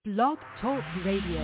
Blog Talk Radio.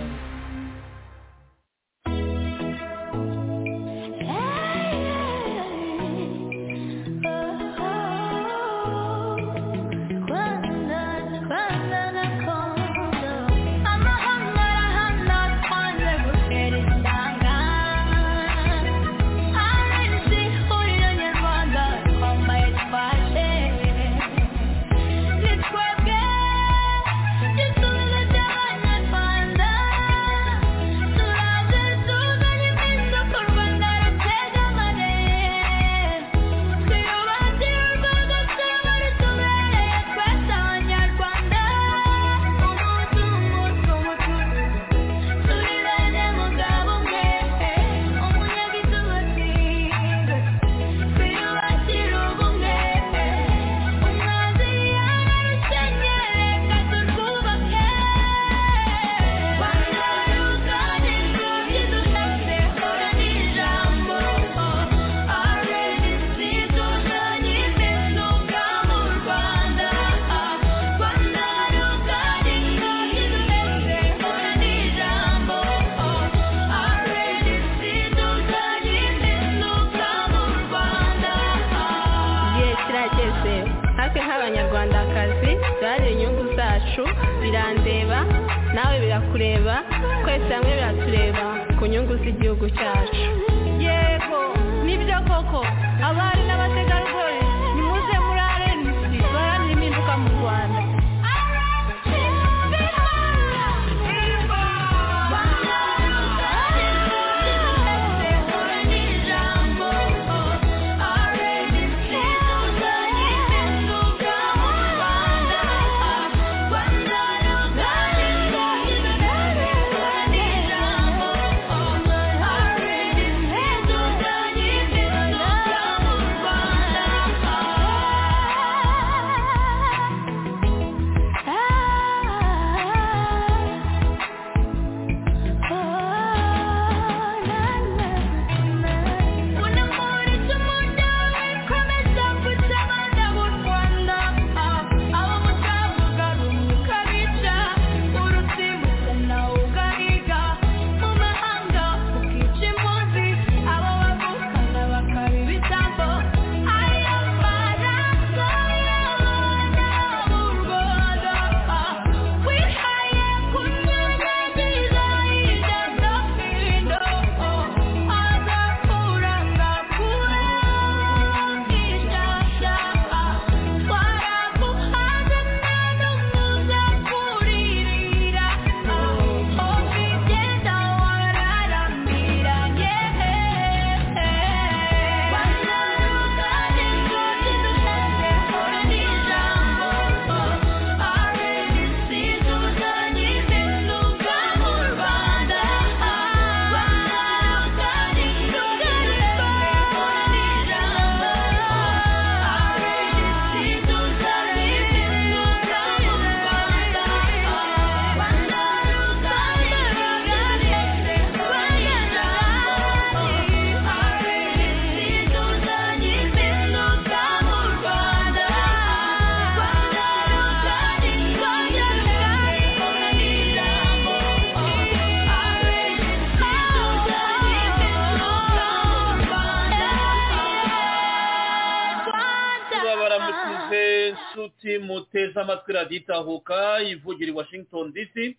muteze amatwi radiyo itahuka ivugira i washington dc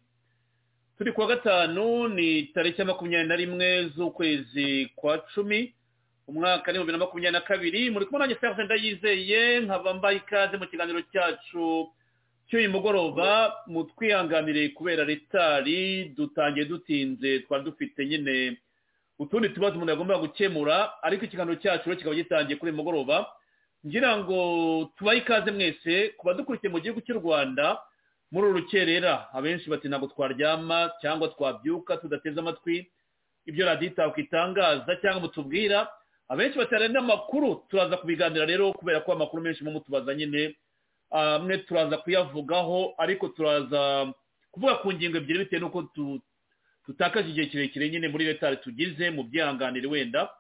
turi kuwa gatanu ni tariki ya makumyabiri na rimwe z'ukwezi kwa cumi umwaka ni bibiri na makumyabiri na kabiri muri kumwe nanjye serivisi ndayizeye nkaba mbaye ikaze mu kiganiro cyacu cy'uyu mugoroba mutwihanganire kubera retari dutangiye dutinze twari dufite nyine utundi tubazo umuntu yagomba gukemura ariko ikiganiro cyacu kikaba gitangiye kuri uyu mugoroba ngira ngo tubahe ikaze mwese ku badukurikiye mu gihugu cy'u rwanda muri uru rukerera abenshi bati ntabwo twaryama cyangwa twabyuka tudateze amatwi ibyo radiyo itako itangaza cyangwa mutubwira abenshi batari n'amakuru turaza kubiganira rero kubera ko amakuru menshi mu mutubaza nyine amwe turaza kuyavugaho ariko turaza kuvuga ku ngingo ebyiri bitewe n'uko tutakaje igihe kirekire nyine muri retari tugize mu byihanganire wenda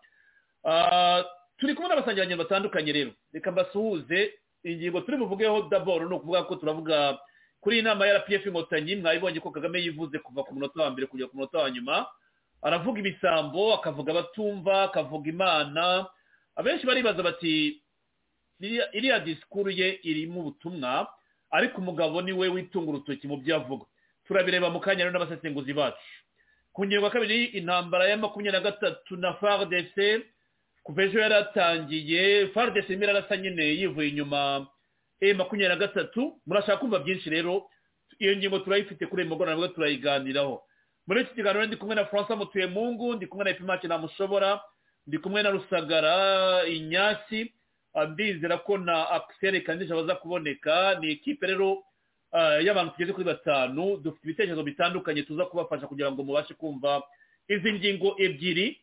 turi kumwe n'abasangirangendo batandukanye rero reka mbasuhuze ingingo turi buvugeho daboro ni ukuvuga ko turavuga ku kuri iyi nama ya rpf inkotanyi mwabibonye ko kagame yivuze kuva ku munota wa mbere kugera ku munota wa nyuma aravuga ibisambo akavuga abatumva akavuga imana abenshi baribaza bati iriya disikuru ye irimo ubutumwa ariko umugabo ni we witunga urutoki mu byo avuga turabireba mu kanya rero n'abasesenguzi bacu ku ngingo ya kabiri intambara ya makumyabiri na gatatu na faridese kuva ejo yaratangiye faridese irimo irarasa nyine yivuye inyuma e makumyabiri na gatatu murashaka kumva byinshi rero iyo ngingo turayifite kuri uyu mugoroba nabwo turayiganiraho muri iki kiganiro ndi kumwe na francois mutuyemungu ndi kumwe na epimake ntamushobora ndi kumwe na rusagara inyasi ndizera ko na akiseri kandisha baza kuboneka ni ikipe rero y'abantu tugeze kuri batanu dufite ibitekerezo bitandukanye tuza kubafasha kugira ngo mubashe kumva izi ngingo ebyiri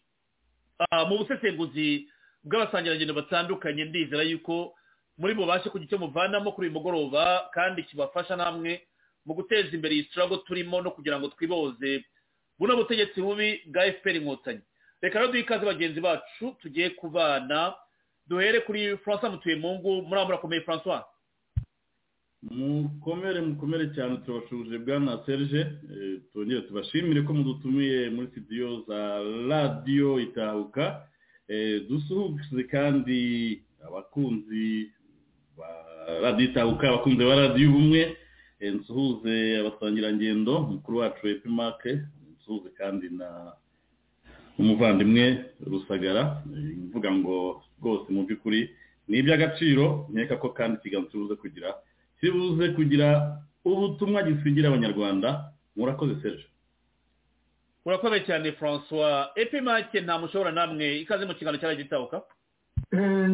mu busesenguzi bw'abasangirangendo batandukanye ndizera yuko muri bubashe kugira icyo muvanamo kuri uyu mugoroba kandi kibafasha namwe mu guteza imbere iyi sitirago turimo no kugira ngo twiboze buno butegetsi bubi bwa efuperi inkotanyi reka rero duhe ikaze bagenzi bacu tugiye kubana duhere kuri francois mutuyemungu muriya murakomeye francois mukomere mukomere cyane turabashuje bwana serge tongere tubashimire ko mudutumiye muri sitidiyo za radiyo itahuka dusuhuze kandi abakunzi ba radiyo itahuka abakunzi ba radiyo ubumwe nsuhuze abasangirangendo mukuru wacu epimake nsuhuze kandi na umuvandimwe rusagara mvuga ngo rwose mu by'ukuri ni iby'agaciro nkeka ko kandi ikiganza kibuze kugira kibuze kugira ubutumwa gisigira abanyarwanda murakoze serge urakoze cyane francois epimake nta mushobora namwe ikaze mu kiganiro cyari gitabuka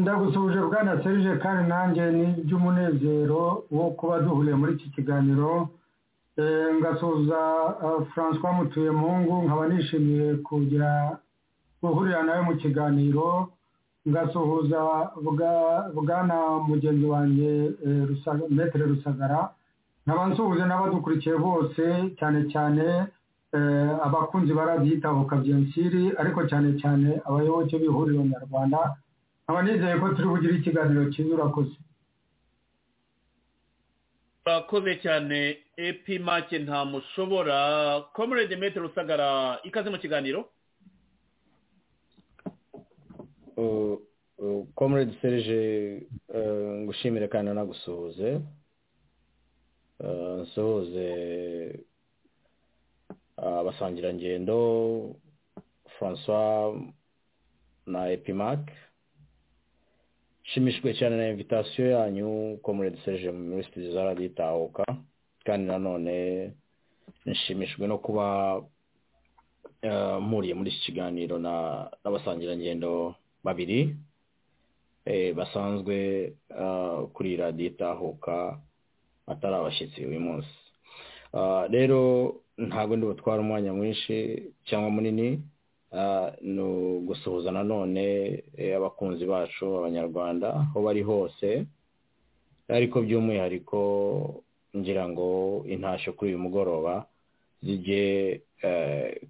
ndagusuhuje bwana serge kandi nanjye ni iby'umunezero wo kuba duhuriye muri iki kiganiro ngasuhuza francois mutuyemungu nkaba nishimiye kugira guhurira nawe mu kiganiro ngasuhuza bwana mugenzi wanjye metero rusagara nkaba nsuhuza n'abadukurikiye bose cyane cyane abakunzi barabyitabukwa byensiri ariko cyane cyane abayoboke b'ihuriro nyarwanda nkaba nizeye ko turi bugire ikiganiro cyiza urakoze urakoze cyane epimake ntamushobora komerede metero rusagara ikaze mu kiganiro comrade serge ngushimire kandi anagusuhuze nsuhuze abasangirangendo francois na epimac nshimishijwe cyane na invitasiyo yanyu comrade serge muri sitidiyo za radiyo itahuka kandi nanone nshimishijwe no kuba mpuriye muri iki kiganiro n'abasangirangendo babiri basanzwe kuri radiyo itahuka atari abashyitsi uyu munsi rero ntabwo ndi butware umwanya mwinshi cyangwa munini ni ugusuhuza nanone abakunzi bacu abanyarwanda aho bari hose ariko by'umwihariko ngira ngo intashyo kuri uyu mugoroba zijye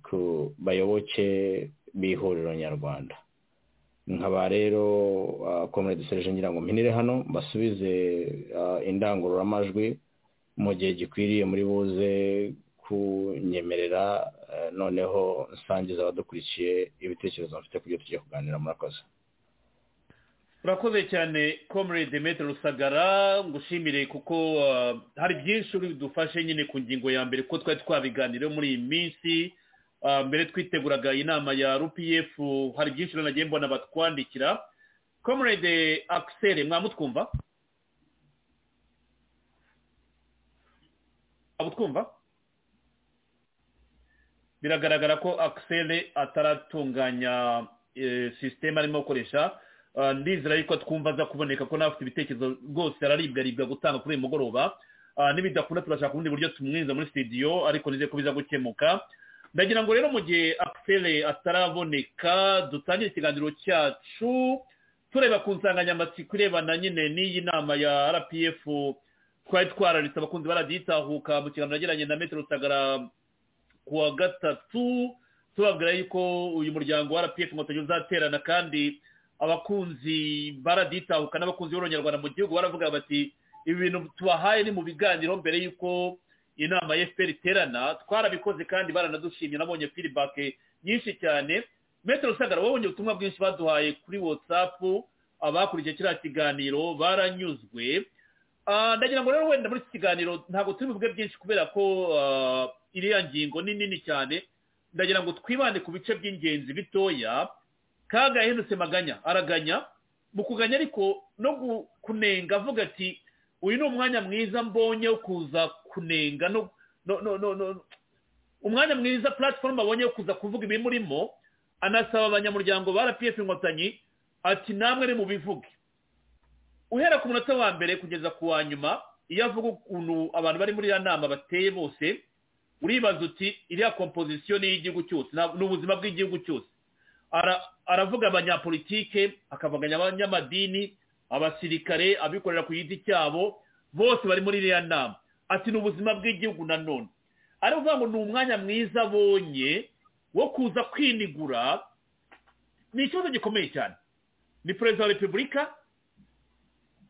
ku bayoboke b'ihuriro nyarwanda nkaba rero komerede serije ngira ngo mpinire hano basubize indangururamajwi mu gihe gikwiriye muri buze kunyemerera noneho nsangiza abadukurikiye ibitekerezo bafite ku byo tugiye kuganira murakoze urakoze cyane komerede metero rusagara ngushimire kuko hari byinshi bidufashe nyine ku ngingo ya mbere kuko twari twabiganiriyeho muri iyi minsi mbere twiteguraga inama ya rpf hari byinshi nagiye mbona batwandikira comrade akiseri mwamutwumva mwamutwumva biragaragara ko akiseri ataratunganya sisiteme arimo gukoresha ndizera yuko twumva aza kuboneka ko n'abafite ibitekerezo rwose araribwa aribwa gutanga kuri uyu mugoroba nibidakunda turashaka ubundi buryo tumwinjiza muri sitidiyo ariko nizeye ko biza gukemuka ndagira ngo rero mu gihe akiseri ataraboneka dutangire ikiganiro cyacu tureba ku nsanganyamatsiko irebana nyine n'iyi nama ya rpf twari twararitse abakunzi baragitahuka mu kiganiro nagiranye na metero rusagara ku wa gatatu tubabwira yuko uyu muryango wa rpf inkotanyi uzaterana kandi abakunzi baragitahuka n'abakunzi b'urwanyarwanda mu gihugu baravuga bati ibi bintu tubahaye ni mu biganiro mbere y'uko inama ya efuperi iterana twarabikoze kandi baranadushimye nabonye firibake nyinshi cyane metero rusagara wabonye ubutumwa bwinshi baduhaye kuri watsapu abakurikiye kiriya kiganiro baranyuzwe ndagira ngo rero wenda muri iki kiganiro ntabwo turi buvuge byinshi kubera ko iriya ngingo ni nini cyane ndagira ngo twibande ku bice by'ingenzi bitoya kaga yahendutse maganya araganya mu kuganya ariko no kunenga avuga ati uyu ni umwanya mwiza mbonye wo kuza kunenga no umwanya mwiza puratifomu abonye wo kuza kuvuga ibi murimo anasaba abanyamuryango ba rpf inkotanyi ati namwe ni mu bivuge uhera ku munota wa mbere kugeza ku wa nyuma iyo avuga ukuntu abantu bari muri iriya nama bateye bose uribaza uti iriya kompozisiyo ni iy'igihugu cyose ni ubuzima bw'igihugu cyose aravuga abanyapolitike akavuganya abanyamadini abasirikare abikorera ku giti cyabo bose bari muri iriya nama ati ni ubuzima bw'igihugu nanone ari ukuvuga ngo ni umwanya mwiza abonye wo kuza kwinigura ni ikibazo gikomeye cyane ni perezida wa repubulika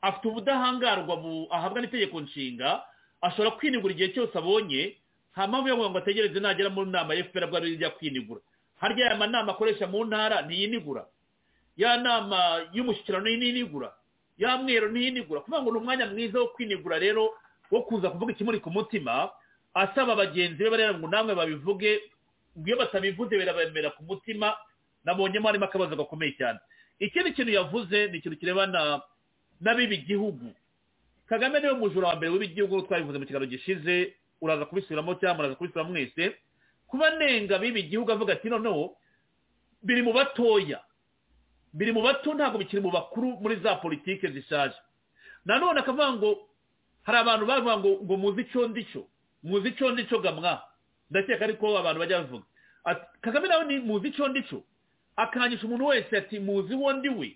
afite ubudahangarwa ahabwa n'itegeko nshinga ashobora kwinigura igihe cyose abonye nta mpamvu yo ngo ategereze nagera mu nama ya efuperi abwo ijya kwinigura harya aya manama akoresha mu ntara ntiyinigura ya nama y'umushyikirano ntiyinigura ya mweru ntiyinigura kuvuga ngo ni umwanya mwiza wo kwinigura rero wo kuza kuvuga ikimuri ku mutima asaba bagenzi be bareba ngo namwe babivuge iyo batabivuze birabemera ku mutima nabonyemo harimo akabazo gakomeye cyane ikindi kintu yavuze ni ikintu kirebana n'abiba igihugu kagame niwe mujura wa mbere w'igihugu twabivuze mu kiganiro gishize uraza kubisubiramo cyangwa muraza kubisubira mwese kuba anenga abiba igihugu avuga ati noneho biri mu batoya biri mu bato ntabwo bikiri mu bakuru muri za politiki zishaje nanone akavuga ngo hari abantu bavuga ngo ngo muzi icyo ndicyo muzi icyo ndicyo gamwa ndakeka ariko abantu bajya bavuga kagame nawe ni muzi icyo ndicyo akangisha umuntu wese ati muzi uwo ndi we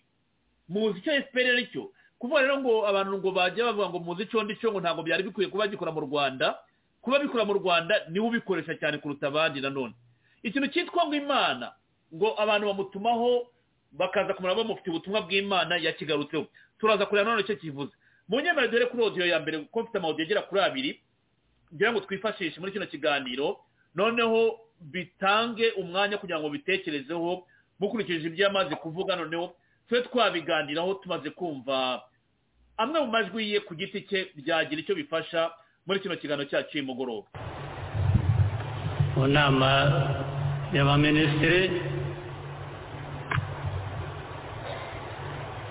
muzi icyo efuperi ari cyo kuvuga rero ngo abantu ngo bajya bavuga ngo muzi icyo ndicyo ngo ntabwo byari bikwiye kuba gikora mu rwanda kuba bikora mu rwanda niwe ubikoresha cyane kuruta abandi nanone ikintu cyitwa ngo imana ngo abantu bamutumaho bakaza kumara bamufite ubutumwa bw'imana yakigarutseho turaza kureba nanone icyo kivuze mu nyemera dore kuri odiyo ya mbere kuko mfite amawodiyo agera kuri abiri ngira ngo twifashishe muri kino kiganiro noneho bitange umwanya kugira ngo bitekerezeho mukurikije ibyo yamaze kuvuga noneho twe twabiganiraho tumaze kumva amwe mu majwi ye ku giti cye byagira icyo bifasha muri kino kiganiro cyacu cy'umugoroba mu nama y'abaminisitiri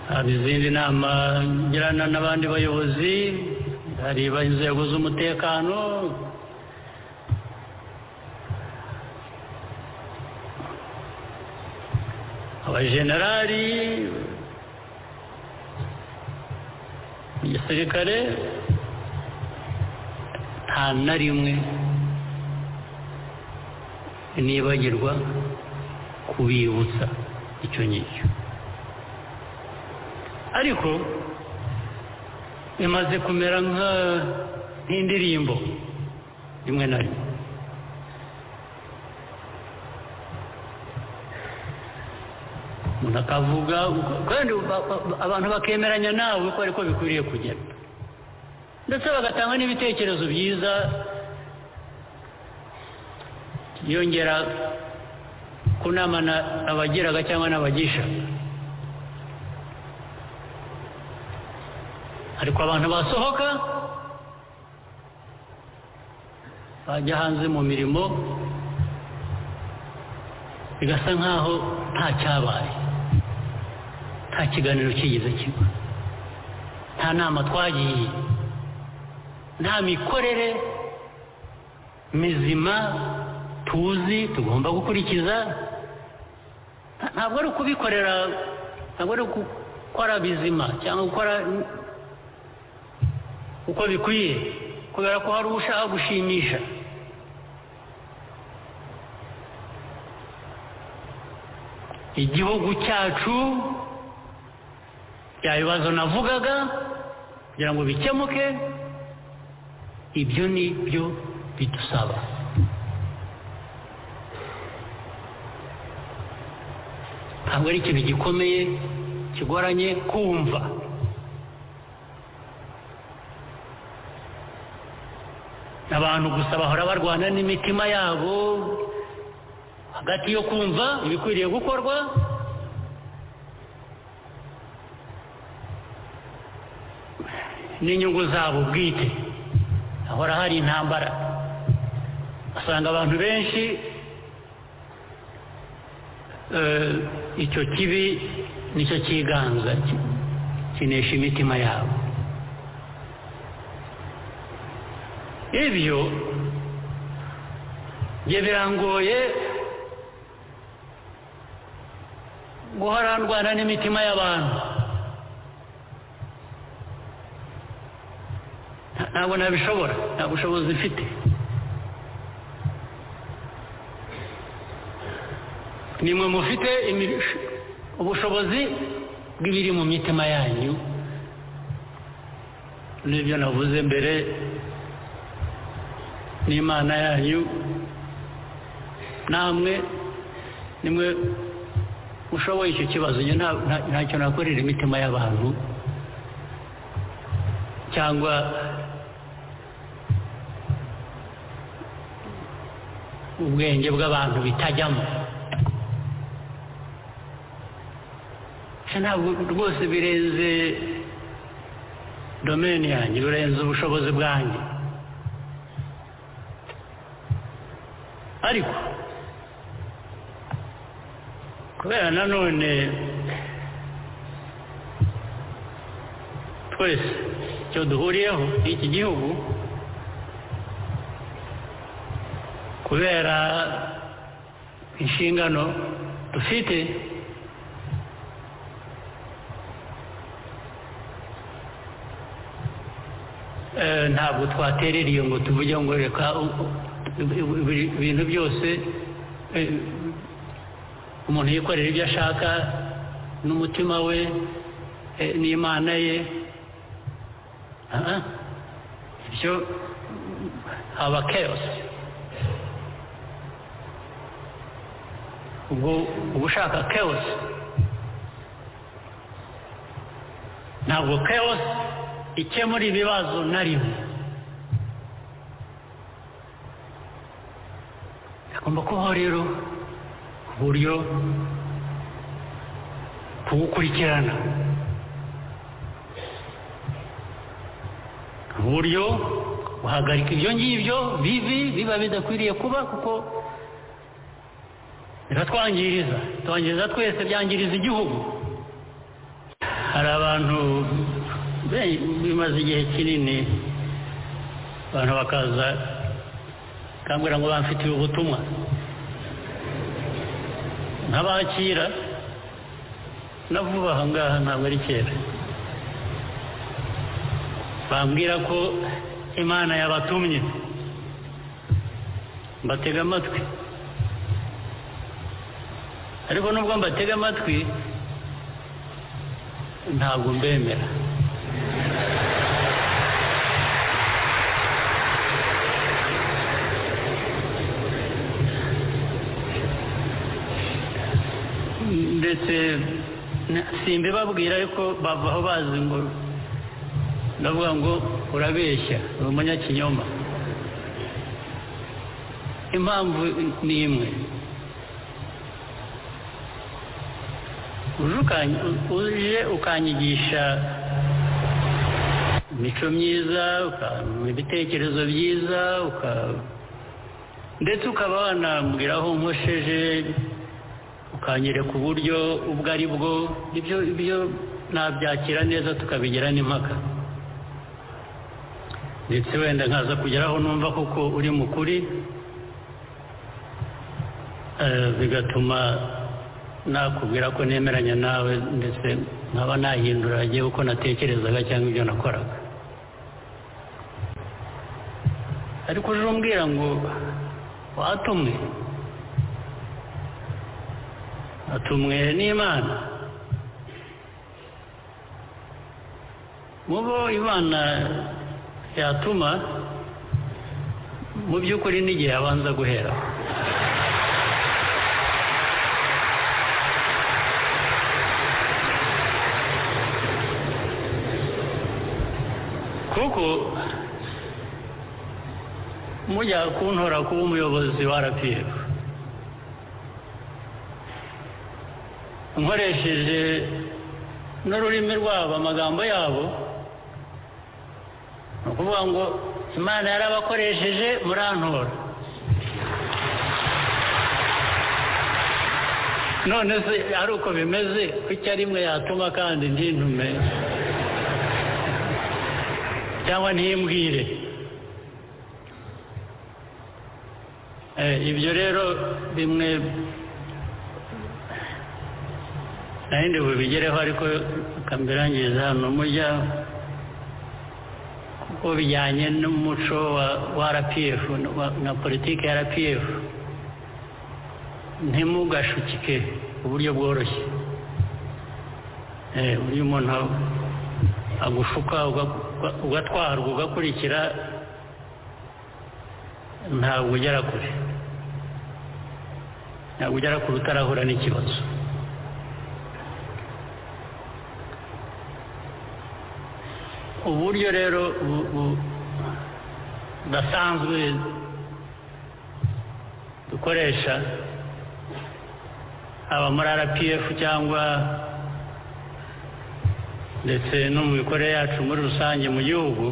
hari izindi nama ngirana n'abandi bayobozi hari inzego z'umutekano abajenerali igisirikare nta na rimwe nibagirwa kubibutsa icyo ngicyo ariko bimaze kumera nk'indirimbo rimwe na rimwe umuntu akavuga kandi abantu bakemeranya nawe ko ariko bikwiriye kugenda ndetse bagatanga n'ibitekerezo byiza yongera kunama abagiraga cyangwa n'abagisha ariko abantu basohoka bajya hanze mu mirimo bigasa nk'aho nta cyabaye nta kiganiro kigeze kiba nta nama twagiye nta mikorere mizima tuzi tugomba gukurikiza ntabwo ari ukubikorera ntabwo ari gukora bizima cyangwa gukora uko bikwiye kubera ko hari ushaka gushimisha igihugu cyacu bya bibazo navugaga kugira ngo bikemuke ibyo ni byo bidusaba ntabwo ari ikintu gikomeye kigoranye kumva abantu gusa bahora barwana n'imitima yabo hagati yo kumva ibikwiriye gukorwa n'inyungu zabo bwite hahora hari intambara asanga abantu benshi eh, icyo kibi nicyo cyiganza ki- kinesha imitima yabo ibyo njye birangoye guhora ndwana n'imitima y'abantu Nta- ntabwo nabishobora nta bushobozi mfite nimwe mufite imi- ubushobozi bw'ibiri mu mitima yanyu n'ibyo navuze mbere n'imana yanyu namwe nimwe ushoboye icyo kibazo njye nta- nta- ntacyo nakorera imitima y'abantu cyangwa ubwenge bw'abantu bitajyamo Ese ntabwo rwose birenze domeni yanjye birenze ubushobozi bwanjye ariko kubera nanone twese icyo duhuriyeho n'iki gihugu kubera inshingano dufite Eh, ntabwo twaterera iyo ngo tuvuge ngo reka u- u- buri bintu byose eh, umuntu yikorera ibyo ashaka n'umutima we eh, n'imana ye Ah, ah. ibyo haba chaos ubwo uba ushaka chaos ntabwo chaos ikemura ibibazo na rimwe hagomba kubaho rero uburyo buwukurikirana uburyo buhagarika ibyo ngibyo bibi biba bidakwiriye kuba kuko biratwangiriza twangiriza twese byangiriza igihugu hari abantu be- bimaze igihe kinini abantu bakaza bakambwira ngo bamfitiye ubutumwa nk'abakira na vuba aha ngaha ntabwo ari kera bambwira ko imana yabatumye mbatega amatwi ariko nubwo mbatega amatwi ntabwo mbemera ndetse na- simbibabwira ariko bavaho bazi ngo ndavuga ngo urabeshya uri umunyakinyoma impamvu ni imwe uje ukanyi- uje ukanyigisha imico myiza ukampa ibitekerezo byiza uka- ndetse ukaba wanambwira aho nkosheje ukanyereka uburyo ubwo ari bwo ibyo ibyo nabyakira neza tukabigira n'impaka ndetse wenda nkaza kugera aho numva kuko uri mu kuri eh, bigatuma nakubwira ko nemeranya nawe ndetse nkaba nahindura hagiye uko natekerezaga cyangwa ibyo nakoraga ariko uje umbwira ngo watumwe atumwe n'imana mu bo imana yatuma mu by'ukuri n'igihe abanza guhera kuko mujya kuntora kuba umuyobozi wa rpf nkoresheje n'ururimi rwabo amagambo yabo ni ukuvuga ngo imana yarabakoresheje murantora none se ari uko bimeze kuki ari imwe yatuma kandi ntintume cyangwa ntimbwire ibyo rero bimwe nahindi bubigereho ariko birangiza hano mujya kuko bijyanye n'umuco wa rpf na politiki ya rpf ntimugashukike uburyo bworoshye uburyo umuntu agushuka ugatwarwa ugakurikira ntabwo ugera kure ntabwo ugera kure utarahura n'ikibazo uburyo rero budasanzwe dukoresha haba muri rpf cyangwa ndetse no mu mikorere yacu muri rusange mu gihugu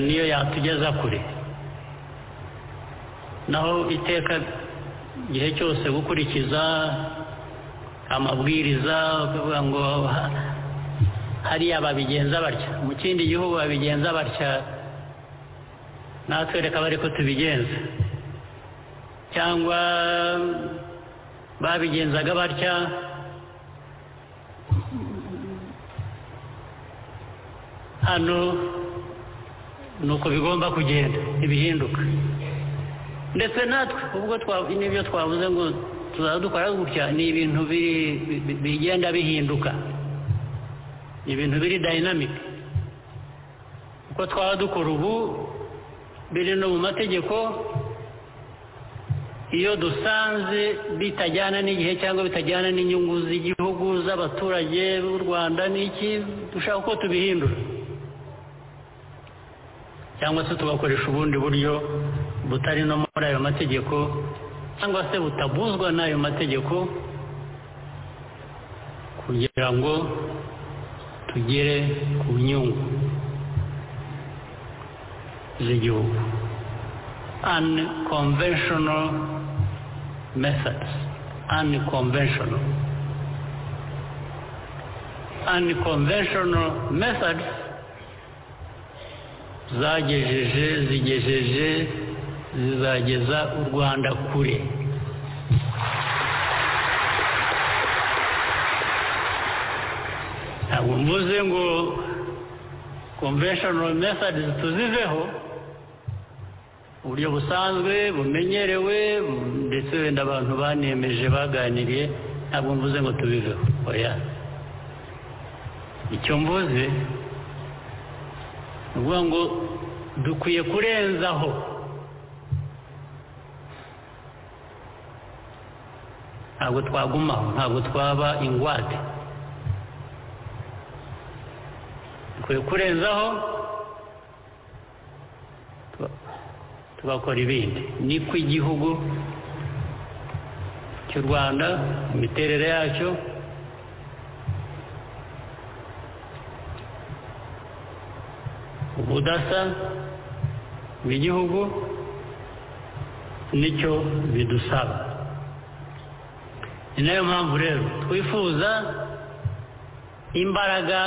niyo yatugeza kure naho iteka igihe cyose gukurikiza amabwiriza kuvuga ngo hariya babigenza batya mu kindi gihugu babigenza batya natwe reka bari ko tubigenza cyangwa babigenzaga batya hano ni uko bigomba kugenda ntibihinduka ndetse natwe ubwo n'ibyo twavuze ngo tuzaba dukora gutya ni ibintu bigenda bihinduka ni ibintu biri dayinamike uko twaba dukora ubu biri no mu mategeko iyo dusanze bitajyana n'igihe cyangwa bitajyana n'inyungu z'igihugu z'abaturage b'u rwanda n'iki dushaka ko tubihindura cyangwa se tugakoresha ubundi buryo butari no muri ayo mategeko cyangwa se butabuzwa n'ayo mategeko kugira ngo tugere ku nyungu z'igihugu unconventional methods unconventional unconventional methods zagejeje zigejeje zizageza u rwanda kure ntabwo mvuze ngo conventional methods tuziveho uburyo busanzwe bumenyerewe ndetse wenda abantu banemeje baganiriye ntabwo mvuze ngo tubiveho oya icyo mvuze ni ukuvuga ngo dukwiye kurenzaho ntabwo twagumaho ntabwo twaba ingwate dukwiye kurenzaho tugakora ibindi niko igihugu cy'u rwanda imiterere yacyo ubudasa bw'igihugu nicyo bidusaba ni nayo mpamvu rero twifuza imbaraga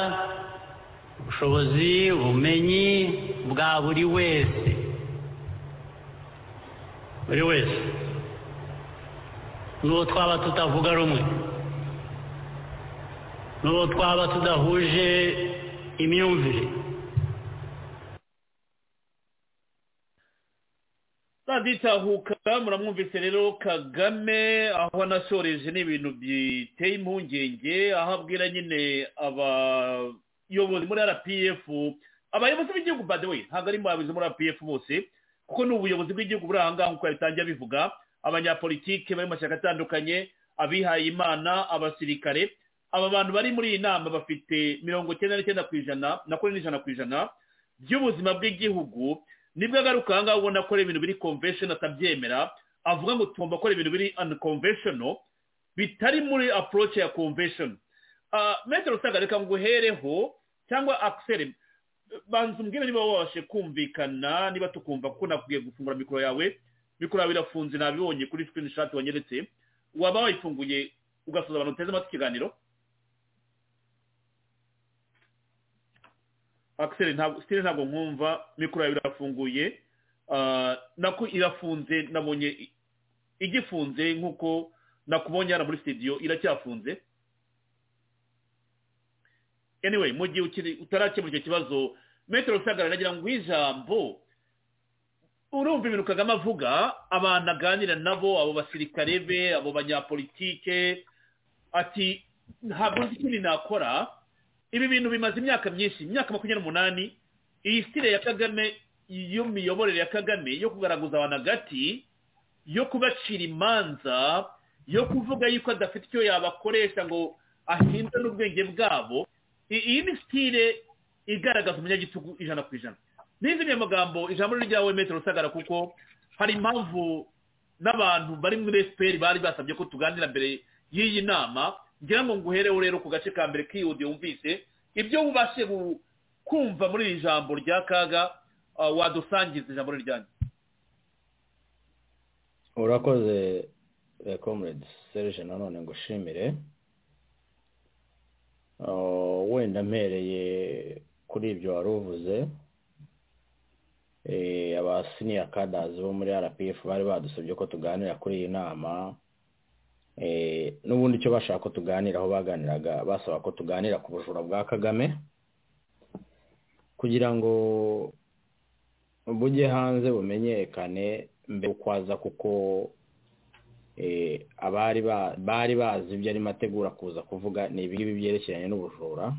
ubushobozi ubumenyi bwa buri wese buri wese n'uwo twaba tutavuga rumwe n'uwo twaba tudahuje imyumvire saditahuka muramwumvise rero kagame aho anasoreje ni ibintu biteye impungenge aho abwira nyine abayobozi muri rpf abayobozi b'igihugu badewe ntabwo ari mu bayobozi muri rpf bose kuko ni ubuyobozi bw'igihugu buri aha ngaha nk'uko yabitangiye abivuga abanyapolitike bari mu mashyaka atandukanye abihaye imana abasirikare aba bantu bari muri iyi nama bafite mirongo icyenda n'icyenda ku ijana na kane n'ijana ku ijana by'ubuzima bw'igihugu nibwo agaruka ahangaha ubona akora ibintu biri convention atabyemera avuga ngo tugomba gukora ibintu biri unconventional bitari muri approach ya convention metero usanga reka nguhereho cyangwa akiseri banza umbwire niba wabashe kumvikana niba tukumva kuko nakubwiye gufungura mikoro yawe mikoro yawe irafunze nabibonye kuri sikirini shati wanyeretse waba wayifunguye ugasoza abantu uteze amatwi ikiganiro akiseri ntabwo nkumva mikoro yawe irafunguye nako irafunze nabonye igifunze nk'uko nakubonye hano muri sitidiyo iracyafunze anyway mu gihe utarakemura icyo kibazo metero rusagara nagira ngo ijambo urumva ibintu kagame avuga abantu aganira nabo abo basirikare be abo banyapolitike ati ntabwo nzi ikindi nakora ibi bintu bimaze imyaka myinshi imyaka makumyabiri n'umunani iyi sitire ya kagame y'imiyoborere ya kagame yo kugaragaza abantu hagati yo kubacira imanza yo kuvuga yuko adafite icyo yabakoresha ngo ahindure n'ubwenge bwabo iyi ni sitire igaragaza umunyagitugu ijana ku ijana n'izindi magambo ijambo ryawe metero rusagara kuko hari impamvu n'abantu bari muri efuperi bari basabye ko tuganira mbere y'iyi nama ngira ngo nguhereho rero ku gace ka mbere kiyudiye wumvise ibyo wubashe kumva muri iri jambo rya kaga wadusangiza ijambo ryanyu urakoze rekomuredi serije nanone ngo ushimire wenda mpereye kuri ibyo wari uvuze abasiniya kadazi bo muri rpf bari badusabye ko tuganira kuri iyi nama n'ubundi icyo bashaka ko tuganiraho baganiraga basaba ko tuganira ku bujura bwa kagame kugira ngo bujye hanze bumenyekane mbere kwaza kuko bari bazi ibyo arimo ategura kuza kuvuga ni ibingibi byerekeranye n'ubujura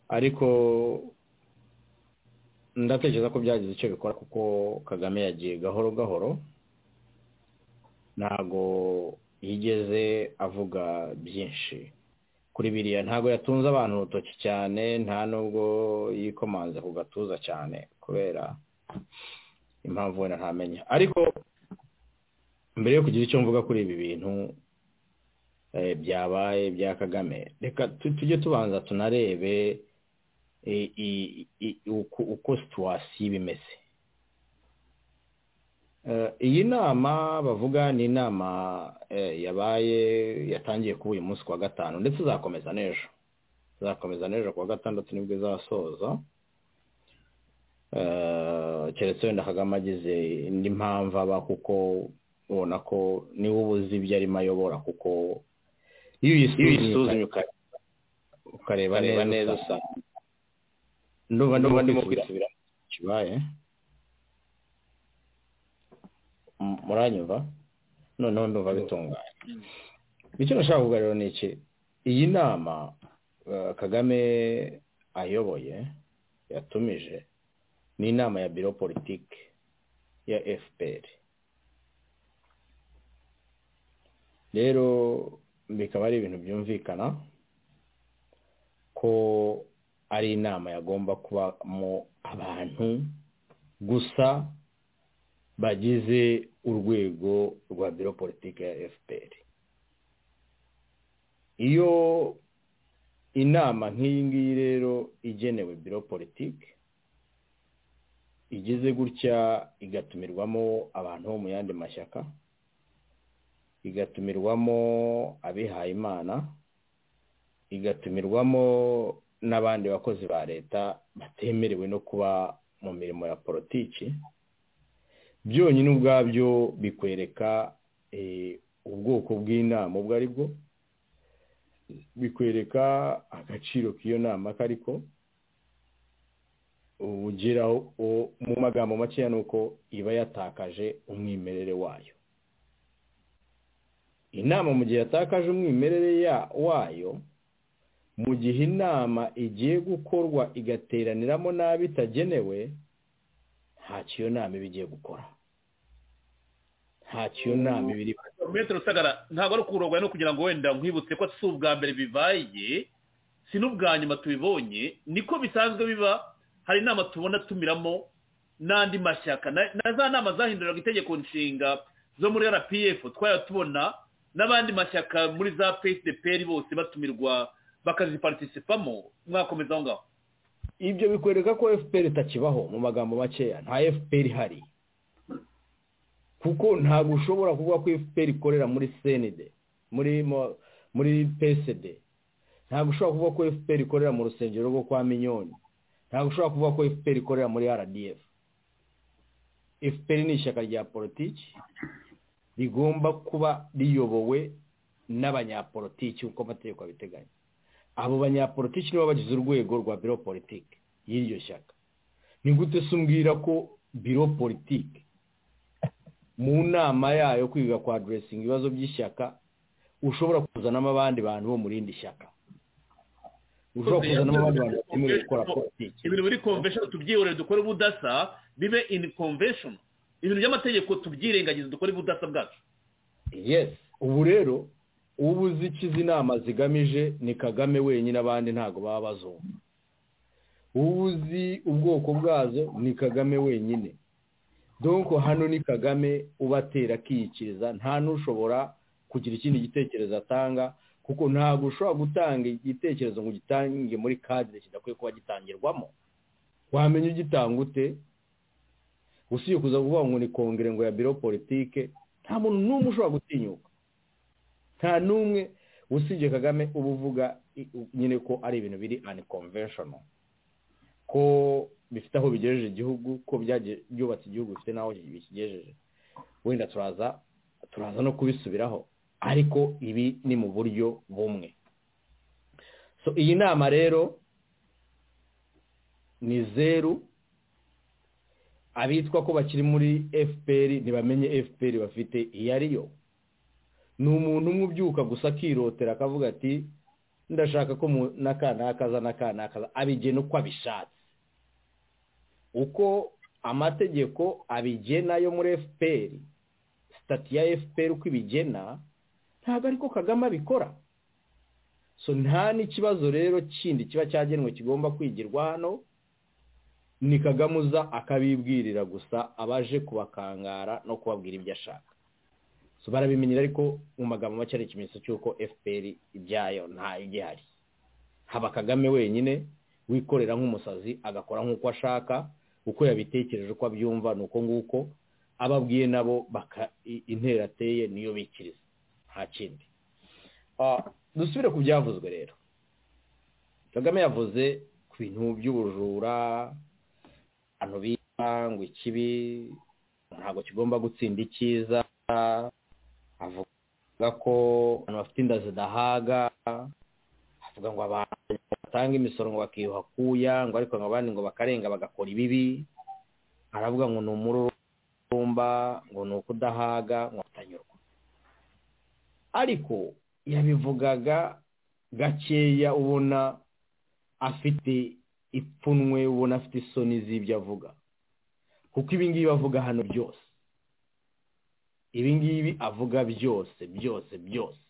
ariko ndatekereza ko byagize icyo bikora kuko kagame yagiye gahoro gahoro ntago yigeze avuga byinshi kuri biriya ntago yatunze abantu urutoki cyane nta nubwo yikomanze ku gatuza cyane kubera impamvu wenda ntamenya ariko mbere yo kugira icyo mvuga kuri ibi bintu byabaye bya kagame reka tujye tubanza tunarebe uko situwasiyo iba imeze iyi nama bavuga ni inama yabaye yatangiye kuba uyu munsi kuwa gatanu ndetse izakomeza n'ejo izakomeza n'ejo kuwa gatandatu nibwo izasoza keretse wenda kagame agize indi mpamvu aba kuko ubona ko niwe ubuze ibyo arimo ayobora kuko iyo uyisuzumye ukareba neza usanga ndumva ndumva ndimo kwisubira kibaye muranyumva noneho ndumva bitunganye icyo nashaka kuvuga rero ni iki iyi nama kagame ayoboye yatumije ni inama ya biro politiki ya efuperi rero bikaba ari ibintu byumvikana ko ari inama yagomba kubamo abantu gusa bagize urwego rwa biro politiki ya fpr iyo inama nk'iyi ngiyi rero igenewe biro politiki igeze gutya igatumirwamo abantu bo mu yandi mashyaka igatumirwamo abihayimana igatumirwamo n'abandi bakozi ba leta batemerewe no kuba mu mirimo ya politiki byonyine ubwabyo bikwereka ubwoko bw'inama ubwo ari bwo bikwereka agaciro k'iyo nama kariko ugeraho mu magambo makeya ni uko iba yatakaje umwimerere wayo inama mu gihe yatakaje umwimerere wayo mu gihe inama igiye gukorwa igateraniramo n'abo itagenewe ntacyo iyo nama iba igiye gukora ntacyo iyo nama iba iri rusagara ntabwo ari ukurogoya no kugira ngo wenda nkwibutse ko si ubwa mbere bibaye si n'ubwa nyuma tubibonye niko bisanzwe biba hari inama tubona tumiramo n'andi mashyaka na na za nama zahinduraga itegeko nshinga zo muri rpf twajya tubona n'abandi mashyaka muri za psdpr bose batumirwa bakazipatisipamo mwakomeza aho ngaho ibyo bikwereka ko fpr itakibaho mu magambo makeya nta fpr ihari kuko ntabwo ushobora kuvuga ko fpr ikorera muri senede muri mo- muri psd ntabwo ushobora kuvuga ko fpr ikorera mu rusengero rwo kwa minyoni ntabwo ushobora kuvuga ko fpr ikorera muri rdf fpr ni ishyaka rya politiki rigomba kuba riyobowe n'abanyapolitiki uko amategeko abiteganya abo banyapolitiki nibo bagize urwego rwa biro politiki y'iryo shyaka ni gute se umbwira ko biro politiki mu nama yayo kwiga kwa aderesingi ibibazo by'ishyaka ushobora kuzanamo abandi bantu bo mu rindi shyaka ushobora kuzanamo abandi bantu batemerewe gukora politiki ibintu biri convention tubyihorere dukore ubudasa bibe in convention ibintu by'amategeko tubyirengagize dukore ubudasa bwacu yes ubu rero ubu uzi icyo izi nama zigamije ni kagame wenyine abandi ntabwo baba bazumva ubu uzi ubwoko bwazo ni kagame wenyine donko hano ni kagame ubatera akiyikiriza nta n'ushobora kugira ikindi gitekerezo atanga kuko ntabwo ushobora gutanga igitekerezo ngo ugitange muri kadire kidakwiye kuba gitangirwamo wamenya ugitanga ute usibye kuza kuvuga ngo ni kongere ngo ya biro politike nta muntu n'umwe ushobora gutinyuka nta n'umwe usibye kagame uba uvuga i- u- nyine ko ari ibintu biri anikonveshonal ko bifite aho bigejeje igihugu ko byagiye- byubatse igihugu bifite n'aho bikigejeje wenda turaza turaza no kubisubiraho ariko ibi ni mu buryo bumwe so iyi nama rero ni zeru abitwa ko bakiri muri fpr ntibamenye fpr bafite iyo ari yo ni umuntu umwe ubyuka gusa akirotera akavuga ati ndashaka ko mu- n'aka n'aka aza n'aka n'aka aza." abigena uko abishatse uko amategeko abigena yo muri fpr sitati ya fpr uko ibigena ntabwo ariko kagame abikora so nta n'ikibazo rero kindi kiba cyagenwe kigomba kwigirwa hano ni kagame uza akabibwirira gusa abaje kubakangara no kubabwira ibyo ashaka so barabimenyera ariko mu magambo make ari ikimenyetso cy'uko fpr ibyayo nta igihari haba kagame wenyine wikorera nk'umusazi agakora nk'uko ashaka uko yabitekereje uko abyumva ni uko nguko ababwiye nabo baka i- intera ateye niyo bikiriza nta kindi Ah, dusubire ku byavuzwe rero kagame yavuze ku bintu by'ubujura abantu bita ngo ikibi ntabwo kigomba gutsinda icyiza avuga ko abantu bafite inda zidahaga avuga ngo abantu batanga imisoro ngo bakiyuha kuya ngo ariko ngo abandi ngo bakarenga bagakora ibibi aravuga ngo ni umururumba ngo ni ukudahaga ngo atanyurwa ariko yabivugaga gakeya ubona afite ipfunwe ubona afite isoni z'ibyo avuga kuko ibi ngibi avuga hano byose ibi ngibi avuga byose byose byose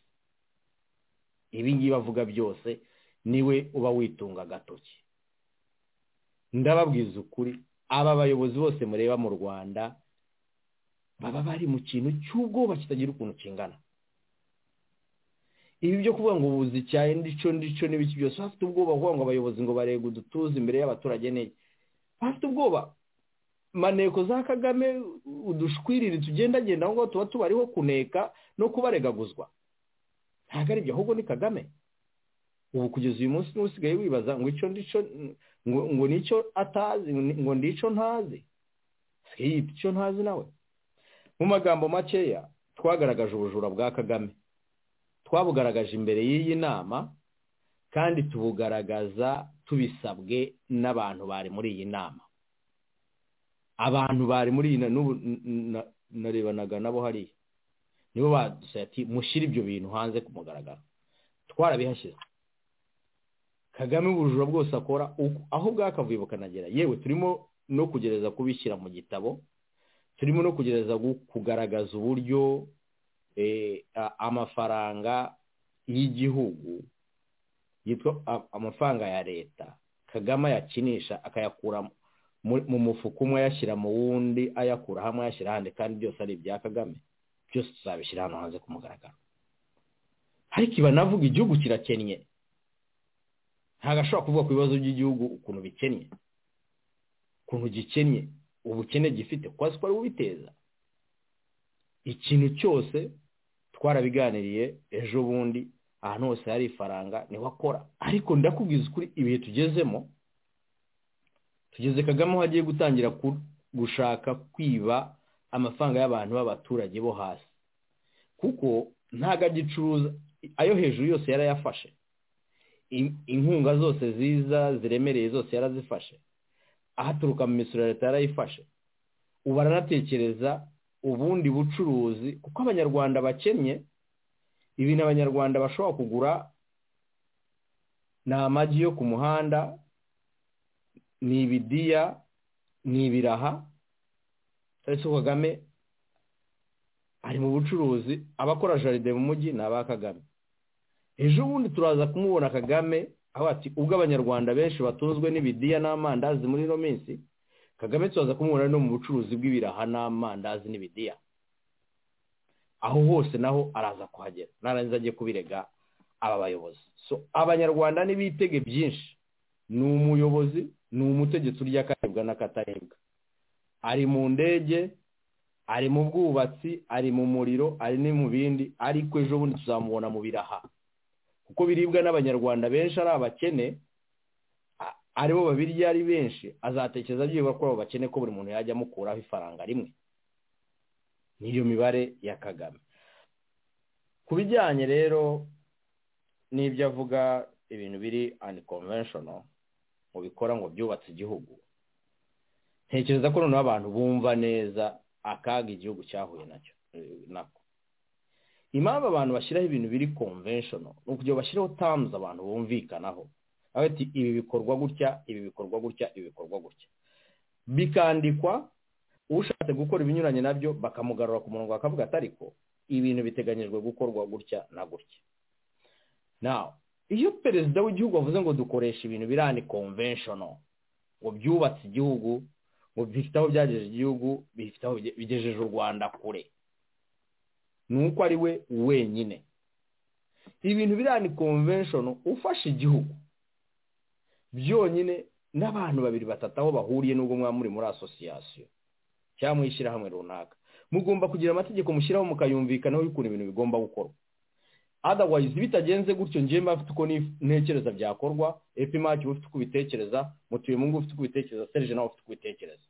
ibi ngibi avuga byose niwe uba witunga agatoki ndababwiza ukuri aba bayobozi bose mureba mu rwanda baba bari mu kintu cy'ubwoba kitagira ukuntu kingana ibi byo kuvuga ngo ubuzi icyayi ndico ndico n'ibiki byose bafite ubwoba kuvuga ngo abayobozi ngo barega udutuza imbere y'abaturage neza bafite ubwoba maneko za kagame udushwiriri tugendagenda aho ngaho tuba tubariho kuneka no kubaregaguzwa ntabwo ari ibyo ahubwo ni kagame ubu kugeza uyu munsi niwe usigaye wibaza ngo icyo ndico ngo ngo nicyo atazi ngo ndico ntazi asigaye yita icyo ntazi nawe mu magambo makeya twagaragaje ubujura bwa kagame twabugaragaje imbere y'iyi nama kandi tubugaragaza tubisabwe n'abantu bari muri iyi nama abantu bari muri iyi na- n'ubu n- na- narebanaga nabo hariya nibo badusabye ati mushyire ibyo bintu hanze ku mugaragaro twarabihashyize kagame ubujura bwose akora uko- aho bwakavuye bukanagera yewe turimo no kugerageza kubishyira mu gitabo turimo no kugerageza gu- kugaragaza uburyo eh, a- amafaranga y'igihugu yitwa a- amafaranga ya leta kagame ayakinisha akayakura mu mufuka umwe ayashyira mu wundi ayakura hamwe ayashyira ahandi kandi byose ari ibya kagame byose tuzabishyira hano hanze ku mugaragaro ariko iba navuga igihugu kirakennye ntabwo ashobora kuvuga ku bibazo by'igihugu ukuntu bikennye ukuntu gikennye ubukene gifite kuko azi ko ari ubiteza ikintu cyose twarabiganiriye ejo bundi ahantu hose hari ifaranga niho akora ariko ndakubwiza ukuri ibihe tugezemo tugeze kagame aho agiye gutangira gushaka kwiba amafaranga y'abantu b'abaturage bo hasi kuko ntabwo agicuruza ayo hejuru yose yarayafashe inkunga zose ziza ziremereye zose yarazifashe ahaturuka mu misoro ya leta yarayifashe ubu aranatekereza ubundi bucuruzi kuko abanyarwanda bakennye ibintu abanyarwanda bashobora kugura ni amagi yo ku muhanda ni ibidiya ni ibiraha tariki kagame ari mu bucuruzi abakora jaride mu mujyi ni aba kagame ejo bundi turaza kumubona kagame aho ati ubwo abanyarwanda benshi batunzwe n'ibidiya n'amandazi muri ino minsi kagame turaza kumubona no mu bucuruzi bw'ibiraha n'amandazi n'ibidiya aho hose naho araza kuhagera narangiza ajye kubirega aba bayobozi so abanyarwanda n'ibitege byinshi ni umuyobozi ni umutegetsi urya akaribwa n'akataribwa ari mu ndege ari mu bwubatsi ari mu muriro ari no mu bindi ariko ejo bundi tuzamubona mu biraha kuko biribwa n'abanyarwanda benshi ari abakene aribo babirya ari benshi azatekereza byibura ko abo bakene ko buri muntu yajya amukuraho ifaranga rimwe niyo mibare ya kagame ku bijyanye rero n'ibyo avuga ibintu biri anikonvesheno mu bikora ngo byubatse igihugu ntekereza ko noneho abantu bumva neza akaga igihugu cyahuye nacyo nako impamvu abantu bashyiraho ibintu biri konvesheno ni ukugira bashyiraho tamuzi abantu bumvikanaho bati ibi bikorwa gutya ibi bikorwa gutya ibi bikorwa gutya bikandikwa ushatse gukora ibinyuranye nabyo bakamugarura ku murongo bakavuga ati ariko ibintu biteganyijwe gukorwa gutya na gutya nawe iyo perezida w'igihugu avuze ngo dukoresha ibintu birani konvesheno ngo byubatse igihugu ngo bifite aho byagejeje igihugu bifite aho bigejeje u rwanda kure ni uko ari we wenyine ibintu birani konveshoni ufashe igihugu byonyine n'abantu babiri batatu aho bahuriye n'ubwo mwaba muri muri asosiyasiyo cyangwa mu ishyirahamwe runaka mugomba kugira amategeko mushyiraho mukayumvikanaho y'ukuntu ibintu bigomba gukorwa otherwise bitagenze gutyo njyewe mba mfite uko ntekereza byakorwa epimaki uba ufite uko ubitekereza mutuye mu ngo ufite uko ubitekereza serije nawe ufite uko ubitekereza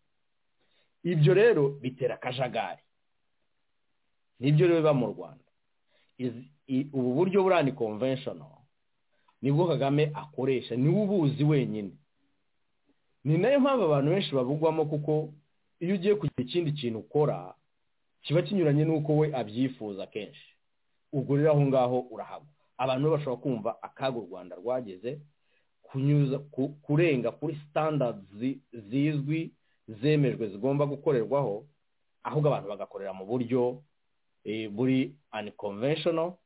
ibyo rero bitera akajagari nibyo rero biba mu rwanda ubu buryo burani konveshoni nibwo kagame akoresha niwe ubuzi wenyine ni nayo mpamvu abantu benshi babugwamo kuko iyo ugiye kugira ikindi kintu ukora kiba kinyuranye n'uko we abyifuza kenshi ubwo rero aho ngaho urahagwa abantu bashobora kumva akaga u rwanda rwageze kurenga kuri sitandadi zizwi zemejwe zigomba gukorerwaho ahubwo abantu bagakorera mu buryo buri anikonvesheno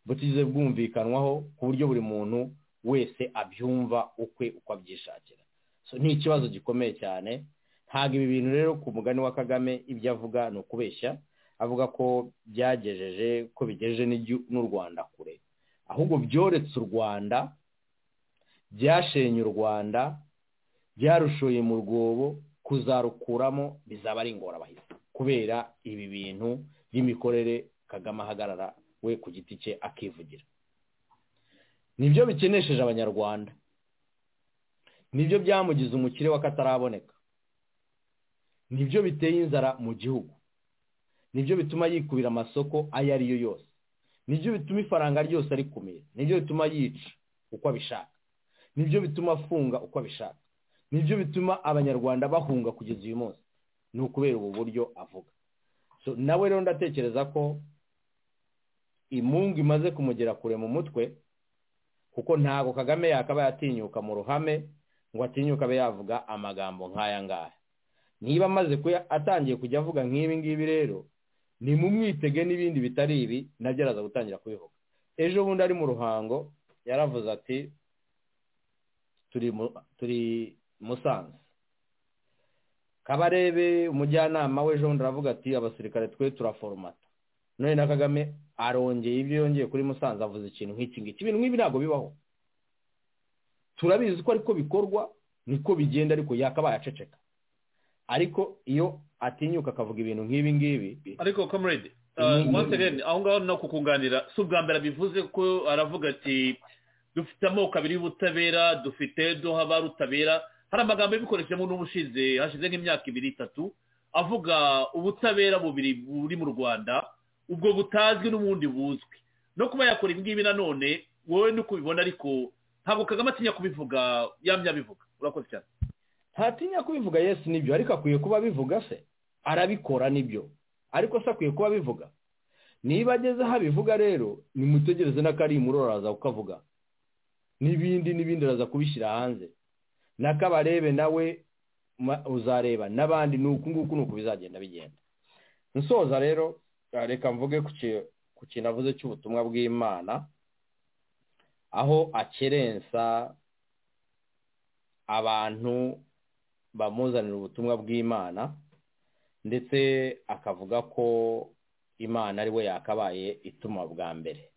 butigeze bwumvikanwaho ku buryo buri muntu wese abyumva ukwe uko abyishakira ni ikibazo gikomeye cyane ntabwo ibi bintu rero ku mugani wa kagame ibyo avuga ni ukubeshya avuga ko byagejeje ko bigejeje n'u rwanda kure ahubwo byoretse u rwanda byashenye u rwanda byarushoye mu rwobo kuzarukuramo bizaba ari ingorabahizi kubera ibi bintu by'imikorere kagame ahagarara we ku giti cye akivugira nibyo bikenesheje abanyarwanda nibyo byamugize umukire w'akataraboneka nibyo biteye inzara mu gihugu nibyo bituma yikubira amasoko ayo ari yo yose nibyo bituma ifaranga ryose arikumira nibyo bituma yica uko abishaka nibyo bituma afunga uko abishaka nibyo bituma abanyarwanda bahunga kugeza uyu munsi ni ukubera ubu buryo avuga nawe rero ndatekereza ko imungu imaze kumugera kure mu mutwe kuko ntabwo kagame yakaba yatinyuka mu ruhame ngo atinyuke abe yavuga amagambo nk'aya ngaya niba amaze atangiye kujya avuga nk'ibi ngibi rero ni mu mwitege n'ibindi bitari ibi nabyo araza gutangira kubivuga ejo bundi ari mu ruhango yaravuze ati turi musanze kabarebe umujyanama we jean aravuga ati abasirikare twe turaforomata none na kagame arongeye ibyo yongeye kuri musanze avuze ikintu nk'iki ngiki ibintu nk'ibi ntabwo bibaho turabizi ko ariko bikorwa niko bigenda ariko yakabaye aceceka ariko iyo atinyuka akavuga ibintu nk'ibi ngibi ariko comrade once again aho ngaho no kukunganira si ubwa mbere bivuze ko aravuga ati dufite amoko abiri y'ubutabera dufite duha ba rutabera hari amagambo yabikoreshemo n'ubushize hashize nk'imyaka ibiri itatu avuga ubutabera bubiri buri mu rwanda ubwo butazwi n'ubundi buzwi no kuba yakora ibi ngibi nanone wowe nuko ubibona ariko ntabwo kagame atinya kubivuga yamye abivuga urakoze cyane ntatinya kubivuga yesu nibyo ariko akwiye kuba abivuga se arabikora nibyo ariko se akwiye kuba abivuga niba ageze aho abivuga rero nimutegereze n'akarimuro araza kukavuga n'ibindi n'ibindi araza kubishyira hanze n'akabarebe nawe uzareba n'abandi ni uku nguku ni uku bizagenda bigenda nsoza rero reka mvuge ku kintu avuze cy'ubutumwa bw'imana aho akerensa abantu bamuzanira ubutumwa bw'imana ndetse akavuga ko imana ari we yakabaye ituma bwa mbere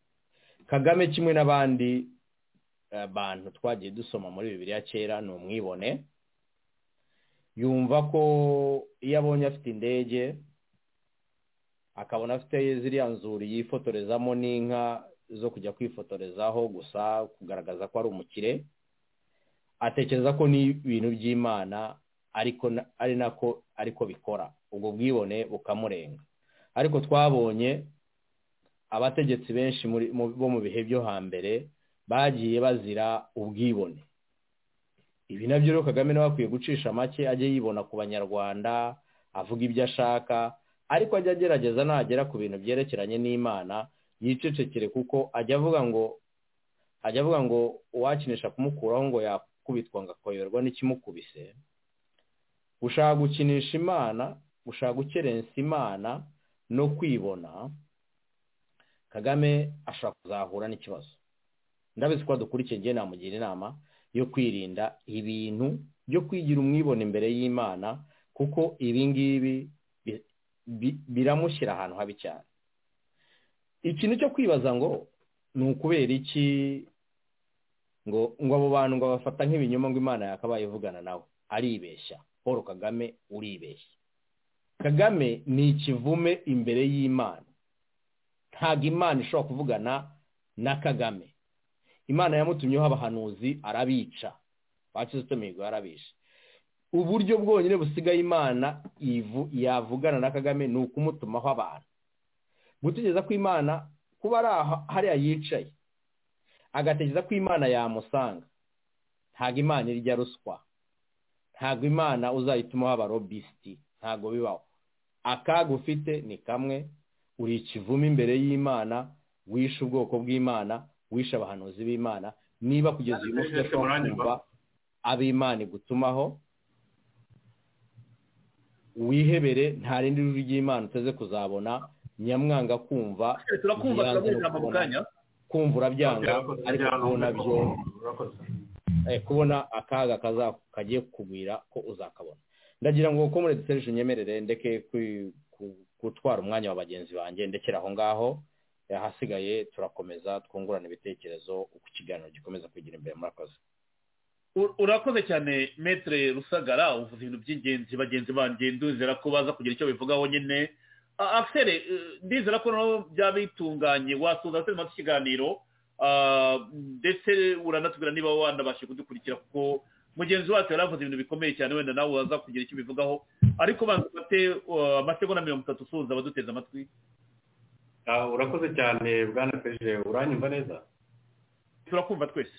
kagame kimwe n'abandi bantu twagiye dusoma muri bibiri ya kera ni umwibone yumva ko iyo abonye afite indege akabona afite ziriya nzuri yifotorezamo n'inka zo kujya kwifotorezaho gusa kugaragaza ko ari umukire atekereza ko ni ibintu by'imana ariko ari nako ariko bikora ubwo bwibone bukamurenga ariko twabonye abategetsi benshi bo mu bihe byo hambere bagiye bazira ubwibone ibi nabyo rero kagame nawe akwiye gucisha make ajye yibona ku banyarwanda avuga ibyo ashaka ariko ajya agerageza nagera ku bintu byerekeranye n'imana yicecekere kuko ajya avuga ngo ajya avuga ngo uwakinisha kumukuraho ngo yakubitwa ngo akoyoberwa n'ikimukubise gushaka gukinisha imana gushaka gukerensa imana no kwibona kagame ashobora kuzahura n'ikibazo ndabizi ko dukurikiye ngiye namugira inama yo kwirinda ibintu byo kwigira umwibone imbere y'imana kuko ibi ngibi biramushyira ahantu habi cyane ikintu cyo kwibaza ngo ni ukubera iki ngo ngo abo bantu ngo bafata nk'ibinyoma ngo imana yakabaye ivugana nawe aribeshya paul kagame uribeshya kagame ni ikivume imbere y'imana ntabwo imana ishobora kuvugana na kagame imana yamutumyeho abahanuzi arabica bakizito mihigo yarabishe uburyo bwonyine busigaye imana yavugana na kagame ni ukumutumaho abantu gutegereza ko imana kuba ari hariya yicaye agatekereza ko imana yamusanga ntabwo imana irya ruswa ntabwo imana uzayitumaho abarobisiti ntabwo bibaho akaga ufite ni kamwe uri ikivume imbere y'imana wishe ubwoko bw'imana wishe abahanuzi b'imana niba kugeza uyu munsi udashobora kumva ab'imana igutumaho wihebere nta rindi ruri ry'imana uteze kuzabona nyamwanga kumva kumva urabyanga ariko kubona byo kubona akaga kagiye kukubwira ko uzakabona ndagira ngo ko muri dutereje unyemerere ndeke gutwara umwanya wa bagenzi banjye ndekera aho ngaho ahasigaye turakomeza twungurana ibitekerezo uko ikiganiro gikomeza kugira imbere murakoze urakoze cyane metere rusagara uvuze ibintu by'ingenzi bagenzi banjye nduzera ko baza kugira icyo bivugaho nyine afere ndizera ko naho byaba bitunganye wasoza turimo ikiganiro ndetse uranatubwira niba wanabashe kudukurikira kuko mugenzi wacu yari avuze ibintu bikomeye cyane wenda nawe waza kugira icyo ubivugaho ariko banza ufate amasegonda mirongo itatu usuhuza abaduteze amatwi urakoze cyane bwana peje uranyumva neza turakumva twese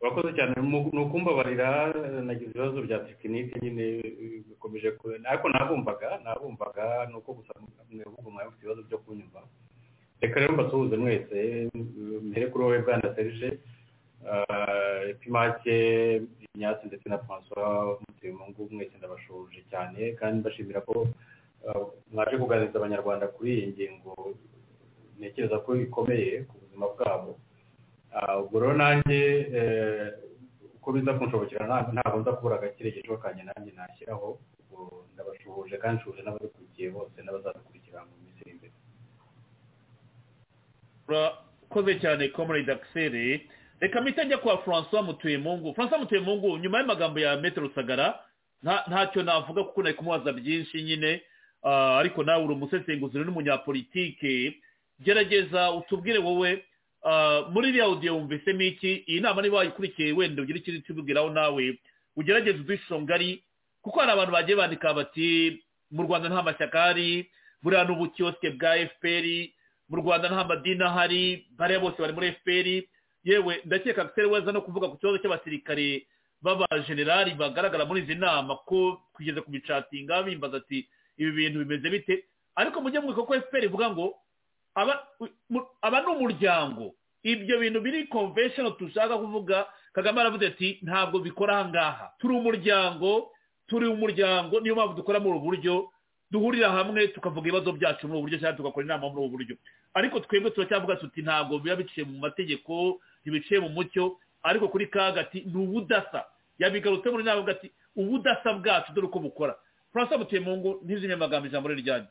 urakoze cyane ni ukumbabarira nagize ibibazo bya tekinike nyine bikomeje ariko nabumvaga nabumvaga ni uko gusa mwebwe mwari mufite ibibazo byo kunyumva reka rero mbasuhuze mwese mbere kuri wowe bwana serge epimake ignace ndetse na francois mutemungu mwese ndabashuje cyane kandi mbashimira ko mwaje kuganiriza abanyarwanda kuri iyi ngingo ntekereza ko ikomeye ku buzima bwabo ubwo rero nanjye uko biza kunshobokera ntabwo nza kubura agakirekezo kanjye nanjye nashyiraho ndabashuhuje kandi nshuje n'ababikurikiye bose n'abazabikurikira mu minsi iri imbere urakoze cyane komoride akiseri reka mpita njya kwa francois mutuyemungu francois mutuyemungu nyuma y'amagambo ya metero rusagara ntacyo navuga kuko nari kumubaza byinshi nyine ariko nawe uri umusesenguzi n'umunyapolitike gerageza utubwire wowe muri iriya audio wumvisemo iki iyi nama niba wayikurikiye wenda ugira ikindi tubwiraho nawe ugerageze udushusho ngari kuko hari abantu bagiye bandika bati mu rwanda nta mashyaka ahari buriya ni ubukiyosike bwa fpr mu rwanda nta madini ahari bariya bose bari muri fpr yewe ndakeka ko weza no kuvuga ku kibazo cy'abasirikare b'abajenerali bagaragara muri izi nama ko kugeza ku bicatinga bimbaza ati ibi bintu bimeze bite ariko mujye mwibuka ko fpr ivuga ngo aba ni umuryango ibyo bintu biri convention dushaka kuvuga kagame aravuze ati ntabwo bikora aha ngaha turi umuryango turi umuryango niyo mpamvu dukora muri ubu buryo duhurira hamwe tukavuga ibibazo byacu muri ubu buryo cyangwa tugakora inama muri ubu buryo ariko twebwe turacyavuga tuti ntabwo biba biciye mu mategeko ntibiciye mu mucyo ariko kuri kagati ni ubudasa yabigarutse muri nawe ati ubudasa bwacu dore uko bukora francois mutemungu ntizimye amagambo ijambo rye ryanyu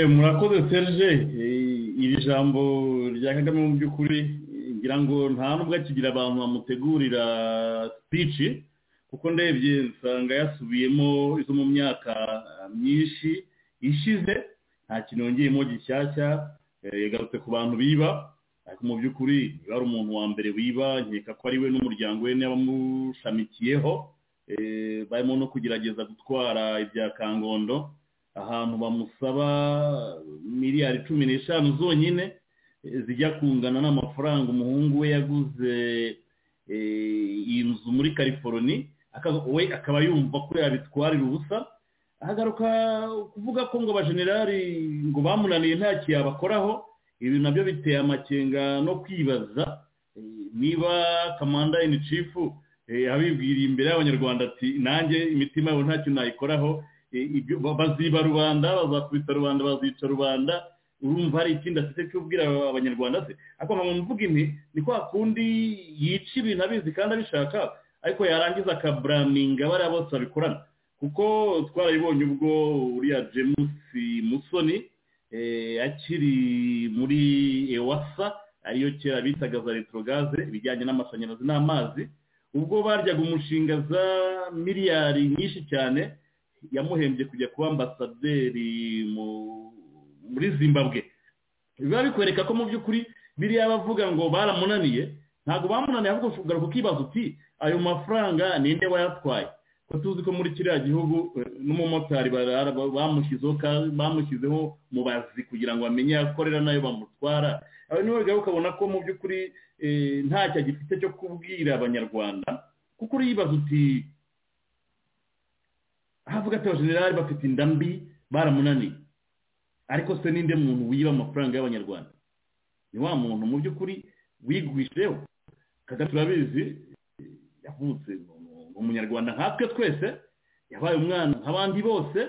murakoze serge iri jambo rya kagame mu by'ukuri ngira ngo nta nubwo akigira abantu bamutegurira sipici kuko ndebye nsanga yasubiyemo izo mu myaka myinshi ishize nta kintu yongeyemo gishyashya yagarutse ku bantu biba ariko mu by'ukuri niba ari umuntu wa mbere wiba nkeka ko ari we n'umuryango we n'abamushamikiyeho barimo no kugerageza gutwara ibya kangondo ahantu bamusaba miliyari cumi n'eshanu zonyine zijya kungana n'amafaranga umuhungu we yaguze iyi nzu muri californi we akaba yumva ko yabitwarira ubusa ahagaruka kuvuga ko ngo abajenerali ngo bamunaniye nta yabakoraho ibi nabyo biteye amakenga no kwibaza niba kamanda ini cifu abibwiriye imbere y'abanyarwanda ati nanjye imitima yabo ntacyo nayikoraho baziba rubanda bazakubita rubanda bazica rubanda urumva hari ikindi afite cy'ubwira abanyarwanda se ariko nka mvuga imwe ni kwa kundi yica ibintu abizi kandi abishaka ariko yarangiza akaburaninga bariya bose babikorana kuko twarayibonye ubwo uriya jemusi musoni akiri muri ewasa ariyo kera bitaga za retrogaze ibijyanye n'amashanyarazi n'amazi ubwo baryaga umushinga za miliyari nyinshi cyane yamuhembye kujya kuba ambasaderi mu muri zimbabwe biba bikwereka ko mu by'ukuri biriya bavuga ngo baramunaniye ntabwo bamunaniye ahubwo ushobora kukibaza uti ayo mafaranga ninde wayatwaye ko tuzi ko muri kiriya gihugu n'umumotari bamushyizeho mubazi kugira ngo bamenye akorera nayo bamutwara aho niwe bigaruka ukabona ko mu by'ukuri ntacyo agifite cyo kubwira abanyarwanda kuko uriyibaza uti havuga ati abajenerali bafite inda mbi baramunaniye ariko se ninde muntu wiba amafaranga y'abanyarwanda ni wa muntu mu by'ukuri wigwisheho kagame turabizi yavutse umunyarwanda nkatwe twese yabaye umwana nk'abandi bose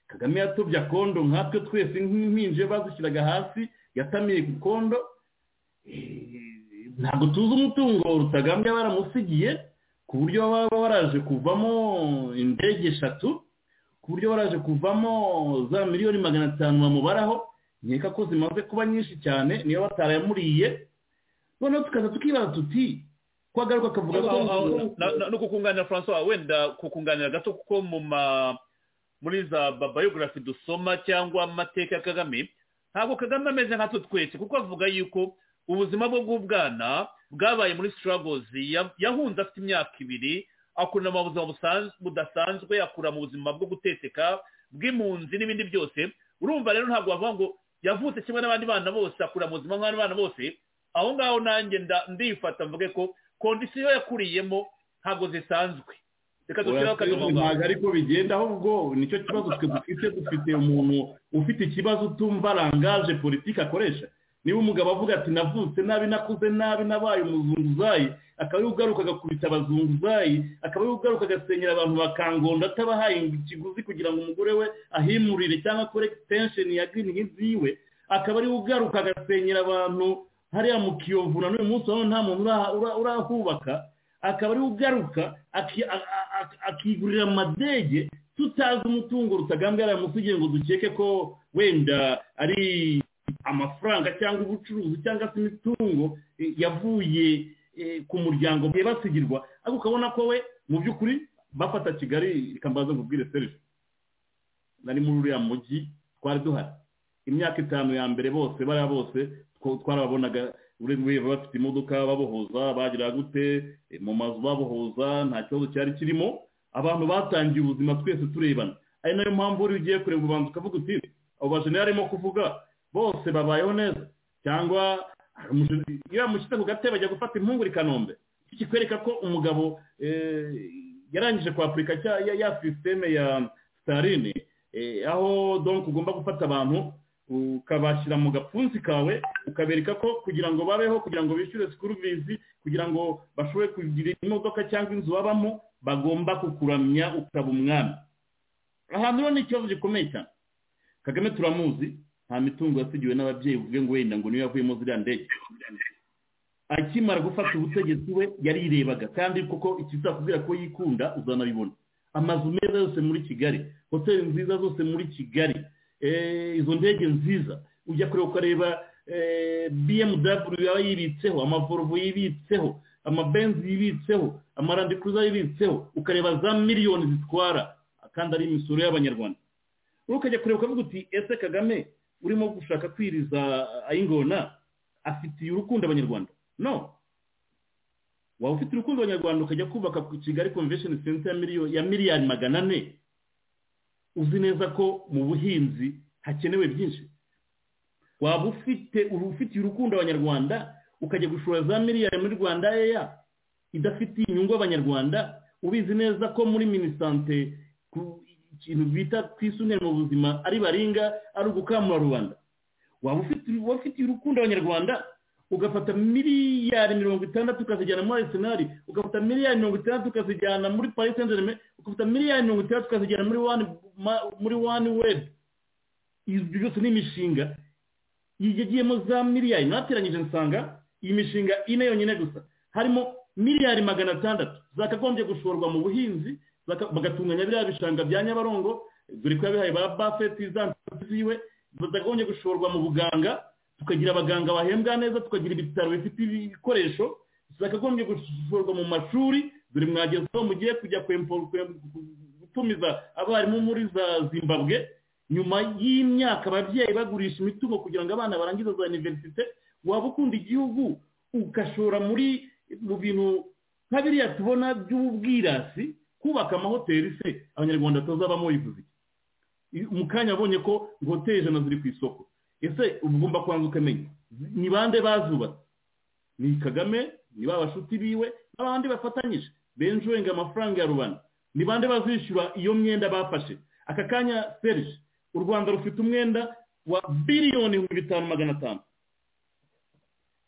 kagame yatobye akondo nkatwe twese nk'impinje bazishyiraga hasi yatamiye ku kondo ntabwo tuzi umutungo rutagambye baramusigiye ku buryo baba baraje kuvamo indege eshatu ku buryo baraje kuvamo za miliyoni magana atanu bamubaraho nkeka ko zimaze kuba nyinshi cyane niyo batarayamuriye noneho tukaza tukibaza tuti ko agaruka akavuga ko no kukunganira francois wenda kukunganira gato kuko mu ma muri za babayogarafi dusoma cyangwa amateka ya kagame ntabwo kagame ameze nka twese kuko avuga yuko ubuzima bwe bw'ubwana bwabaye muri sitaragozi yahunze afite imyaka ibiri akura mu buzima budasanzwe akura mu buzima bwo guteteka bw'impunzi n'ibindi byose urumva rero ntabwo bavuga ngo yavutse kimwe n'abandi bana bose akura mu buzima nk'abandi bana bose aho ngaho nanjye ndifata mvuge ko kondisiyo yakuriyemo ntabwo zisanzwe reka dushyiraho akadomo ntabwo ariko bigenda ahubwo nicyo kibazo twe dufite dufite umuntu ufite ikibazo utumva rangaje politiki akoresha niba umugabo avuga ati navutse nabi nakuze nabi nabaye umuzunguzayi akaba ariwe ugaruka agakubita abazunguzayi akaba ariwe ugaruka agasenyera abantu bakangonda atabahaye ikiguzi kugira ngo umugore we ahimurire cyangwa akore ekisitensheni ya girini hizi yiwe akaba ariwe ugaruka agasenyera abantu hariya mu kiyovu na n'uyu munsi urabona nta muntu urahubaka akaba ariwe ugaruka aki- a- a- a- akigurira amadege tutazi umutungo rutagambwara munsi ugira ngo dukeke ko wenda ari amafaranga cyangwa ubucuruzi cyangwa se imitungo eh, yavuye eh, ku muryango basigirwa ariko ukabona ko we mu by'ukuri bafata kigali ikambaza ngo ubwire serivisi nari muri uriya mujyi twari duhari imyaka itanu ya mbere bose bariya bose two- twarababonaga buri wese bafite imodoka babohoza bagira gute eh, mu mazu babohoza nta kibazo cyari kirimo abantu batangiye ubuzima twese turebana ari nayo mpamvu wari ugiye kureba ubanza ukavuga uti abo bajenera arimo kuvuga bose babayeho neza cyangwa umushe- iyo yamushyitse ku gatebe ajya gufata impungure i kanombe iki kikwereka ko umugabo eh, yarangije kwapurika cya- ya- ya sisiteme ya sitarine eh, aho donc ugomba gufata abantu ukabashyira mu gapfunsi kawe ukabereka ko kugira ngo babeho kugira ngo bishyure sikuru vizi kugira ngo bashobore kugira imodoka cyangwa inzu babamo bagomba kukuramya ukaba umwami ahantu rero ni ikibazo gikomeye cyane kagame turamuzi nta mitungo yasigiwe n'ababyeyi uvuge ngo wenda ngo niyo yavuyemo ziriya ndege akimara gufata ubutegetsi we yarirebaga kandi koko ikizakubwira ko yikunda uzanabibona amazu meza yose muri kigali hoteli nziza zose muri kigali eh, izo ndege nziza ujya kureba ukareba eh, bmw yaba yibitseho amavoruvo yibitseho amabenzi yibitseho amarandikuza yibitseho ukareba za miliyoni zitwara kandi ari imisoro y'abanyarwanda uri ukajya kureba ukavuga uti ese kagame urimo gushaka kwiriza ayingona afitiye urukundo abanyarwanda no waba ufite urukundo abanyarwanda ukajya kubaka ku kigali convention center ya miliyoni ya miliyari magana ane uzi neza ko mu buhinzi hakenewe byinshi waba ufite ufitiye urukundo abanyarwanda ukajya gushora za miliyari muri rwanda eya idafitiye inyungu abanyarwanda ubizi neza ko muri minisante ku- ikintu bita twisungane mu buzima ari baringa ari ugukamura rubanda waba ufite waba ufitiye urukundo abanyarwanda ugafata miliyari mirongo itandatu ukazijyana muri arisenali ugafata miliyari mirongo itandatu ukazijyana muri paris saint germain ugafata miliyari mirongo itandatu ukazijyana muri wani ma- muri wani webu ibyo byose ni imishinga yagiyemo za miliyari mwateranyije nsanga iyi mishinga ine yonyine gusa harimo miliyari magana atandatu zakagombye gushorwa mu buhinzi zaka- bagatunganya biriya bishanga bya nyabarongo dore ko yabihaye ba bafeti za nshuti ziwe zakagombye gushorwa mu buganga tukagira abaganga bahembwa neza tukagira ibitaro bifite ibikoresho zakagombye gushorwa mu mashuri dore mwagezeho mugiye kujya kwempo- kwem- gutumiza abarimu muri za zimbabwe nyuma y'imyaka ababyeyi bagurisha imitungo kugira ngo abana barangize za iniverisite waba ukunda igihugu ugashora muri mu bintu nka biriya tubona by'ubwirasi kubaka amahoteli se abanyarwanda tuzabamo bivuze iki mu kanya abonye ko ngo hoteli ijana ziri ku isoko ese uba ugomba kubanza ukamenya ni bande bazubatse ni kagame ni ba bashuti biwe n'abandi bafatanyije benshi wenga amafaranga ya rubanda ni bande bazishyura iyo myenda bafashe aka kanya serge u rwanda rufite umwenda wa biliyoni ibihumbi bitanu magana atanu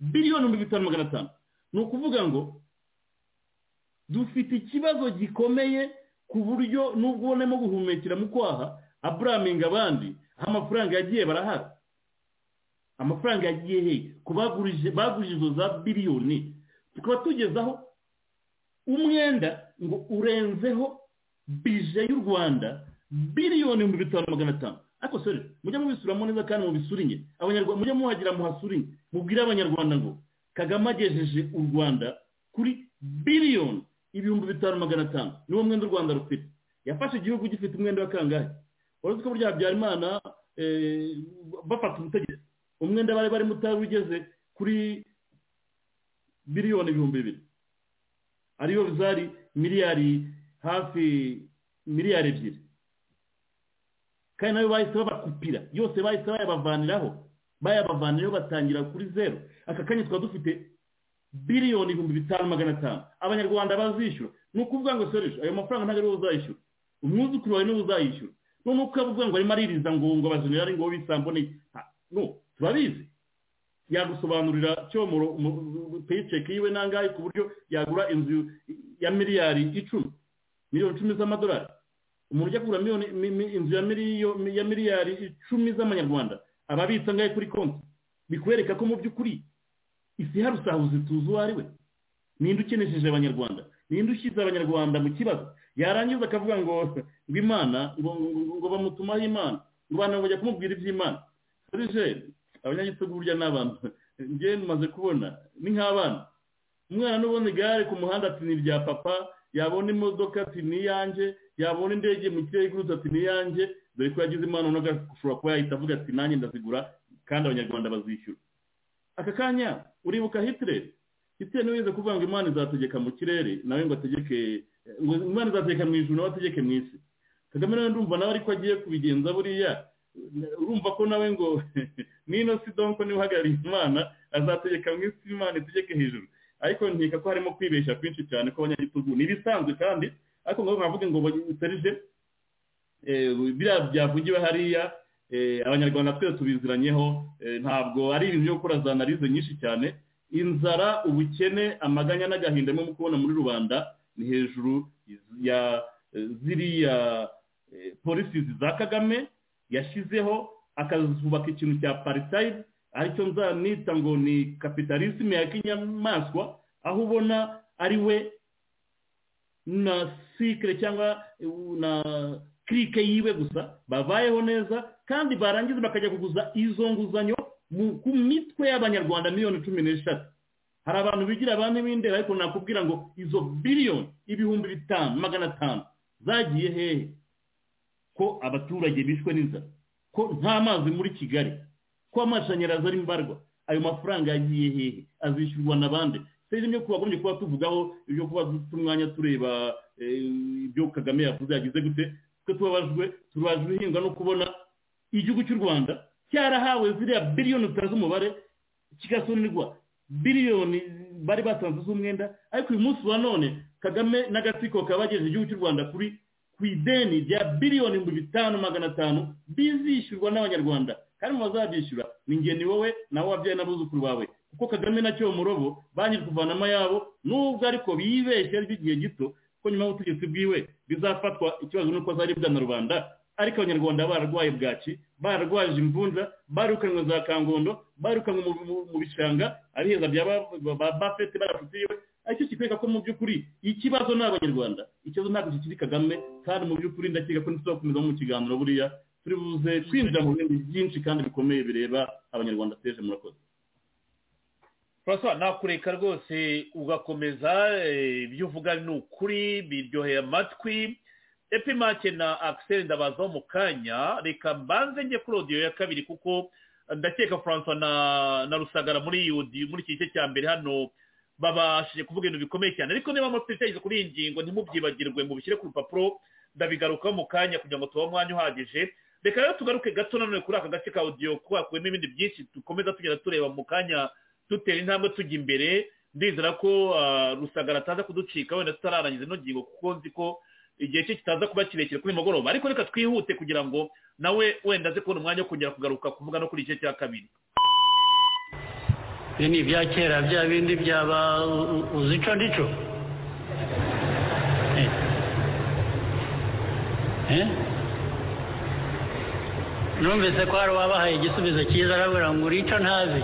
biliyoni ibihumbi bitanu magana atanu ni ukuvuga ngo dufite ikibazo gikomeye ku buryo n'ubwo ubonamo guhumekera mu kwaha aburaminga abandi aho amafaranga yagiye barahari amafaranga yagiye he ku bagurije bagurije izo za biliyoni tukaba tugezaho umwenda ngo urenzeho bije y'u rwanda biliyoni ibihumbi bitanu magana atanu ariko sore mujye mubisuramo neza kandi mubisurinye abanyarwanda mujye muhagira muhasurinye mubwire abanyarwanda ngo kagame agejeje u rwanda kuri biliyoni ibihumbi bitanu magana atanu niwo mwenda u rwanda rufite yafashe igihugu gifite umwenda wa kangahe uretse ko burya habyarimana eh, bafata ubutegetsi umwenda bari barimo utari ugeze kuri miliyoni ibihumbi bibiri ariyo zari miliyari hafi miliyari ebyiri kandi nayo bahise babakupira yose bahise bayabavaniraho bayabavaniraho batangira kuri zeru aka kanya twaba dufite biliyoni ibihumbi bitanu magana atanu abanyarwanda bazishyura ni ukuvuga ngo soresha ayo mafaranga ntabwo ariwe uzayishyura umwuzukuru wawe niwe uzayishyura noneho ukaba uvuga ngo arimo aririza ngo ngo abajenerali ngo bisamboneye no turabizi yagusobanurira cyomoro peyiceki yiwe nangahe ku buryo yagura inzu ya miliyari icumi miliyoni icumi z'amadolari umuntu ujya kugura miliyoni mi- mi- inzu ya miliyo- mi- ya miliyari icumi z'amanyarwanda aba abitsa angahe kuri konti bikwereka ko mu by'ukuri isi hari usahuzi tuzi uwo ari we ninde ukenesheje abanyarwanda ninde ushyize abanyarwanda mu kibazo yarangiza akavuga ngo ngo imana ngo ngo- ngo bamutumaho imana ngo abantu bajya kumubwira iby'imana serije abanyagitugu burya ni abantu njyewe maze kubona ni nk'abana umwana n'ubona igare ku muhanda ati ni irya papa yabona imodoka ati ni iyanjje yabona indege mu kirere igurutse ati ni iyanjye dore ko yagize impano no gashobora kuba yahita avuga ati nanjye ndazigura kandi abanyarwanda bazishyura aka kanya uribuka hitireri hitireri niba wize kuvuga ngo imana izategeka mu kirere nawe ngo ategeke ngo imana izategeka mu ijuru nawe ategeke mu isi kagame nawe ndumva nawe ariko agiye kubigenza buriya urumva ko nawe ngo nino si donko niba uhagarariye imana azategeka mu isi imana itegeke hejuru ariko nkeka ko harimo kwibeshya kwinshi cyane ko abanyagitugu ni ibisanzwe kandi ariko ngo bavuge ngo serije biriya byavugiwe hariya eh, abanyarwanda twese tubiziranyeho eh, ntabwo ari ibintu byo gukora za analize nyinshi cyane inzara ubukene amaganya n'agahinda mu kubona muri rubanda ni hejuru ya eh, ziriya eh, policies za kagame yashyizeho akazubaka ikintu cya apartheid aricyo nzanita ngo ni kapitalisme ya kinyamaswa aho ubona ari we na sikire cyangwa eh, na kirike yiwe gusa babayeho neza kandi barangiza bakajya kuguza izo nguzanyo mu- ku mitwe y'abanyarwanda miliyoni cumi n'eshatu hari abantu bigira ba b'indera ariko nakubwira ngo izo biliyoni ibihumbi bitanu magana atanu zagiye hehe ko abaturage bishwe n'inzara ko nta mazi muri kigali ko amashanyarazi ari mbarwa ayo mafaranga yagiye hehe azishyurwa na bande serivisi byo kubagombye kuba tuvugaho ibyo kuba dufite umwanya tureba eh, ibyo kagame yavuze yagize gute twe tubabajwe tubajwe ihinga no kubona igihugu cy'u rwanda cyarahawe ziriya biliyoni zitazi umubare kigasonerwa biliyoni bari batanze z'umwenda ariko uyu munsi wa none kagame n'agatsiko kabagejeje igihugu cy'u rwanda kuri ku ideni rya biliyoni ibihumbi bitanu magana atanu bizishyurwa n'abanyarwanda kandi mu bazabyishyura ni njye ni wowe nawe wabyaye n'abuzukuru bawe kuko kagame na cyo murobo banki kuvanamo yabo nubwo ariko bibeshye ari by'igihe gito ko nyuma y'ubutegetsi bwiwe bizafatwa ikibazo nuko azari bwana rubanda ariko abanyarwanda bararwaye bwaki bararwaje imvunja barukanwe za kangondo barukanwe mu- mu- mu bishanga ari heza bya ba- ba- ba- bafete barafitiye aricyo kikwereka ko mu by'ukuri ikibazo ni abanyarwanda ikibazo ntabwo kikiri kagame kandi mu by'ukuri ndakeka ko nituzakomeza mu kiganiro buriya turi buze kwinjira mu bindi byinshi kandi bikomeye bireba abanyarwanda teje murakoze turasaba nakureka rwose ugakomeza eh, ibyo uvuga ni ukuri biryoheye amatwi epimake na akiseri ndabazaho mu kanya reka mbanze njye kuri odiyo ya kabiri kuko ndakeka francois na na rusagara muri iyi audio- muri iki gice cya mbere hano babashije kuvuga ibintu bikomeye cyane ariko niba mufite ibitekerezo kuri iyi ngingo ntimubyibagirwe mubishyire ku rupapuro ndabigarukaho mu kanya kugira ngo tubahe umwanya uhagije reka rero tugaruke gato nanone kuri aka gace ka odiyo kuko hakubiyemo ibindi byinshi dukomeza tugenda tureba mu kanya dutera intambwe tujya imbere ndizera ko ah, rusagara ataza kuducika wenda tutararangiza ino ngingo kuko nzi ko igihe cye kitaza kuba kirekire kuri uyu mugoroba ariko reka twihute kugira ngo nawe wenda aze kubona umwanya wo kongera kugaruka kuvuga no kuri igice cya kabiri ibyo ni ibya kera bya bindi byaba u- u- uzi ico ndico Eh. Eh? numvise ko hari uwabahaye igisubizo cyiza arabura ngo uri ico ntazi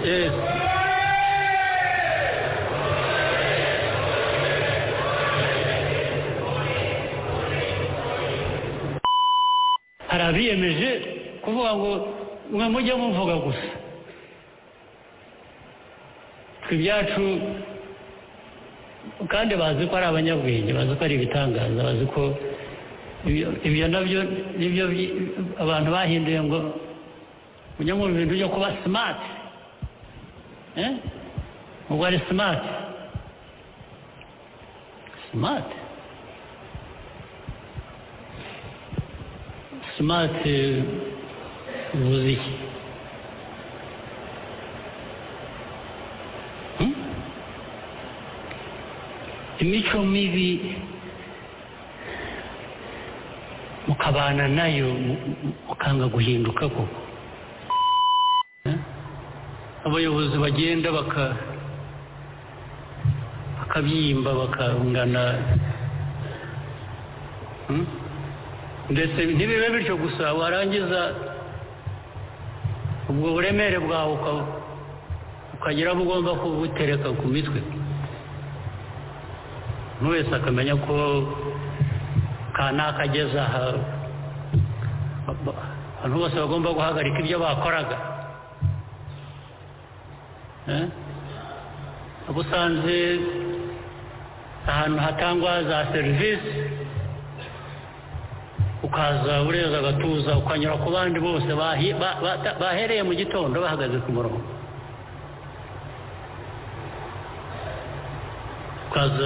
Eh. hari abiyemeje kuvuga ngo mwe mujye muvuga gusa twe ibyacu kandi bazi ko ari abanyabwenge bazi ko ari ibitangaza bazi ko ibyo- ibyo nabyo nibyo bi- abantu bahinduye ngo mujye mu bintu byo kuba simati ubwo ari simati simati simati bivuze iki Hmm? imico mibi mukabana nayo mu- mu- mukanga guhinduka koko Eh? abayobozi bagenda baka bakabyimba bakangana Hmm? ndetse ntibibe bityo gusa warangiza ubwo buremere bwawe ukagira aho ugomba kubutereka ku mitwe buri wese akamenya ko kanaka ageze aha abantu bose bagomba guhagarika ibyo bakoraga uba usanze ahantu hatangwa za serivisi ukaza ureza agatuza ukanyura ku bandi bose bahereye mu gitondo bahagaze ku murongo ukaza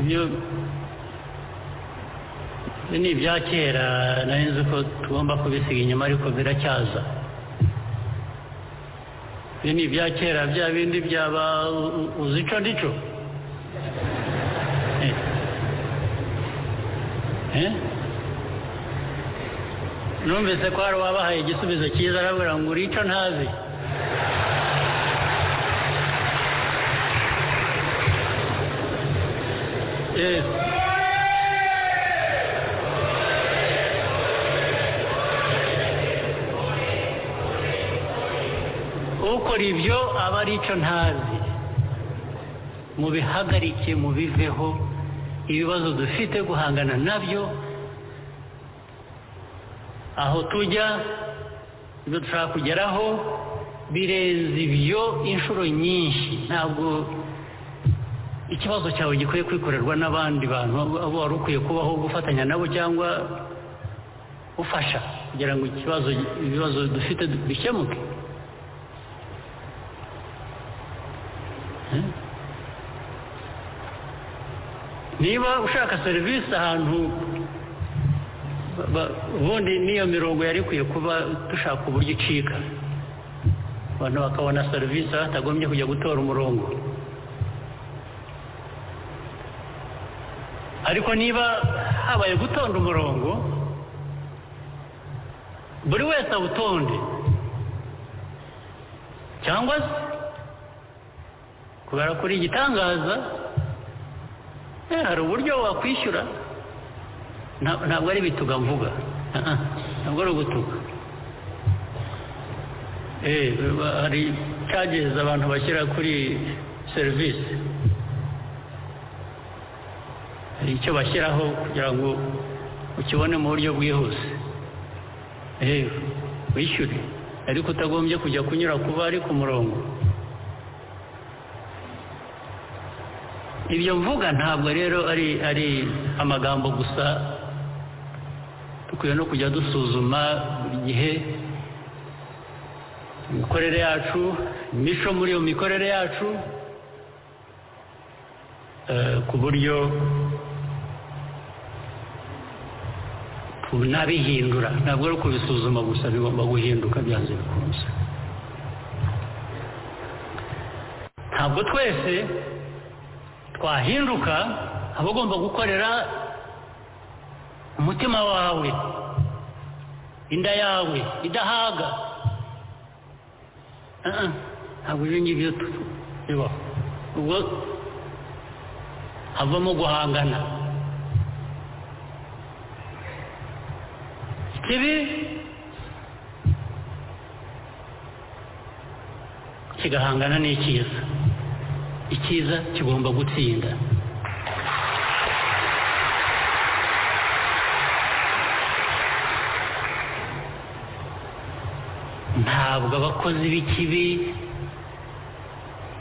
ibyo ni ibya kera nari nzi ko tugomba kubisiga inyuma ariko biracyaza ibyo ni ibya kera bya bindi byaba uzico ndico numvise ko hari uwabahaye igisubizo cyiza arabwira ngo urico ntazi ukora ibyo aba ari icyo ntazi mubihagarike mubiveho ibibazo dufite guhangana nabyo aho tujya ibyo dushaka kugeraho birenze ibyo inshuro nyinshi ntabwo ikibazo cyawe gikwiye kwikorerwa n'abandi bantu abo wari ukwiye kubaho gufatanya nabo cyangwa ufasha kugira ngo ikibazo ibibazo dufite bikemuke niba ushaka serivisi ahantu ubundi n'iyo mirongo yari ikwiye kuba dushaka uburyo icika abantu bakabona serivisi batagombye kujya gutora umurongo ariko niba habaye gutonda umurongo buri wese awutonde cyangwa se kubera kuri igitangaza hari uburyo wakwishyura ntabwo ari ibituga mvuga ntabwo ari ugutuga hari cyagereza abantu bashyira kuri serivisi hari icyo bashyiraho kugira ngo ukibone mu buryo bwihuse rero wishyure ariko utagombye kujya kunyura kuba ari ku murongo ibyo mvuga ntabwo rero ari ari amagambo gusa dukwiye no kujya dusuzuma buri gihe imikorere yacu imico muri iyo mikorere yacu ku buryo tunabihindura ntabwo ari kubisuzuma gusa bigomba guhinduka byanze bikunze ntabwo twese twahinduka aba ugomba gukorera umutima wawe inda yawe idahaga ntabwo ibyo ngibyo bibaho ubwo havamo guhangana ikibi kigahangana n'icyiza icyiza kigomba gutsinda ntabwo abakozi b'ikibi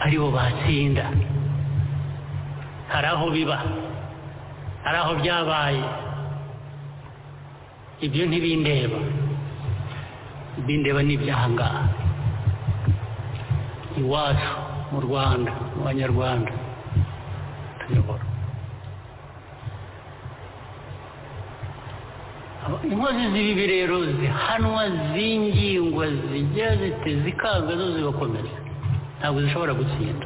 aribo batsinda hari aho biba hari aho byabaye ibyo ntibindeba ibindeba ni ibyahangaha iwacu mu rwanda mu banyarwanda tuyobora inkozi z'ibibi rero zihanwa zingingwa zijya zite zikanga zo zibakomeza ntabwo zishobora gutsinda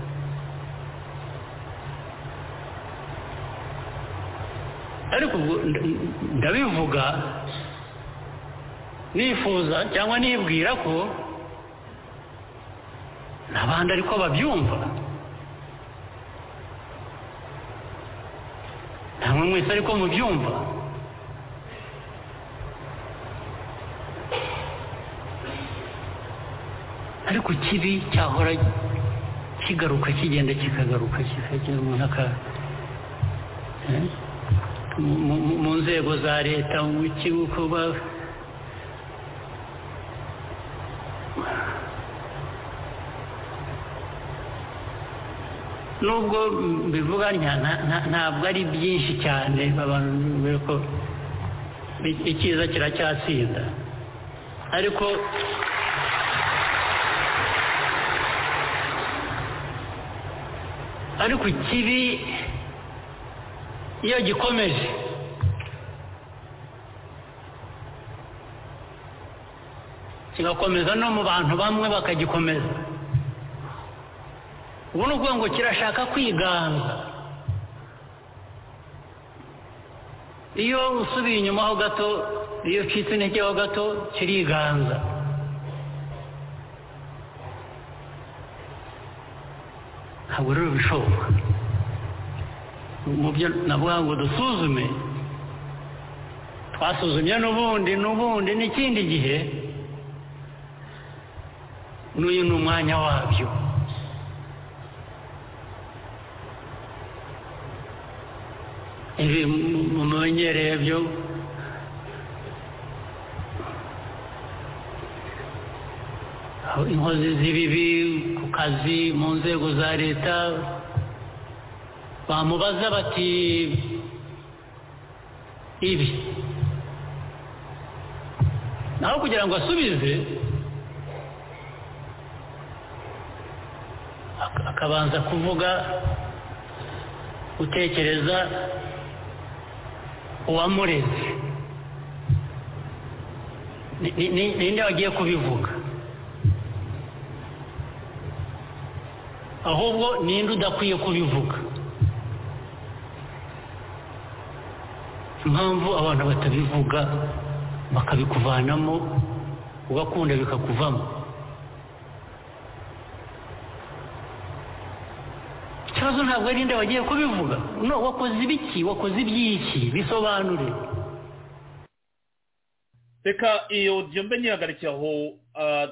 ariko ndabivuga nifuza cyangwa nibwira ko n'abandi ariko babyumva ntabwo mwese ariko mubyumva ku kibi cyahora kigaruka kigenda kikagaruka kikagera umuntu aka mu nzego za leta mu kigo nubwo bivuga ntabwo ari byinshi cyane abantu ko icyiza kiracyatsinda ariko ariko ikibi iyo gikomeje kigakomeza no mu bantu bamwe bakagikomeza ubu ni ukuvuga ngo kirashaka kwiganga iyo usubiye inyuma ho gato iyo ucitse intege ho gato kiriganza ntabwo rero bishoboka mu byo navuga ngo dusuzume twasuzumye n'ubundi n'ubundi n'ikindi gihe n'uyu ni umwanya wabyo ibi mumenyereye byo inkozi z'ibibi ku kazi mu nzego za leta bamubaza bati ibi naho kugira ngo asubize akabanza kuvuga gutekereza uwamureze ninde wagiye kubivuga ahubwo ninde udakwiye kubivuga impamvu abantu batabivuga bakabikuvanamo ugakunda bikakuvamo ikibazo ntabwo ari nde wagiye kubivuga wakoze ibiki wakoze iby'iki bisobanure reka iyo odiyo mbe nyihagarike aho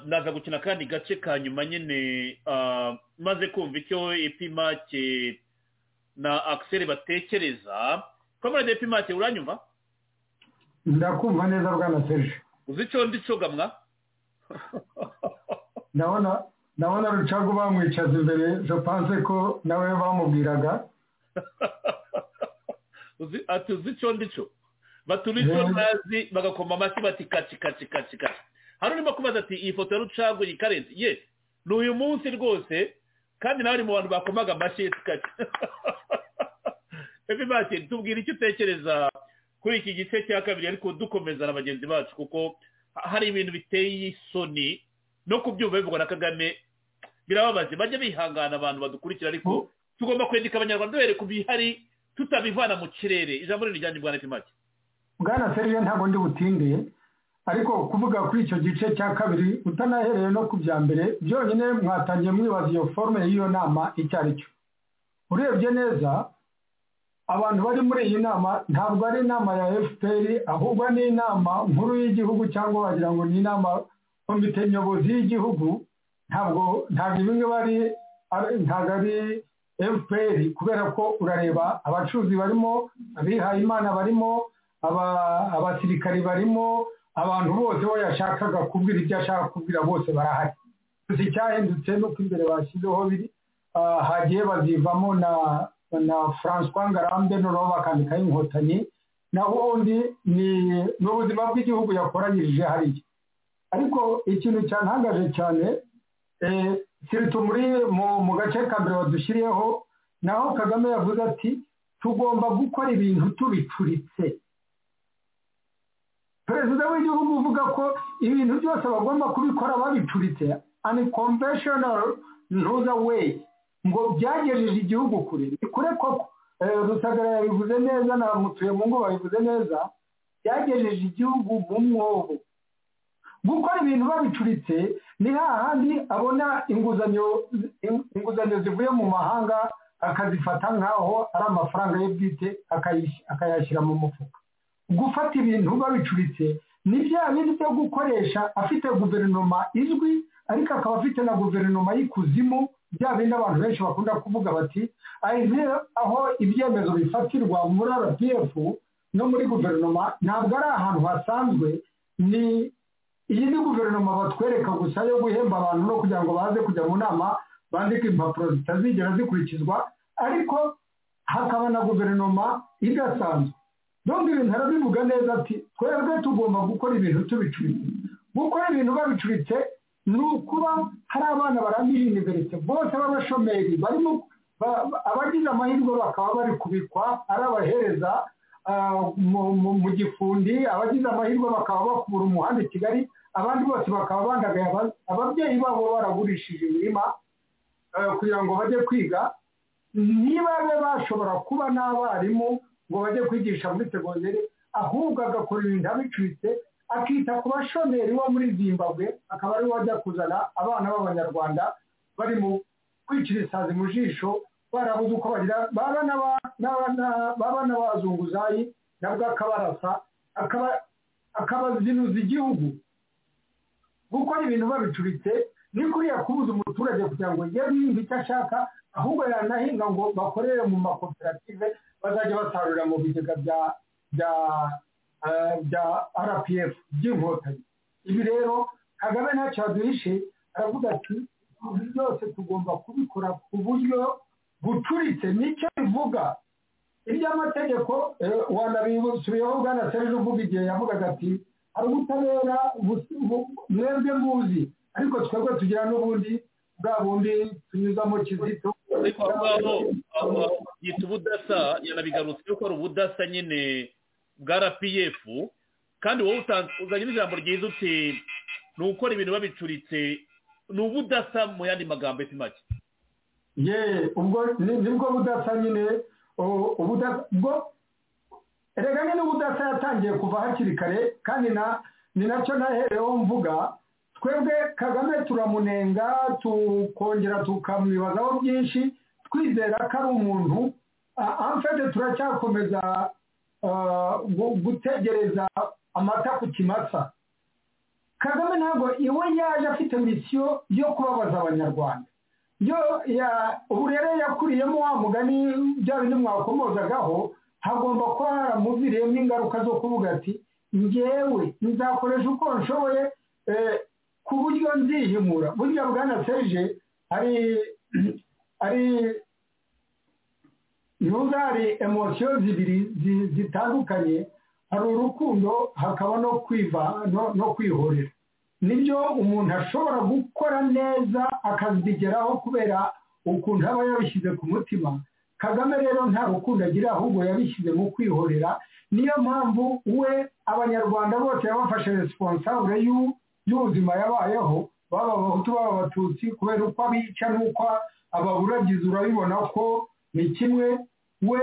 naza gukina akandi gace ka nyuma nyine maze kumva icyo epimake na akiseri batekereza kamara epimake uranyumva ndakumva neza bwana serge uzi icyo ndi cogamwa ndabona ndabona rucagu bamwicaza imbere jopanse ko nawe bamubwiraga ati uzi icyo cyo batura icyo ntazi bagakoma amashyi bati kaci kaci kaci kaci hari urimo kubaza ati iyi foto ya rucagu iyi karenzi ye ni uyu munsi rwose kandi nawe ari mu bantu bakomaga amashyi kaci evi bake tubwira icyo utekereza kuri iki gice cya kabiri ariko dukomeza na bagenzi bacu kuko hari ibintu biteye isoni no kubyumva bivugwa na kagame birababaje bajya bihangana abantu badukurikira ariko tugomba kwandika abanyarwanda duhereye ku bihari tutabivana mu kirere ijambo riri rijyanye bwana pimake bwana serije ntabwo ndi butindiye ariko kuvuga kuri icyo gice cya kabiri utanahereye no ku bya mbere byonyine mwatangiye mwibaza iyo forume y'iyo nama icyo ari cyo urebye neza abantu bari muri iyi nama ntabwo ari inama ya efuperi ahubwo ni inama nkuru y'igihugu cyangwa wagira ngo ni inama komite nyobozi y'igihugu ntabwo ntabwo bimwe bari ntabwo ari fpr kubera ko urareba abacuruzi barimo abihayimana barimo abasirikari barimo abantu bose we yashakaga kubwira ibyo ashaka kubwira bose barahari gusa icyahindutse ni uko imbere bashyizeho biri hagiye bazivamo na na francois ngarambe noneho bakandikaho inkotanyi naho undi ni ubuzima bw'igihugu yakoranyirije hariya ariko ikintu cyantangaje cyane sirito muri mu gace ka mbere badushyiriyeho naho kagame yavuze ati tugomba gukora ibintu tubicuritse perezida w'igihugu uvuga ko ibintu byose bagomba kubikora babicuritse ani konveshonari ntuza weyi ngo byagejeje igihugu kure ni kure koko rusagara yabivuze neza na mutuyemungu babivuze neza byagejeje igihugu mu mwobo gukora ibintu babicuritse ni hahandi abona inguzanyo inguzanyo zivuye mu mahanga akazifata nk'aho ari amafaranga ye bwite akayashyira mu mufuka gufata ibintu babicuritse ni bya bindi byo gukoresha afite guverinoma izwi ariko akaba afite na guverinoma y'ikuzimu bya bindi abantu benshi bakunda kuvuga bati aho ibyemezo bifatirwa muri rpf no muri guverinoma ntabwo ari ahantu hasanzwe ni iyi ni guverinoma batwereka gusa yo guhemba abantu no kugira ngo baze kujya mu nama bandike impapuro zitazigera zikurikizwa ariko hakaba na guverinoma idasanzwe nubwo ibintu arabivuga neza ati twebwe tugomba gukora ibintu tubicuritse gukora ibintu babicuritse ni ukuba hari abana barambije iniverite bose b'abashomeri barimo abagize amahirwe bakaba bari kubikwa ari abahereza mu gifundi abagize amahirwe bakaba bakubura umuhanda i kigali abandi bose bakaba bandagaye ababyeyi babo baragurishije imirima kugira ngo bajye kwiga niba be bashobora kuba n'abarimu ngo bajye kwigisha muri segonderi ahubwo agakora ibintu abicuritse akita ku bashomeri wo muri zimbabwe akaba ariwe wajya kuzana abana b'abanyarwanda bari mu kwicira isazi mu jisho barabuze uko bagira baba n'abazunguzayi nabwo akabarasa akabazinuza igihugu gukora ibintu babicuritse ni kuriya kubuza umuturage kugira ngo ye yumve icyo ashaka ahubwo yanahinga ngo bakorere mu makoperative bazajya basarurira mu bigega bya bya bya rpf by'inkotanyi ibi rero kagame ntacyo yaduhishe aravuga ati ibintu byose tugomba kubikora ku buryo bucuritse nicyo bivuga iby'amategeko wanabisubiyeho bwana serge uvuga igihe yavugaga ati hari ubutabera mwebwe muzi ariko twebwe tugira n'ubundi bwa bundi tunyuzamo kizito ariko aho ngaho yita ubudasa yanabigarutse yuko ari ubudasa nyine bwa rpf kandi wowe uzanye n'ijambo ryiza uti ni ukora ibintu babicuritse ni ubudasa mu yandi magambo ese make ye ubwo nibwo budasa nyine ubwo erega nyine ubudasa yatangiye kuva hakiri kare kandi ni nacyo nahereho mvuga twebwe kagame turamunenga tukongera tukamwibazaho byinshi twizera ko ari umuntu amfede turacyakomeza gutegereza amata ku kimasa kagame ntabwo iwe yaje afite misiyo yo kubabaza abanyarwanda ubu rero yakuriyemo wa mugani bya bindi mwakomozagaho hagomba kuba haramuviriyemo ingaruka zo kuvuga ati ngewe nzakoresha uko nshoboye ku buryo nzihimura burya bwana serge hari hari nubwo hari emosiyo zibiri zitandukanye hari urukundo hakaba no kwiva no kwihorera nibyo umuntu ashobora gukora neza akabigeraho kubera ukuntu aba yabishyize ku mutima kagame rero nta rukundo agira ahubwo yabishyize mu kwihorera niyo mpamvu we abanyarwanda bose yabafashe responsable y'u y'ubuzima yabayeho baba abahutu baba abatutsi kubera uko abica n'uko ababuragiza urabibona ko ni kimwe we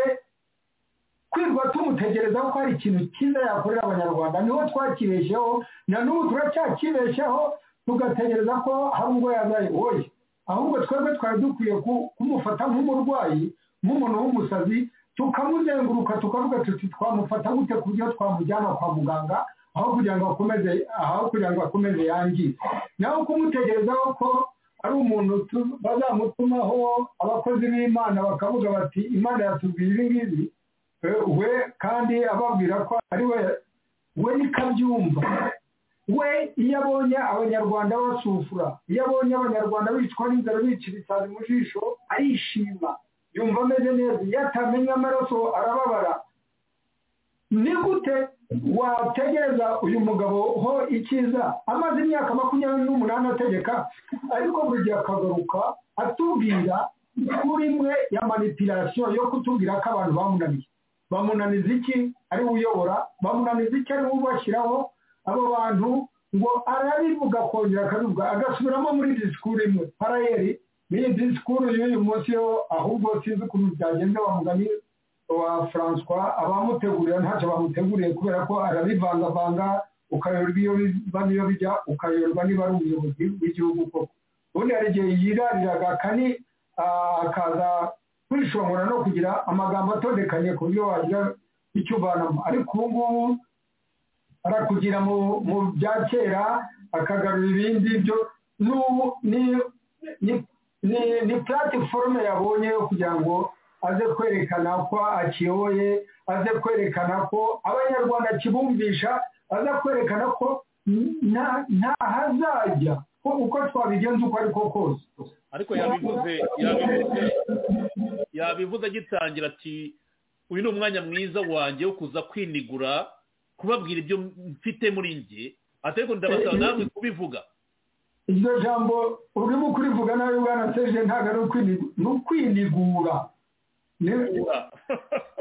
kwirwa tumutegereza ko hari ikintu cyiza yakorera abanyarwanda niho twakibeshyeho na n'ubu turacyakibeshyeho tugategereza ko hari ubwo yazaye woye ahubwo twebwe twari dukwiye kumufata nk'umurwayi nk'umuntu w'umusazi tukamuzenguruka tukavuga tuti twamufata gute ku buryo twamujyana kwa muganga aho kugira ngo akomeze aho kugira ngo akomeze yangize naho kumutegerezaho ko ari umuntu bazamutumaho abakozi b'imana bakavuga bati imana yatubwiye ibi ngibi we kandi ababwira ko ari we we niko abyumva we iyo abonye abanyarwanda basufura iyo abonye abanyarwanda bicwa n'inzara bicira isazi mu jisho arishima yumva ameze neza iyo atamenya amaraso arababara ni gute wategereza uyu mugabo ho icyiza amaze imyaka makumyabiri n'umunani ategeka ariko buri gihe akagaruka atubwira kuri imwe ya manipirasiyo yo kutubwira ko abantu bamunaniye bamunaniza iki ari uyobora bamunaniza iki ari ubashyiraho abo bantu ngo arabivuga akongera akabivuga agasubiramo muri disikuru imwe parayeri n'iyi disikuru y'uyu munsi yo ahubwo sinzi ukuntu byagenze bamugani wa francois abamutegurira ntacyo bamuteguriye kubera ko arabivangavanga ukayoberwa iyo biba bijya ukayoberwa niba ari umuyobozi w'igihugu koko ubundi hari igihe yirariraga kani akaza kwishongora no kugira amagambo atondekanye ku buryo wagira icyo uvanamo ariko ubu ngubu arakugira mu bya kera akagarura ibindi byo n'ubu ni platiforume yabonye yo kugira ngo aze kwerekana ko akiyoboye aze kwerekana ko abanyarwanda akibumvisha aze kwerekana ko nta hazajya uko twabigenza uko ariko kose ariko yabivuze yabivuze yabivuze agitangira ati uyu ni umwanya mwiza wanjye wo kuza kwinigura kubabwira ibyo mfite muri nge ariko ndabasaba namwe kubivuga iryo jambo urimo kurivuga nawe ubwana serije ntabwo ari ukwinigura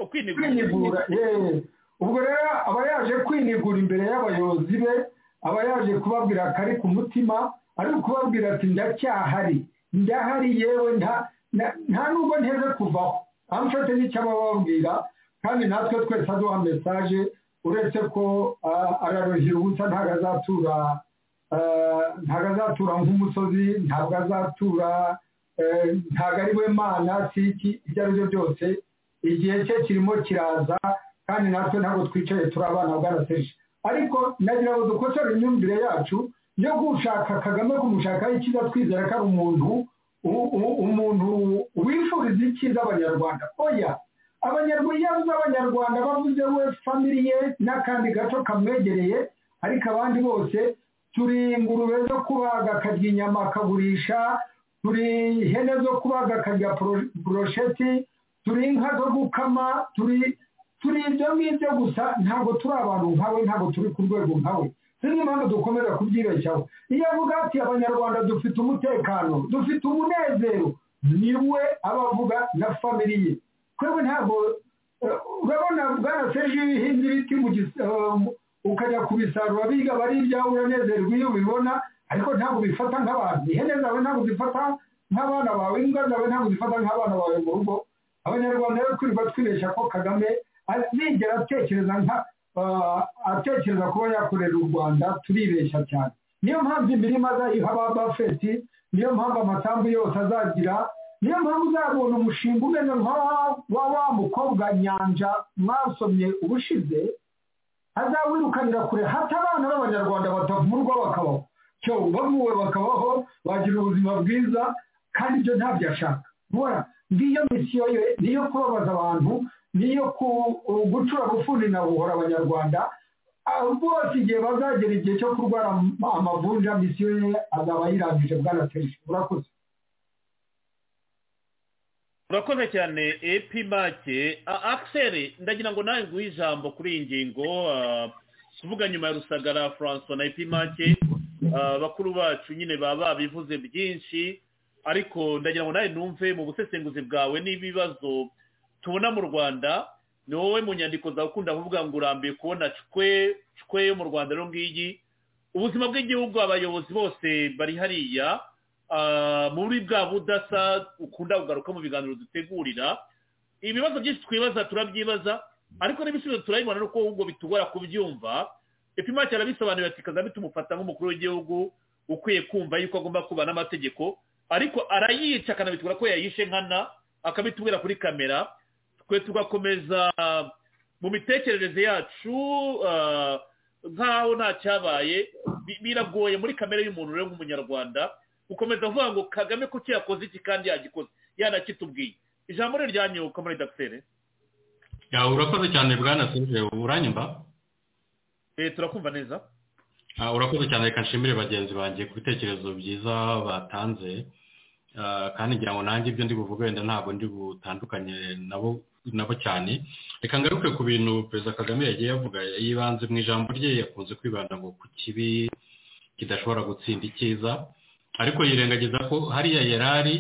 kwinigura yewe ubwo rero aba yaje kwinigura imbere y'abayobozi be aba yaje kubabwira akari ku mutima ari kubabwira ati ndacyahari ndahari yewe nta nubwo nteze kuvaho amfate n'icyo aba ababwira kandi natwe twese aduha mesaje uretse ko araruhira ubusa ntabwo azatura ntabwo azatura nk'umusozi ntabwo azatura ntabwo ari we mana si iki ibyo ari byo byose igihe cye kirimo kiraza kandi natwe ntabwo twicaye turi abana bwaraseje ariko nagira ngo dukosore imyumvire yacu yo gushaka kagame kumushakaho icyiza twizera ko ari umuntu umuntu wifuriza icyiza abanyarwanda oya abanyarwanda yabuze abanyarwanda bavuze we famiriye n'akandi gato kamwegereye ariko abandi bose turi ingurube zo kubaga akarya inyama akagurisha turi ihene zo kubaga akarya burosheti turi inka zo gukama turi turi ibyo ngibyo gusa ntabwo turi abantu nkawe ntabwo turi ku rwego nkawe zimwe mpamvu dukomeza kubyibeshyaho iyo avuga ati abanyarwanda dufite umutekano dufite umunezero ni we aba avuga na famiriye twebwe ntabwo urabona bwana seje iyo uhinze ibiti ukajya kubisarura biga bari ibyawe uranezerwa iyo ubibona ariko ntabwo ubifata nk'abantu ihene zawe ntabwo zifata nk'abana bawe imbwa zawe ntabwo zifata nk'abana bawe mu rugo abanyarwanda rero twirirwa twibeshya ko kagame nigera atekereza nka atekereza kuba yakorera u rwanda turibeshya cyane niyo mpamvu imirima azayiha ba bafeti niyo mpamvu amasambu yose azagira niyo mpamvu uzabona umushinga umeze nka wa wa mukobwa nyanja mwasomye ubushize azawirukanira kure hata abana b'abanyarwanda batavurwa bakabaho cyo bavuwe bakabaho bagira ubuzima bwiza kandi ibyo ntabyo ashaka mubona ngiyo misiyo ye niyo kubabaza abantu niyo gucura gufuni na buhora abanyarwanda bose igihe bazagera igihe cyo kurwara amavunja misiyo ye azaba yirangije bwanateje urakoze urakoze cyane epi make akiseri ndagira ngo nawe nguhe ijambo kuri iyi ngingo tuvuga nyuma ya rusagara francois na epi make bakuru bacu nyine baba babivuze byinshi ariko ndagira ngo nawe numve mu busesenguzi bwawe n'ibibazo tubona mu rwanda ni wowe mu nyandiko zawe ukunda kuvuga ngo urambiye kubona cwe cwe yo mu rwanda rero ngiyi ubuzima bw'igihugu abayobozi bose bari hariya muri bwa budasa ukunda kugaruka mu biganiro dutegurira ibibazo byinshi twibaza turabyibaza ariko n'ibisubizo turabibona nuko ahubwo bitugora kubyumva epimake arabisobanurira ati kagame tumufata nk'umukuru w'igihugu ukwiye kumva yuko agomba kuba n'amategeko ariko arayica akanabitubwira ko yayishe nkana akabitubwira kuri kamera twe tugakomeza mu mitekerereze yacu nk'aho nta cyabaye biragoye muri kamere y'umuntu rero nk'umunyarwanda ukomeza avuga ngo kagame ko yakoze iki kandi yagikoze yanakitubwiye ijambo rye ryanyuka muri dogiteri urakoze cyane bwana serije uranyumva turakumva neza urakoze cyane reka nshimire bagenzi banjye ku bitekerezo byiza batanze kandi ngira ngo nanjye ibyo ndi buvuge wenda ntabwo ndi butandukanye nabo nabo cyane reka ngaruke ku bintu perezida kagame yagiye yavuga yibanze mu ijambo rye yakunze kwibanda ngo ku kibi kidashobora gutsinda icyiza ariko yirengagiza ko hariya yari ari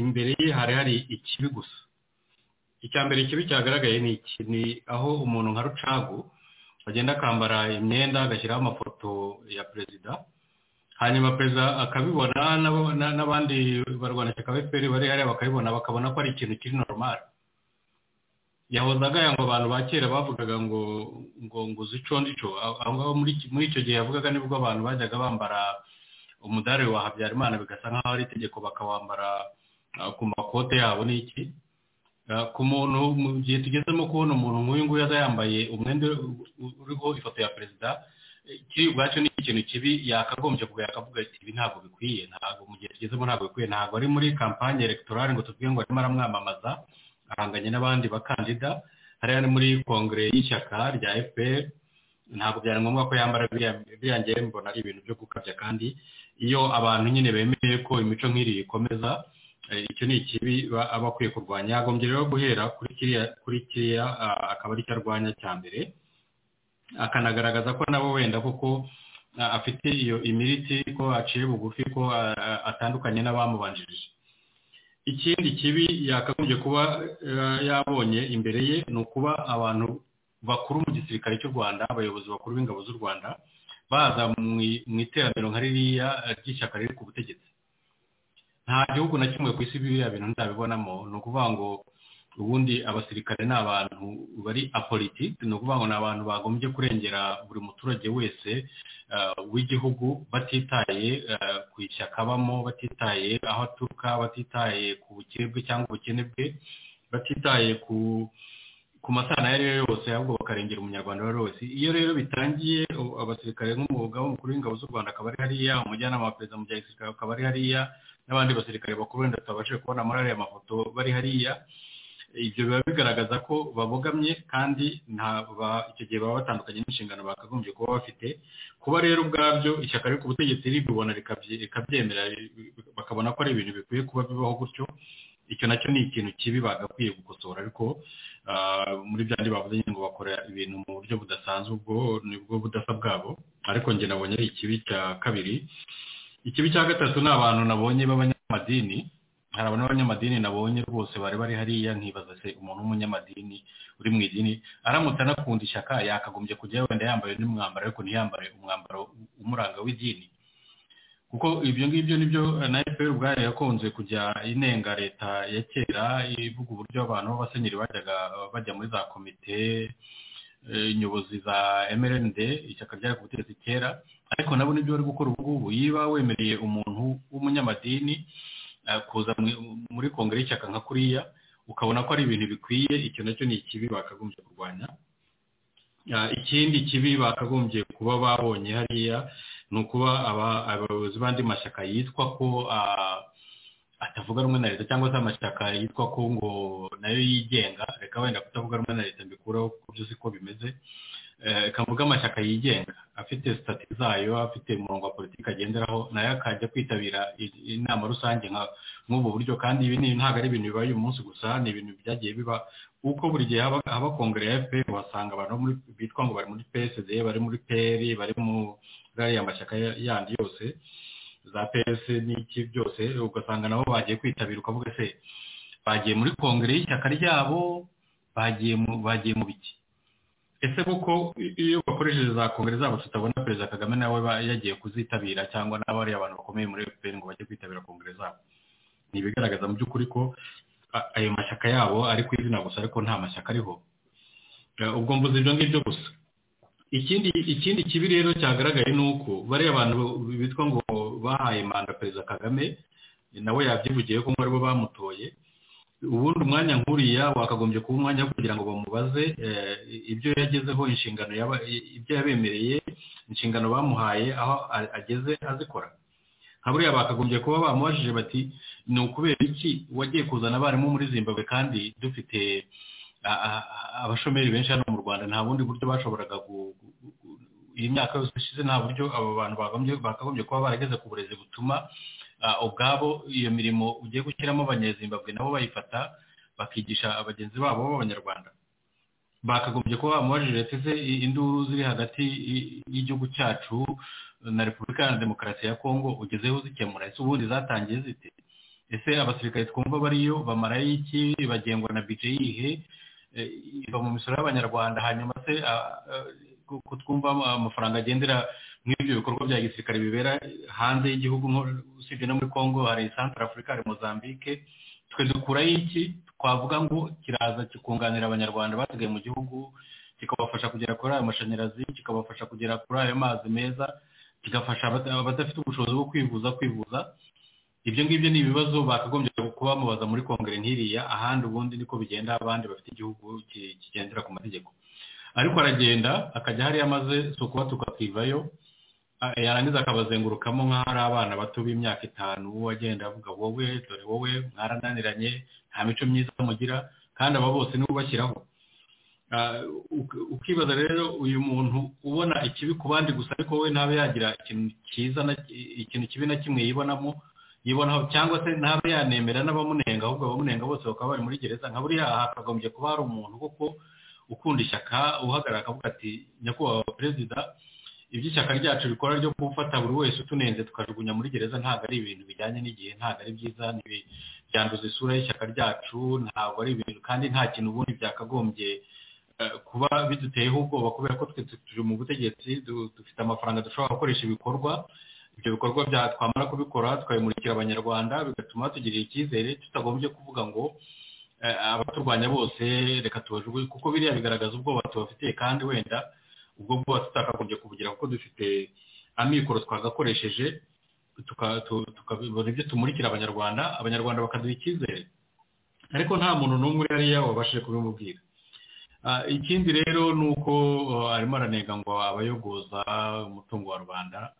imbere ye hari hari ikibi gusa icya mbere ikibi cyagaragaye ni iki ni aho umuntu nka rucagu agenda akambara imyenda agashyiraho amafoto ya perezida hanyuma perezida akabibona n'abandi barwana ishyaka fpr bari hariya bakabibona bakabona ko ari ikintu kiri normal yahoze agaya ngo abantu ba kera bavugaga ngo ngo nguzi ico ndico aho ngaho muri icyo gihe yavugaga nibwo abantu bajyaga bambara umudari wa habyarimana bigasa nk'aho ari itegeko bakawambara ku makote yabo n'iki ku muntu mu gihe tugezemo kubona umuntu nk'uyu nguyu aza yambaye umwenda uriho ifoto ya perezida kiri ubwacu ni ikintu kibi yakagombye kuba yakavuga ati ibi ntabwo bikwiye ntabwo mu gihe tugezemo ntabwo bikwiye ntabwo ari muri kampani elegitoral ngo tuvuge ngo arimo aramwamamaza ahanganye n'abandi bakandida hariya ni muri kongere y'ishyaka rya fpr ntabwo byari ngombwa ko yambara biriya ngere mbona ari ibintu byo gukabya kandi iyo abantu nyine bemeye ko imico nk'iri ikomeza icyo ni ikibi aba akwiye kurwanya yagombye rero guhera kuri kiriya akaba ari cyo arwanya cya mbere akanagaragaza ko nabo wenda kuko afite iyo imiriti ko aciye bugufi ko atandukanye n'abamubanjirije ikindi kibi yakagombye kuba yabonye imbere ye ni ukuba abantu bakuru mu gisirikare cy'u rwanda abayobozi bakuru b'ingabo z'u rwanda baza mu iterambere nka ririya ry'ishyaka riri ku butegetsi nta gihugu na kimwe ku isi biriya bintu ntabibonamo ni ukuvuga ngo ubundi abasirikare ni abantu bari apolitiki ni ukuvuga ngo ni abantu bagombye kurengera buri muturage wese w'igihugu batitaye ku ishyaka abamo batitaye aho aturuka batitaye ku bukire bwe cyangwa ubukene bwe batitaye ku ku masana ayo ari yo yose ahubwo bakarengera umunyarwanda uwo ari wese iyo rero bitangiye abasirikare nk'umwuga w'umukuru w'ingabo z'u rwanda akaba ari hariya umujyanama wa perezida mu gihe gisirikare akaba ari hariya n'abandi basirikare bakuru wenda tutabashije kubona muri ariya mafoto bari hariya ibyo biba bigaragaza ko babogamye kandi icyo gihe baba batandukanye n'inshingano bakagombye kuba bafite kuba rero ubwabyo ishyaka riri ku butegetsi ribibona rikabyemera bakabona ko ari ibintu bikwiye kuba bibaho gutyo icyo nacyo ni ikintu kibi bagakwiye gukosora ariko muri byandi bavuze ngo bakora ibintu mu buryo budasanzwe ubwo nibwo budasa bwabo ariko njye nabonye ari ikibi cya kabiri ikibi cya gatatu ni abantu nabonye b'abanyamadini hari abantu b'abanyamadini nabonye rwose bari bari hariya nkibaza se umuntu w'umunyamadini uri mu idini aramutse anakunda ishyaka yakagombye kujya wenda yambaye n'umwambaro ariko ntiyambare umwambaro umuranga w'idini kuko ibyo ngibyo nibyo na efuperi ubwayo yakunze kujya inenga leta ya kera ivuga uburyo abantu b'abasenyeri bajyaga bajya muri za komite nyobozi za mrnd ishyaka ryari ku butegetsi kera ariko nabo nibyo bari gukora ubu ngubu yiba wemereye umuntu w'umunyamadini kuza muri kongere y'ishyaka nka kuriya ukabona ko ari ibintu bikwiye icyo nacyo ni ikibi bakagombye kurwanya ikindi kibi bakagombye kuba babonye hariya ni ukuba abayobozi b'andi mashyaka yitwa ko atavuga rumwe na leta cyangwa se amashyaka yitwa ko ngo nayo yigenga reka wenda kutavuga rumwe na leta mbikuraho ku byo uzi ko bimeze reka mvuge amashyaka yigenga afite sitati zayo afite umurongo wa politiki agenderaho nayo akajya kwitabira inama rusange nk'ubu buryo kandi ibi ntabwo ari ibintu bibaye uyu munsi gusa ni ibintu byagiye biba uko buri gihe haba kongere ya fpr uhasanga abantu bitwa ngo bari muri psd bari muri peri bari mu ariya mashyaka yandi yose za pesi n'iki byose ugasanga nabo bagiye kwitabira ukavuga se bagiye muri kongere y'ishyaka ryabo bagiye mu biki ese kuko iyo bakoresheje za kongere zabo tutabona perezida kagame nawe yagiye kuzitabira cyangwa n'abo ari abantu bakomeye muri fpr ngo bajye kwitabira kongere zabo ni ibigaragaza mu by'ukuri ko ayo mashyaka yabo ari ku izina gusa ariko nta mashyaka ariho ubwo mvuze ibyo ngibyo gusa ikindi ikindi kibi rero cyagaragaye ni uko bariya abantu bitwa ngo bahaye manda perezida kagame nawe yabyivugiye ko ari bo bamutoye ubundi umwanya nkuriya wakagombye kuba umwanya wo kugira ngo bamubaze ibyo yagezeho inshingano ibyo yabemereye inshingano bamuhaye aho ageze azikora nka buriya bakagombye kuba bamubajije bati ni ukubera iki wagiye kuzana abarimu muri zimbabwe kandi dufite abashomeri benshi hano mu rwanda nta bundi buryo bashoboraga iyi myaka yose ishize nta buryo abo bantu bakagombye kuba barageze ku burezi butuma ubwabo iyo mirimo ugiye gushyiramo abanyezimbabwe nabo bayifata bakigisha bagenzi babo b'abanyarwanda bakagombye kuba bamubajije ese induru ziri hagati y'igihugu cyacu na repubulika ya demokarasi ya kongo ugezeho zikemura ese ubundi zatangiye zite ese abasirikare twumva bariyo bamarayo iki bagengwa na bije yihe iva mu misoro y'abanyarwanda hanyuma se twumva amafaranga agendera nk'ibyo bikorwa bya gisirikare bibera hanze y'igihugu usibye no muri congo hari santara afurika hari mozambique twe dukurayo iki twavuga ngo kiraza kikunganira abanyarwanda basigaye mu gihugu kikabafasha kugera kuri ayo mashanyarazi kikabafasha kugera kuri ayo mazi meza kigafasha abadafite ubushobozi bwo kwivuza kwivuza ibyo ngibyo ni ibibazo bakagombye kuba bamubaza muri kongere nk'iriya ahandi ubundi niko bigenda abandi bafite igihugu kigendera ku mategeko ariko aragenda akajya hariya amaze si ukuba tukakivayo yarangiza akabazengurukamo nk'aho ari abana bato b'imyaka itanu agenda avuga wowe dore wowe mwarananiranye nta mico myiza mugira kandi aba bose nibo bashyiraho ukibaza rero uyu muntu ubona ikibi ku bandi gusa ariko we ntabe yagira ikintu cyiza ikintu kibi na kimwe yibonamo yibonaho cyangwa se ntabe yanemera n'abamunenga ahubwo abamunenga bose bakaba bari muri gereza nka buriya hakagombye kuba hari umuntu kuko ukunda ishyaka uhagarara akavuga ati nyakubahwa perezida iby'ishyaka ryacu rikora ryo gufata buri wese utunenze tukajugunya muri gereza ntabwo ari ibintu bijyanye n'igihe ntabwo ari byiza byanduza isura y'ishyaka ryacu ntabwo ari ibintu kandi nta kintu ubundi byakagombye kuba biduteyeho ubwoba kubera ko turi mu butegetsi dufite amafaranga dushobora gukoresha ibikorwa ibyo bikorwa bya twamara kubikora tukabimurikira abanyarwanda bigatuma tugirira icyizere tutagombye kuvuga ngo abaturwanya bose reka tubajugunye kuko biriya bigaragaza ubwoba tubafitiye kandi wenda ubwo bwoba tutakagombye kubugira kuko dufite amikoro twagakoresheje tukabibona ibyo tumurikira abanyarwanda abanyarwanda bakaduha icyizere ariko nta muntu n'umwe yari wabashije kubimubwira ikindi rero ni uko arimo aranega ngo abayogoza umutungo wa rubanda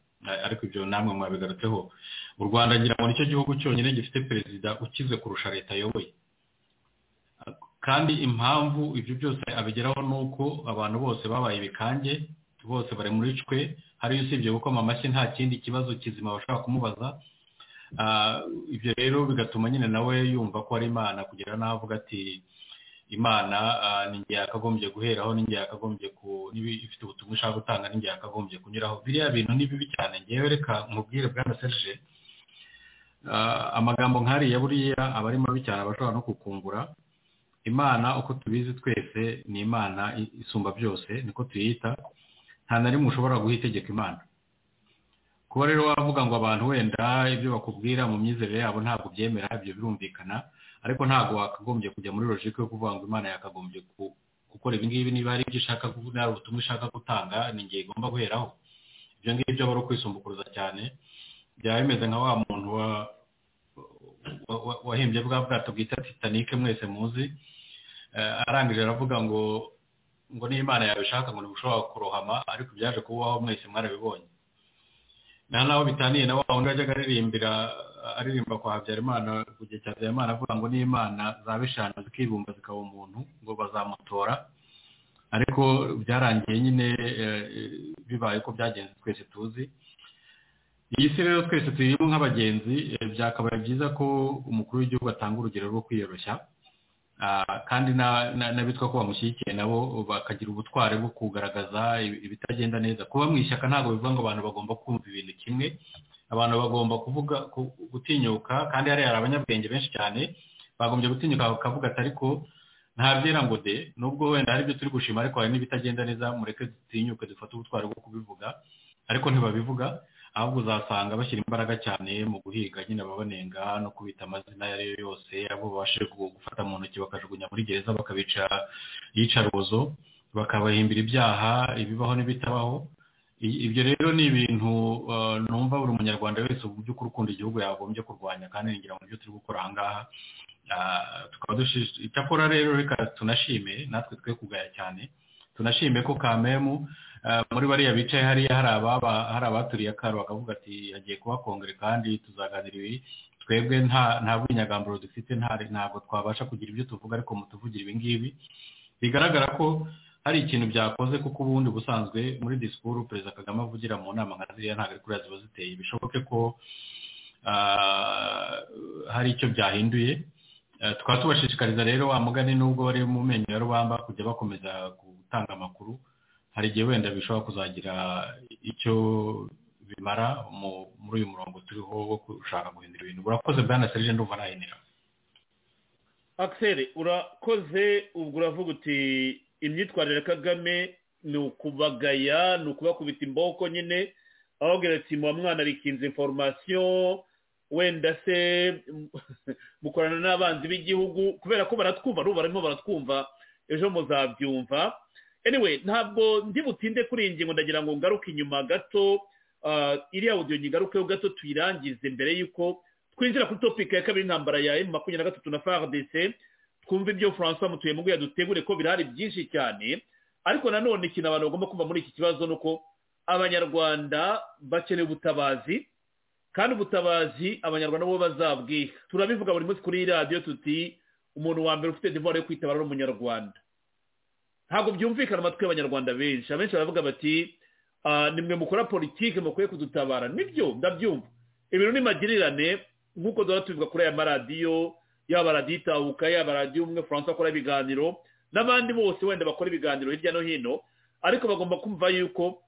ariko ibyo namwe mwabigarutseho u rwanda ngira ngo nicyo gihugu cyonyine gifite perezida ukize kurusha leta ayoboye kandi impamvu ibyo byose abigeraho ni uko abantu bose babaye ibikange bose bari muri cwe hariyo usibye gukoma amashyi nta kindi kibazo kizima bashobora kumubaza ibyo rero bigatuma nyine nawe yumva ko ari imana kugira naho avuga ati imana ninjye yakagombye guheraho ninjye yakagombye ku ifite ubutumwa ishaka gutanga ninjye yakagombye kunyuraho biriya bintu ni bibi cyane ngewe reka nkubwire bwana serge amagambo nk'ariya buriya aba ari mabi cyane abashobora no kukumbura imana uko tubizi twese ni imana isumba byose niko tuyita nta na rimwe ushobora guha itegeko imana kuba rero wavuga ngo abantu wenda ibyo bakubwira mu myizerere yabo ntabwo byemera ibyo birumvikana ariko ntabwo wakagombye kujya muri logike yo kuvuga ngo imana yakagombye gukora ibi ngibi niba hari ibyo ishaka kuvuga hari ubutumwa ishaka gutanga ni igihe igomba guheraho ibyo ngibyo aba ari ukwisumbukuruza cyane byaba bimeze nka wa muntu wahimbye bwa bwato bwita titanike mwese muzi arangije aravuga ngo ngo n'imana yabishaka ngo ntibushobora kurohama ariko byaje kubaho mwese mwarabibonye nta n'aho bitaniye na wa wundi wajyaga aririmbira aririmba kwa habyarimana ku gihe cya habyarimana avuga ngo n'imana zaba eshanu zikibumba zikaba umuntu ngo bazamutora ariko byarangiye nyine bibaye ko byagenze twese tuzi iyi si rero twese turimo nk'abagenzi byakabaye byiza ko umukuru w'igihugu atanga urugero rwo kwiyoroshya kandi n'abitwa ko bamushyigikiye nabo bakagira ubutware bwo kugaragaza ibitagenda neza kuba mu ishyaka ntabwo bivuga ngo abantu bagomba kumva ibintu kimwe abantu bagomba kuvuga gutinyuka kandi hariya hari abanyabwenge benshi cyane bagombye gutinyuka bakavuga ati ariko ntabyera ngo de nubwo wenda hari ibyo turi gushima ariko hari n'ibitagenda neza mureke dutinyuke dufate ubutware bwo kubivuga ariko ntibabivuga ahubwo uzasanga bashyira imbaraga cyane mu guhiga nyine ababanenga no kubita amazina ayo ari yo yose abo babashije gufata mu ntoki bakajugunya muri gereza bakabica iyicarubozo bakabahimbira ibyaha ibibaho n'ibitabaho ibyo rero ni ibintu numva buri munyarwanda wese mu by'ukuri ukunda igihugu yagombye kurwanya kandi ngira ngo nibyo turi gukora aha ngaha tukaba dushishikariza icyakora rero reka tunashime natwe twe kugaya cyane tunashime ko kamemu muri bariya bicaye hariya hari abaturiye akaru bakavuga ati hagiye kuba kongere kandi tuzaganira ibi twebwe nta bwinyagamburo dufite ntabwo twabasha kugira ibyo tuvuga ariko mutuvugira ibi ngibi bigaragara ko hari ikintu byakoze kuko ubundi busanzwe muri disikuru perezida kagame avugira mu nama nka ziriya ntabwo ari kuriya ziba ziteye bishoboke ko hari icyo byahinduye tukaba tubashishikariza rero wa mugani nubwo bari mu menyo ya rubamba kujya bakomeza gutanga amakuru hari igihe wenda bishobora kuzagira icyo bimara muri uyu murongo turiho wo gushaka guhindura ibintu urakoze bwana serije ndumva nahinira akiseri urakoze ubwo uravuga uti imyitwarire ya kagame ni ukubagaya ni ukubakubita imboko nyine ababwira ati muba mwanarikinze inforomasiyo wenda se mukorana n'abanzi b'igihugu kubera ko baratwumva n'ubu barimo baratwumva ejo muzabyumva anyway ntabwo ndi butinde kuri iyi ngingo ndagira ngo ngaruke inyuma gato iriya audio nyigarukeho gato tuyirangize mbere y'uko twinjira kuri topiki ya kabiri intambara ya emu makumyabiri na gatatu na faradese twumve ibyo francois mutuye muguye dutegure ko birahari byinshi cyane ariko nanone ikintu abantu bagomba kumva muri iki kibazo ni uko abanyarwanda bakeneye ubutabazi kandi ubutabazi abanyarwanda bo bazabwiha turabivuga buri munsi kuri iyi radiyo tuti umuntu wa mbere ufite divuwari yo kwitabara ari umunyarwanda ntabwo byumvikana amatwi y'abanyarwanda benshi abenshi baravuga bati nimwe mukora politiki mukwiye kudutabara nibyo ndabyumva ibintu ni magirirane nk'uko duhora tubivuga kuri aya maradiyo yaba radiyo itahuka yaba radiyo umwe furansa akora ibiganiro n'abandi bose wenda bakora ibiganiro hirya no hino ariko bagomba kumva yuko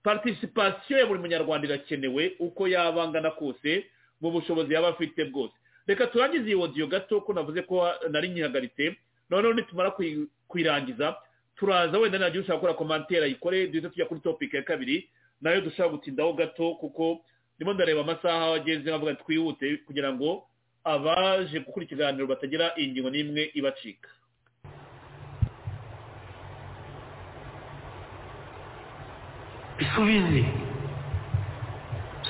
participation ya buri munyarwanda irakenewe uko yaba angana kose mu bushobozi yaba afite bwose reka turangize iyi wodiyo gato ko navuze ko nari nyihagaritse noneho nitumara kuyirangiza turaza wenda nagiye ushaka gukora komantere ayikore duhita tujya kuri topiki ya kabiri nayo dushaka gutindaho gato kuko ndimo ndareba amasaha ageze nkavuga ati twihute kugira ngo abaje gukora ikiganiro batagira iyi ngingo n'imwe ibacika bisubize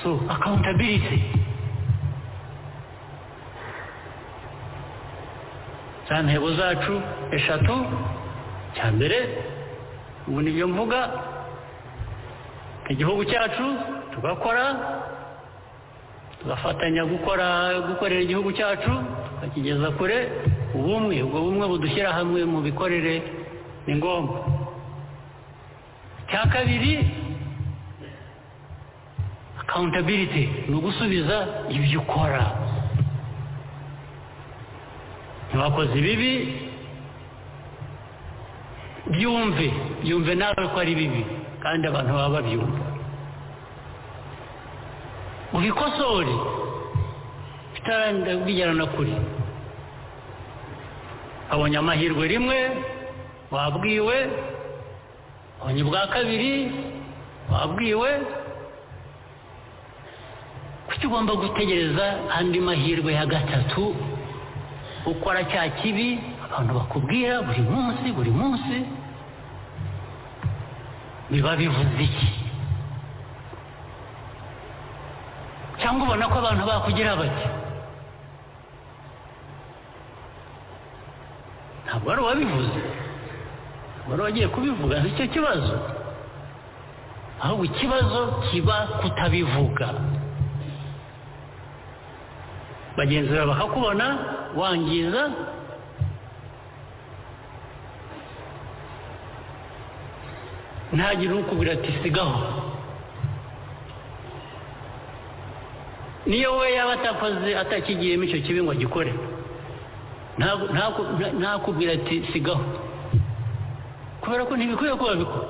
so akawuntabiriti za ntego zacu eshatu cya mbere ubu nibyo mvuga igihugu cyacu tugakora tugafatanya gukora gukorera igihugu cyacu tukakigeza kure ubumwe ubwo bumwe budushyira hamwe mu bikorere ni ngombwa cya kabiri akawuntabiriti ni ugusubiza ibyo ukora ntibakoze ibibi byumve byumve nawe ko ari bibi kandi abantu baba babyumva ubikosore bitaranda bigera na kure abonye amahirwe rimwe wabwiwe abonye ubwa kabiri wabwiwe kuki ugomba gutegereza andi mahirwe ya gatatu ukora cya kibi abantu bakubwira buri munsi buri munsi biba bivuze iki cyangwa ubona ko abantu bakugira bake ntabwo ari uwabivuze ntabwo ari uwagiye kubivuga nicyo kibazo ahubwo ikibazo kiba kutabivuga bagenzura bakakubona wangiza ntagire ukubwira ati sigaho niyo we yaba atakoze atakigiyemo icyo kibi ngo agikore ntakubwira ati sigaho kubera ko ntibikwiye kuba bikora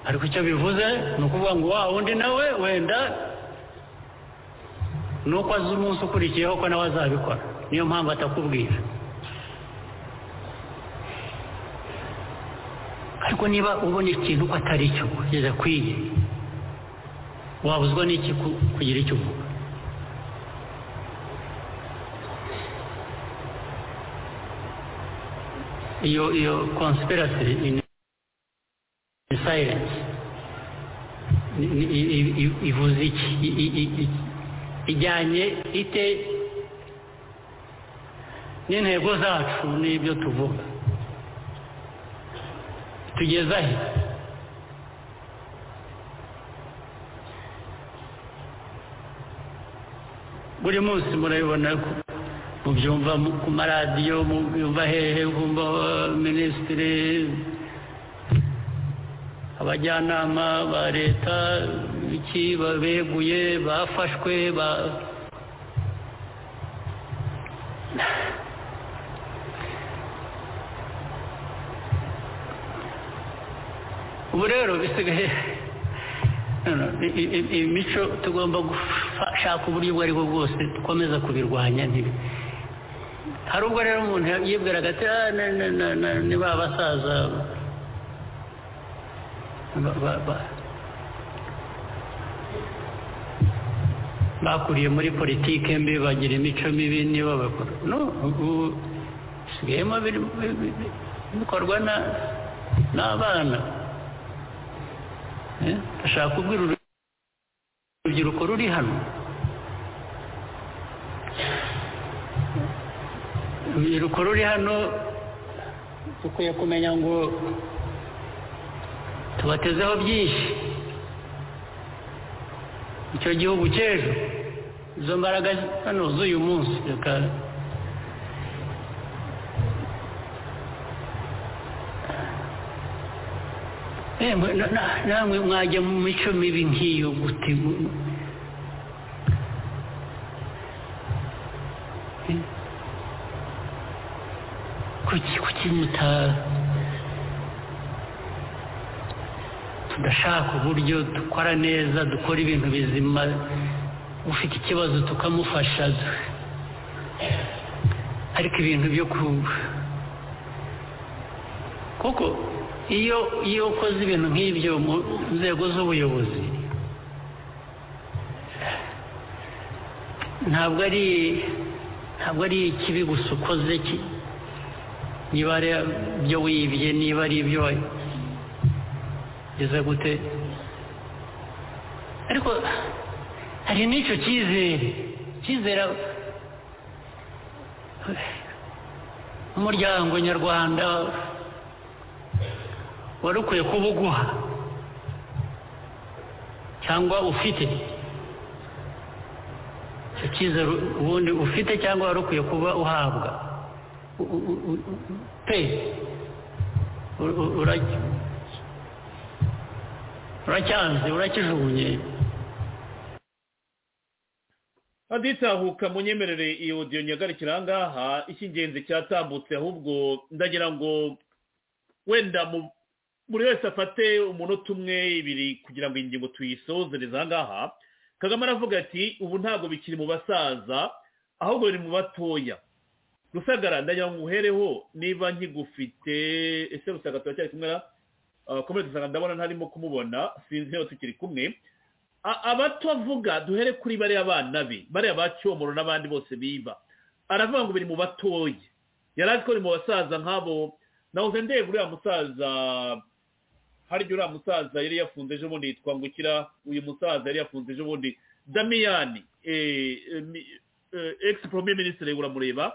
ariko icyo bivuze ni ukuvuga ngo wa wundi nawe wenda ni uko azi umunsi ukurikiyeho ko nawe azabikora niyo mpamvu atakubwira ariko niba ubona ikintu ko atari cyo kugeza kwiye wabuzwa n'iki kugira icyo uvuga iyo iyo konsipirasi ini sayirensi ivuze iki ijyanye ite n'intego zacu n'ibyo tuvuga tugeza he buri munsi murabibona ko mubyumva ku maradiyo mubyumva hehe kumva minisitiri abajyanama ba leta iki babeguye bafashwe ba ubu rero bisigaye imico tugomba gushaka uburyo ubwo aribwo bwose dukomeza kubirwanya hari ubwo rero umuntu yibwiraga ati ni ba basaza bakuriye muri politike mbi bagira imico mibi niba bakora ubu bisigayemo bikorwa n'abana ndashaka kubwira urubyiruko ruri hano urubyiruko ruri hano dukwiye kumenya ngo tubatezeho byinshi icyo gihugu cy'ejo izo mbaraga hano z'uyu munsi reka namwe mwajya mu mico mibi nk'iyo gute kuki kuki muta tudashaka uburyo dukora neza dukora ibintu bizima ufite ikibazo tukamufasha ariko ibintu byo ku kuko iyo iyo ukoze ibintu nk'ibyo mu nzego z'ubuyobozi ntabwo ari ntabwo ari ikibi gusa ukoze niba ari ibyo wibye niba ari ibyo wageze gute ariko hari n'icyo cyizere cyizere umuryango nyarwanda wari ukwiye kuba uguha cyangwa ufite icyo cyizere ubundi ufite cyangwa wari ukwiye kuba uhabwa pe uracyanze urakijugunye haditahuka munyemerere iyi odiyo nyagarukira aha ngaha icy'ingenzi cyatambutse ahubwo ndagira ngo wenda buri wese afate umunota umwe ibiri kugira ngo ingingo tuyisozereze aha ngaha kagame aravuga ati ubu ntabwo bikiri mu basaza ahubwo biri mu batoya rusagara ndagira ngo uhereho niba nkigufite ese rusaga turacyari kumwe na komere dusanga ndabona ntarimo kumubona sinzi niba tukiri kumwe abato avuga duhere kuri bariya bana be bariya ba cyomoro n'abandi bose biba aravuga ngo biri mu batoya yari azi ko biri mu basaza nk'abo nahoze ndeba uriya musaza harya uriya musaza yari yafunze ejo bundi twangukira uyu musaza yari yafunze ejo bundi damiyani egisi poromye minisitiri uramureba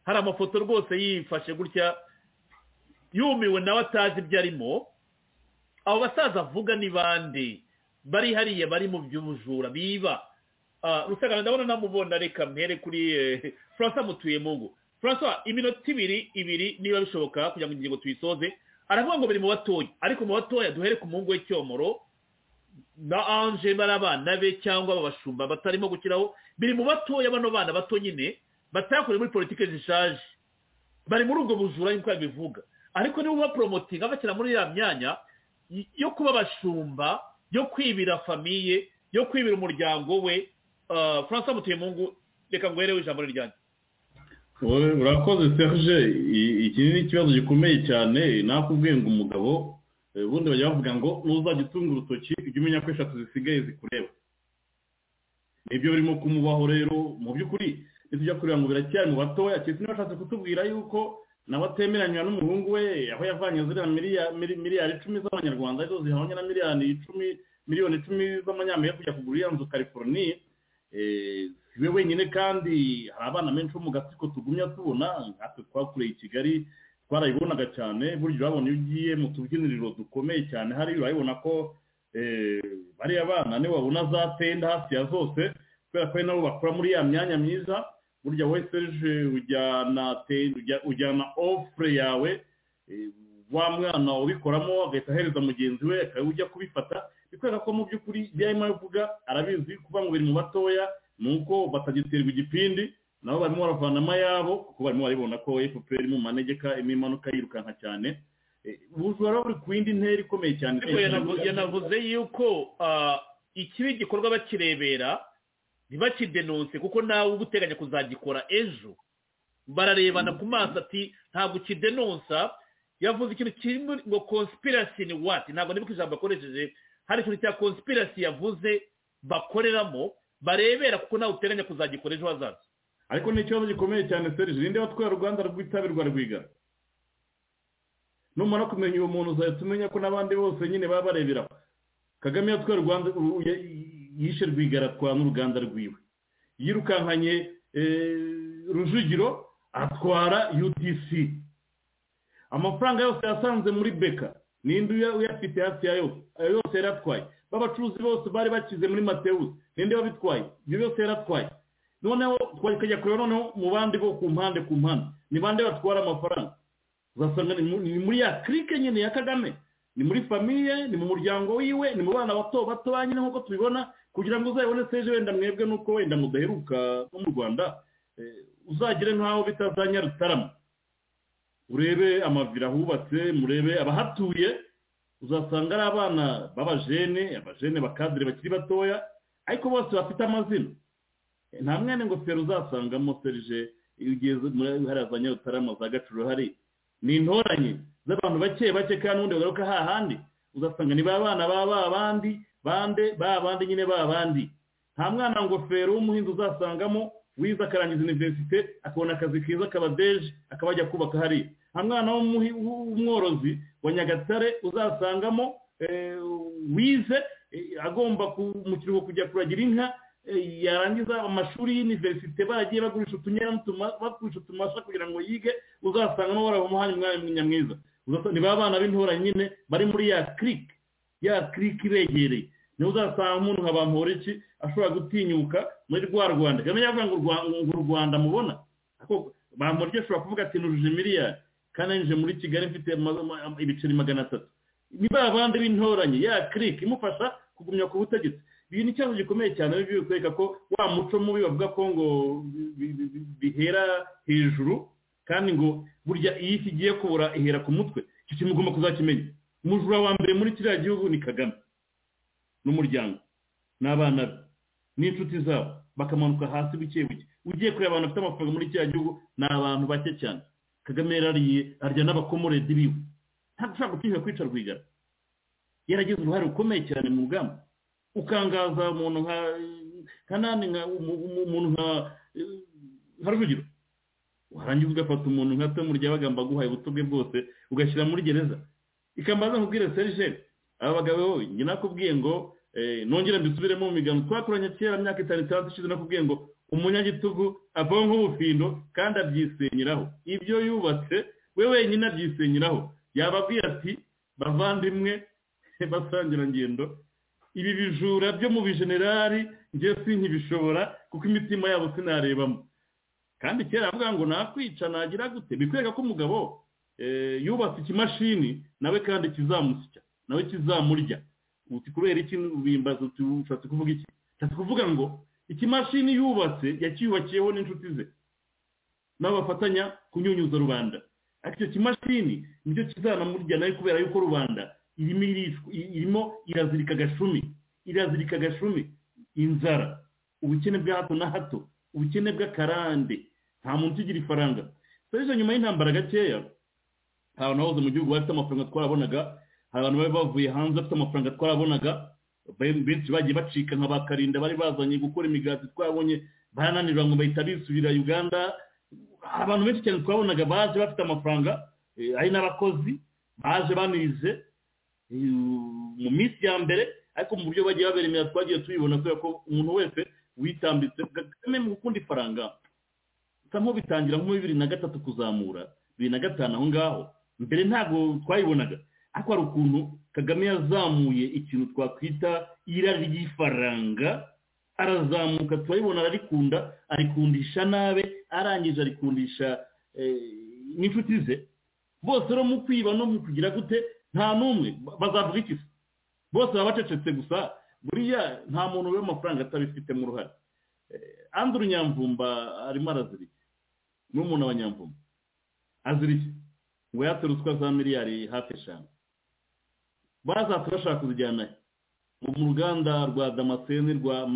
hari amafoto rwose yifashe gutya yumiwe nawe atazi ibyo arimo abo basaza avuga ni bande bari hariya bari mu by'ubujura biba rusagara ndabona namubona reka mpere kuri francois mutuye mu ngo francois iminota ibiri ibiri niba bishoboka kugira ngo ingingo tuyisoze aravuga ngo biri mu batoya ariko mu batoya duhere ku muhungu w'icyomoro na anje bari abana be cyangwa abashumba batarimo gukiraho biri mu batoya bano bana bato nyine batakoreye muri politiki zishaje bari muri ubwo buzura nk'uko yabivuga ariko niba ubaporomotinga bakina muri ya myanya yo kuba abashumba yo kwibira famiye yo kwibira umuryango we francois mutuyemungu reka nguhereho ijambo ryanjye urakoze serge iki ni ikibazo gikomeye cyane nakubwiye ngo umugabo ubundi bajya bavuga ngo ntuzajya utunga urutoki ujye umenya ko eshatu zisigaye zikureba nibyo birimo kumubaho rero mu by'ukuri ntitujya kureba ngo biracyari mu batoya keretse niba ashatse kutubwira yuko nawe atemeranywa n'umuhungu we aho yavanye ziriya miliyari icumi z'amanyarwanda arizo zihabanye na miliyoni icumi miliyoni icumi z'amanyamerika kujya kugura iriya nzu california si we wenyine kandi hari abana benshi bo mu gatsiko tugumya tubona natwe twakureye i kigali twarayibonaga cyane burya urabona iyo ugiye mu tubyiniriro dukomeye cyane hariya urabibona ko bariya bana niba wabona za tenda hafi ya zose kubera ko ari nabo bakora muri ya myanya myiza burya we serije ujyana ofure yawe wa mwana ubikoramo agahita ahereza mugenzi we akaba ujya kubifata bikwereka ko mu by'ukuri ibyo arimo aravuga arabizi kuba ngo biri mu batoya ni uko batagiterwa igipindi nabo barimo baravana amayabo kuko barimo baribona ko efuperi iri mu manegeka irimo imanuka yirukanka cyane ubujura buri ku yindi ntera ikomeye cyane yanavuze yuko ikibi gikorwa bakirebera ntibakidenonse kuko nawe uba uteganya kuzagikora ejo bararebana ku maso ati ntabwo ukidenonsa yavuze ikintu kirimo ngo konsipirasi ni wati ntabwo niba ijambo akoresheje hari ikintu cya konsipirasi yavuze bakoreramo barebera kuko nawe uteganya kuzagikora ejo hazaza ariko ni ikibazo gikomeye cyane serije ninde watwaye uruganda rw'itabirwa rwiga numara kumenya uwo muntu uzahita umenya ko n'abandi bose nyine baba barebera kagame yatwaye uruganda yishe rwigaratwa n'uruganda rwiwe yirukankanye rujugiro atwara udc amafaranga yose yasanze muri beka ninde uyafite hafi ya yose ayo yose yari atwaye b'abacuruzi bose bari bakize muri matewusi ninde wabitwaye ibyo byose yari atwaye noneho twajya kureba noneho mu bandi bo ku mpande ku mpande ni bande batwara amafaranga uzasanga ni muri ya kirike nyine ya kagame ni muri famiye ni mu muryango wiwe ni mu bana bato bato ba nyine nk'uko tubibona kugira ngo uzayibone seje wenda mwebwe nuko wenda mudaheruka no mu rwanda uzagire nk'aho bitazanya rutarama urebe amavira ahubatse murebe abahatuye uzasanga ari abana b'abajene abajene bakadire bakiri batoya ariko bose bafite amazina nta mwene ngofero uzasangamo serije iyo ugeze muri hariya za nyarutarama za gacuro hari ni intoranye z'abantu bake bake kandi ubundi bagaruka hahandi uzasanga ni ba bana ba ba bandi bande ba bandi nyine ba bandi nta mwana ngofero w'umuhinzi uzasangamo wize akarangiza iniverisite akabona akazi keza kabadeje akaba ajya kubaka hariya nta mwana w'umworozi wa nyagatare uzasangamo wize agomba mu kiruhuko kujya kuragira inka yarangiza amashuri y'iniverisite baragiye bagurisha bagurisha utumasha kugira ngo yige uzasangamo baramuhaye umwanya nyamwiza ni ba bana b'intora nyine bari muri ya kirike ya kirike ibegereye niba uzasanga umuntu nka ba mpuriki ashobora gutinyuka muri rwa rwanda kamenya avuga ngo u rwanda mubona ba mpuriki ashobora kuvuga ati nuruje miliyari kandi yinjije muri kigali mfite ibiceri magana atatu ni ba bandi b'intoranye ya kirike imufasha kugumya ku butegetsi ibi ni ikibazo gikomeye cyane bibi bikwereka ko wa muco mubi bavuga ko ngo bihera hejuru kandi ngo burya iyo isi igiye kubura ihera ku mutwe icyo kintu ugomba kuzakimenya umujura wa mbere muri kiriya gihugu ni kagame n'umuryango n'abana be n'inshuti zabo bakamanuka hasi buke buke ugiye kureba abantu bafite amafaranga muri kiriya gihugu ni abantu bake cyane kagame yarariye arya n'abakomoredi biwe ntabwo ushobora gutinyura kwica rwigara yaragize uruhare rukomeye cyane mu rugamba ukangaza umuntu nka kanani nka umuntu nka rujugiro warangiza ugafata umuntu nka tomu ryabaga mbaguhaye ubuto bwe bwose ugashyira muri gereza ikambaza nkubwire serije aba bagabo njye nakubwiye ngo nongere mbisubiremo mu migano twakoranye kera myaka itanu itandatu ishize nakubwiye ngo umunyagitugu avaho nk'ubufindo kandi abyisenyeraho ibyo yubatse we wenyine abyisenyeraho yababwiye ati bavandimwe basangirangendo ibi bijura byo mu bijenerari njye si ntibishobora kuko imitima yabo sinarebamo kandi kera avuga ngo nakwica nagira gute bikwereka ko umugabo yubatse ikimashini nawe kandi kizamusya nawe kizamurya uti kubera iki ubimbaza uti ushatse kuvuga iki ushatse kuvuga ngo ikimashini yubatse yacyubakiyeho n'inshuti ze nabo bafatanya kunyunyuza rubanda ariko icyo kimashini nicyo kizanamurya nawe kubera yuko rubanda irimo irazirika agashumi irazirika agashumi inzara ubukene bwa hato na hato ubukene bw'akarande nta muntu ugira ifaranga serivisi nyuma y'intambara gakeya ahantu hahoze mu gihugu bafite amafaranga twarabonaga hari abantu bari bavuye hanze bafite amafaranga twarabonaga benshi bagiye bacika nka ba karinda bari bazanye gukora imigati twabonye barananirwa ngo bahita bisubira uganda abantu benshi cyane twabonaga baje bafite amafaranga hari n'abakozi baje banize mu minsi ya mbere ariko mu buryo bagiye baberemera twagiye tubibona kubera ko umuntu wese witambitse kagame mu gukunda ifaranga bisa nk'aho bitangira nko muri bibiri na gatatu kuzamura bibiri na gatanu aho ngaho mbere ntabwo twayibonaga ariko hari ukuntu kagame yazamuye ikintu twakwita irari ry'ifaranga arazamuka turabibona ararikunda arikundisha nabe arangije arikundisha n'inshuti ze bose no mu kwiba no mu kugira gute nta n'umwe bazavuga iki bose baba bacecetse gusa buriya nta muntu uriho amafaranga atabifitemo uruhare andura nyamvumba arimo arazirika ni umuntu abanyamvumba azirike ngo yaturuswa za miliyari hafi eshanu bazatura bashaka kuzijyana mu ruganda rwa damascene rwa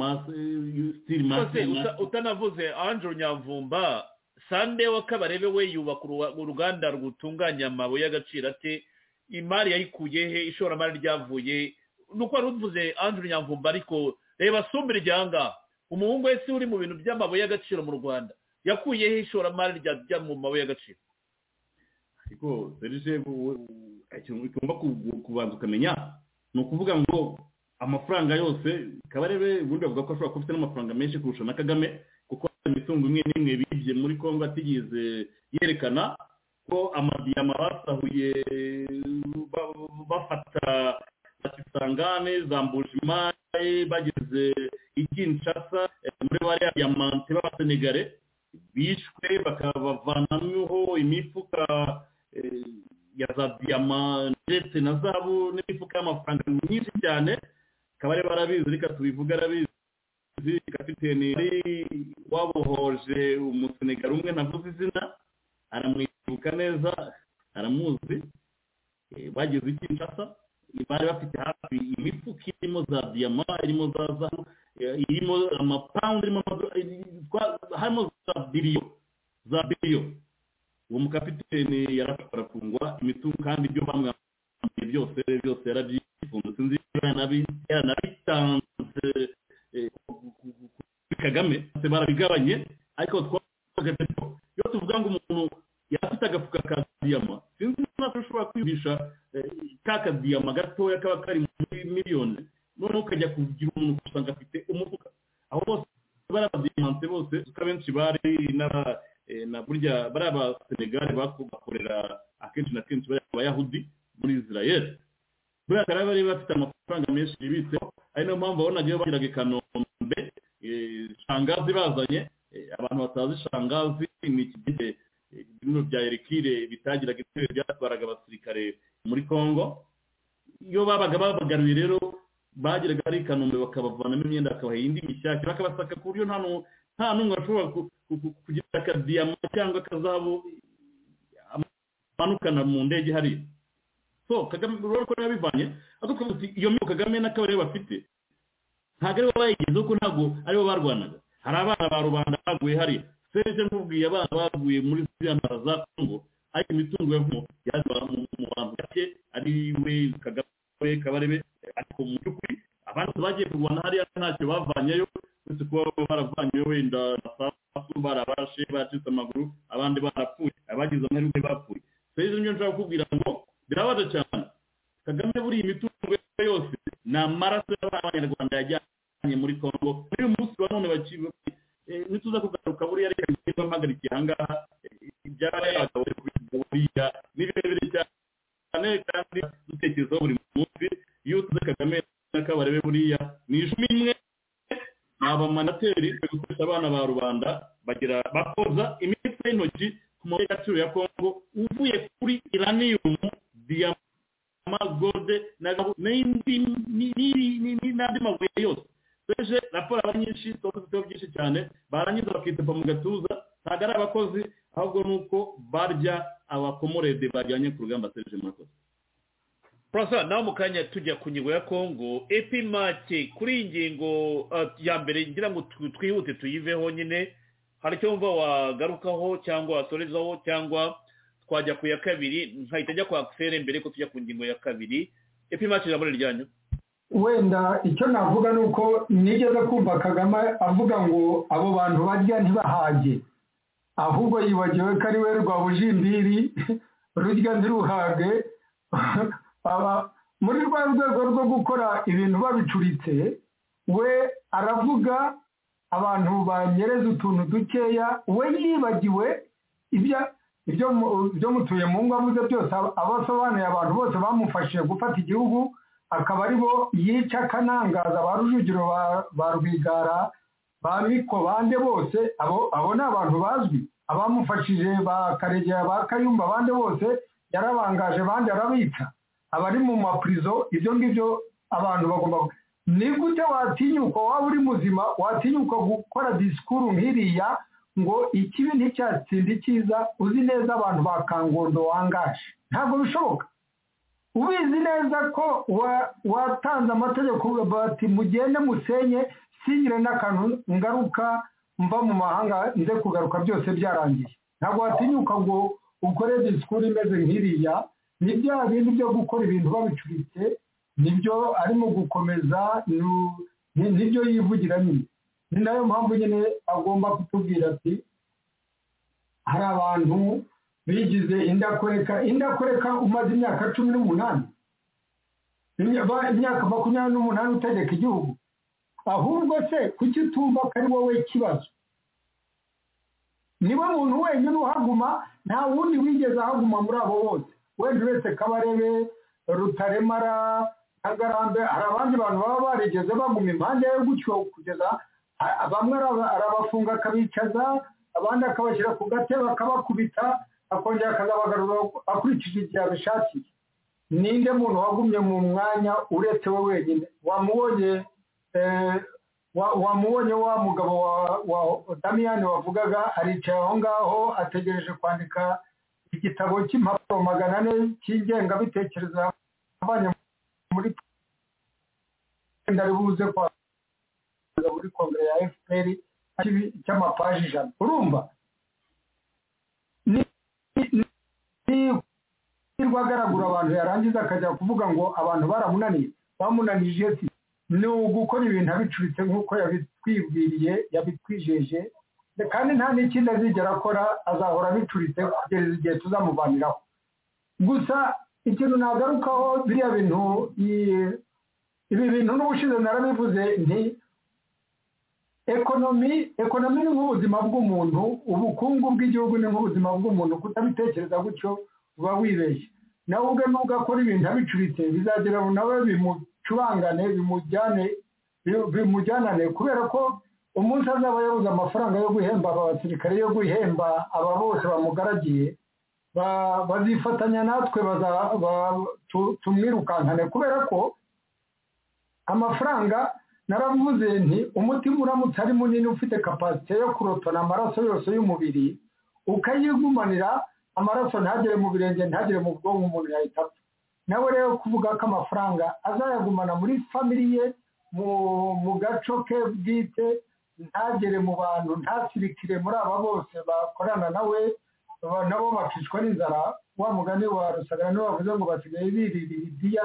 steel master utanavuze andrew nyamvumba sande w'akabarebe we yubaka uruganda rutunganya amabuye y'agaciro ate imari yayikuye he ishoramari ryavuye nuko wari uvuze andrew nyamvumba ariko reba sumbira iryanga umuhungu we si uri mu bintu by'amabuye y'agaciro mu rwanda yakuye he ishoramari rya mu mabuye y'agaciro ariko serije tugomba kubanza ukamenya ni ukuvuga ngo amafaranga yose kabarebe ubundi bavuga ko ashobora kuba afite n'amafaranga menshi kurusha na kagame kuko imitungo imwe n'imwe bibye muri kongo atigeze yerekana ko amadiyama basahuye bafata isangane za mbushimari bageze i kinshasa muri bariya diyamante b'abasenegare bishwe bakabavanamo imifuka ya za diyama ndetse na zabo n'imifuka y'amafaranga myinshi cyane akaba ari barabizi reka tubivuge arabizi kapiteni wabohoje umusenegare umwe navuze izina aramwibuka neza aramuzi bageze i kinshasa bari bafite hafi imifuka irimo za diyama irimo za zahabu irimo amapawundi irimo harimo za biriyo za biriyo uwo mukapiteni yarafashwe arafungwa imitungo kandi ibyo bamwambaye byose byose yarabyifunze sinzi yaranabitanze kuri kagame barabigabanye ariko twabaga iyo tuvuga ngo umuntu yafite agafuka ka diyama sinzi niba ushobora kwiyumvisha ka kadiyama gatoya kaba kari muri miliyoni noneho ukajya kugira umuntu usanga afite umufuka aho bose bari abadiyamante bose kuko abenshi bari na burya bari abasenegare bakorera akenshi na kenshi bari abayahudi muri israel buriya kare bari bafite amafaranga menshi bibitseho ari nayo mpamvu wabonaga iyo bagiraga i kanombe shangazi bazanye abantu batazi shangazi ni ikigege ibintu bya erikire bitagiraga ibitero byatwaraga abasirikare muri congo iyo babaga babagaruye rero bagiraga ari i kanombe bakabavanamo imyenda bakabaha indi mishyashya bakabasaka ku buryo nta n'umwe ashobora kugira akadiyama cyangwa akazabo amanukana mu ndege hariya so kagame rero ko yabivanye ariko iyo miyo kagame n'akabari bafite ntabwo aribo bayigezeho ko ntabwo aribo barwanaga hari abana ba rubanda baguye hariya serije nkubwiye abana baguye muri ziriya ntara za kongo ariko imitungo yavamo yaje mu bantu bake ari we kagame kabarebe ariko mu by'ukuri abantu bagiye kurwana hariya ntacyo bavanyeyo uretse kuba baravanyeyo wenda amasasu barabashe baracitse amaguru abandi barapfuye abagize amahirwe bapfuye serije niyo nshaka kukubwira ngo birabaza cyane kagame buriya imitungo yose ni amaraso y'abanyarwanda yajyanye muri kongo muri uyu munsi wa none bakiwe nituza kugaruka buriya reka bigenda mpagarikiye ahangaha ibyaba yagawe buriya ni birebire cyane kandi dutekerezaho buri munsi iyo utuze kagame n'akabarebe buriya ni ijwi imwe ni abamanateri bari gukoresha abana ba rubanda bagira bakoza imitwe y'intoki ku mabuye y'agaciro ya kongo uvuye kuri iraniyumu diyama gode n'andi mabuye yose beje raporo aba nyinshi tuba dufiteho byinshi cyane barangiza bakitepa mu gatuza ntabwo ari abakozi ahubwo ni uko barya abakomorede bajyanye ku rugamba seje murakoze purasa nawe mu kanya tujya ku ngingo ya kongo epimake kuri iyi ngingo ya mbere ngira ngo twihute tuyiveho nyine hari icyo wumva wagarukaho cyangwa wasorezaho cyangwa twajya ku ya kabiri nkahita ajya kwa akiseri mbere ko tujya ku ngingo ya kabiri epimake irabura ryanyu wenda icyo navuga ni uko nigeze kumva kagame avuga ngo abo bantu barya ntibahage ahubwo yibagiwe ko ari we rwabujimbiri rurya ntiruhage muri rwa rwego rwo gukora ibintu babicuritse we aravuga abantu banyereza utuntu dukeya we yibagiwe ibyo mutuye mu ngo avuze byose abasobanuye abantu bose bamufashije gufata igihugu akaba ari bo yica akanangaza ba rujugiro ba rwigara ba miko bande bose abo ni abantu bazwi abamufashije ba karegera ba kayumba bande bose yarabangaje bande arabica abari mu mapurizo ibyo ngibyo abantu bagomba ni gute watinyuka waba uri muzima watinyuka gukora disikuru nk'iriya ngo ikibi nticyatsinda icyiza uzi neza abantu ba kangondo wangaje ntabwo bishoboka ubizi neza ko watanze amategeko bati mugende musenye singire n'akantu ngaruka mva mu mahanga nze kugaruka byose byarangiye ntabwo watinyuka ngo ukore disikuru imeze nk'iriya ni bya bindi byo gukora ibintu babicuritse nibyo arimo gukomeza nibyo yivugira nyine ni nayo mpamvu nyine agomba kutubwira ati hari abantu bigize indakoreka indakoreka umaze imyaka cumi n'umunani imyaka makumyabiri n'umunani utegeka igihugu ahubwo se kuki utumva ko ari wowe kibazo niwe muntu wenyine uhaguma nta wundi wigeze ahaguma muri abo bose wenda uretse kabarebe rutaremara kagarambe hari abandi bantu baba barigeze baguma impande ye gutyo kugeza bamwe arabafunga akabicaza abandi akabashyira ku gatebe akabakubita akongera akazabagarura akurikije igihe abishakiye ninde muntu wagumye mu mwanya uretse we wenyine wamubonye wamubonye wa mugabo wa damiyani wavugaga aricaye aho ngaho ategereje kwandika igitabo cy'impapuro magana ane cy'ingengabitekerezo abanye muri wenda ribuze kwa muri kongere ya fpr cy'amapaji ijana urumva niba agaragura abantu yarangiza akajya kuvuga ngo abantu baramunaniye bamunanije si ni ugukora ibintu abicuritse nk'uko yabitwibwiriye yabitwijeje kandi nta n'ikindi azigera akora azahora abicuritse kugeza igihe tuzamuvaniraho gusa ikintu nagarukaho biriya bintu ibi bintu n'ubushize narabivuze nti ekonomi ekonomi ni nk'ubuzima bw'umuntu ubukungu bw'igihugu ni nk'ubuzima bw'umuntu kutabitekereza gutyo uba wibeshye nawe ubwe nubwo akora ibintu abicuritse bizagira nawe bimucurangane bimujyane bimujyanane kubera ko umunsi azaba yabuze amafaranga yo guhemba aba basirikare yo guhemba aba bose bamugaragiye bazifatanya natwe tumwirukankane kubera ko amafaranga naravuze nti umutima uramutse ari munini ufite kapasite yo kurotona amaraso yose y'umubiri ukayigumanira amaraso ntagere mu birenge ntagere mu bwonko umuntu yahita apfa nawe rero kuvuga ko amafaranga azayagumana muri famiriye mu gaco ke bwite ntagere mu bantu ntasirikire muri aba bose bakorana nawe nabo bakicwa n'inzara wa mugani wa rusagara niwe bavuze ngo basigaye birira ibidiya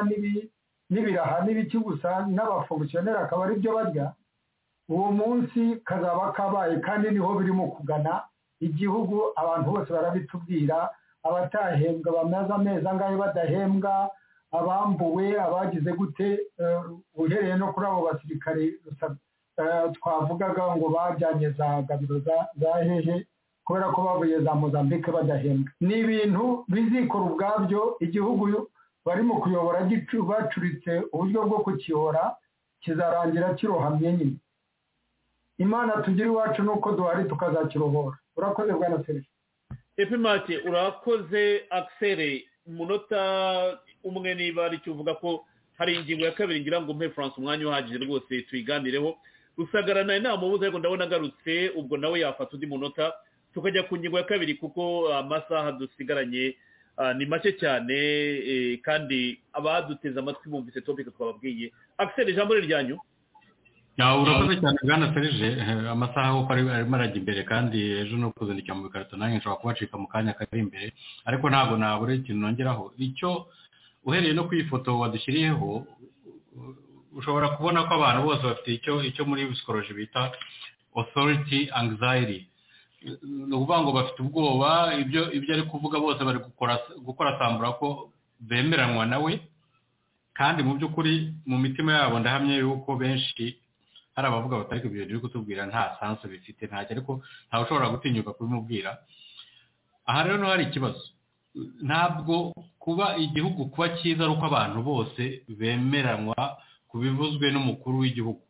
n'ibiraha n'ibiki gusa n'abafomisiyoneri akaba ari byo barya uwo munsi kazaba kabaye kandi niho birimo kugana igihugu abantu bose barabitubwira abatahembwa bamaze amezi angahe badahembwa abambuwe abagize gute uhereye no kuri abo basirikare twavugaga ngo bajyanye za gabiro za hehe kubera ko bavuye za mozambique badahembwa ni ibintu bizikora ubwabyo igihugu barimo kuyobora bacuritse uburyo bwo kukiyobora kizarangira kirohamye nyine imana tugira iwacu nuko duhari tukazakirohora urakoze bwa na serivisi epimati urakoze akiseri umunota umwe niba aricyo uvuga ko hari ingingo ya kabiri ngira ngo mpe france umwanya uhagije rwose tuyiganireho rusagarana inama ubuze ariko ndabona agarutse ubwo nawe yafata undi munota tukajya ku ngingo ya kabiri kuko amasaha dusigaranye ni make cyane kandi abaduteze amatwi bumvise topike twababwiye akiseri ijambo ryanyu urakoze cyane bwana serije amasaha kuko arimo arajya imbere kandi ejo no kuzandikira mu bikarito nanjye nshobora kubacika mu kanya kari imbere ariko ntabwo nabura ikintu nongeraho icyo uhereye no ku ifoto wadushyiriyeho ushobora kubona ko abantu bose bafite icyo icyo muri psikoloji bita authority anxiety ni ukuvuga ngo bafite ubwoba ibyo ibyo ari kuvuga bose bari gukora sambura ko bemeranywa nawe kandi mu by'ukuri mu mitima yabo ndahamye yuko benshi hari abavuga batari ku bintu biri kutubwira nta sanse bifite ntacyo ariko ntawe ushobora gutinyuka kubimubwira aha rero niho hari ikibazo ntabwo kuba igihugu kuba cyiza ari uko abantu bose bemeranywa ku bivuzwe n'umukuru w'igihugu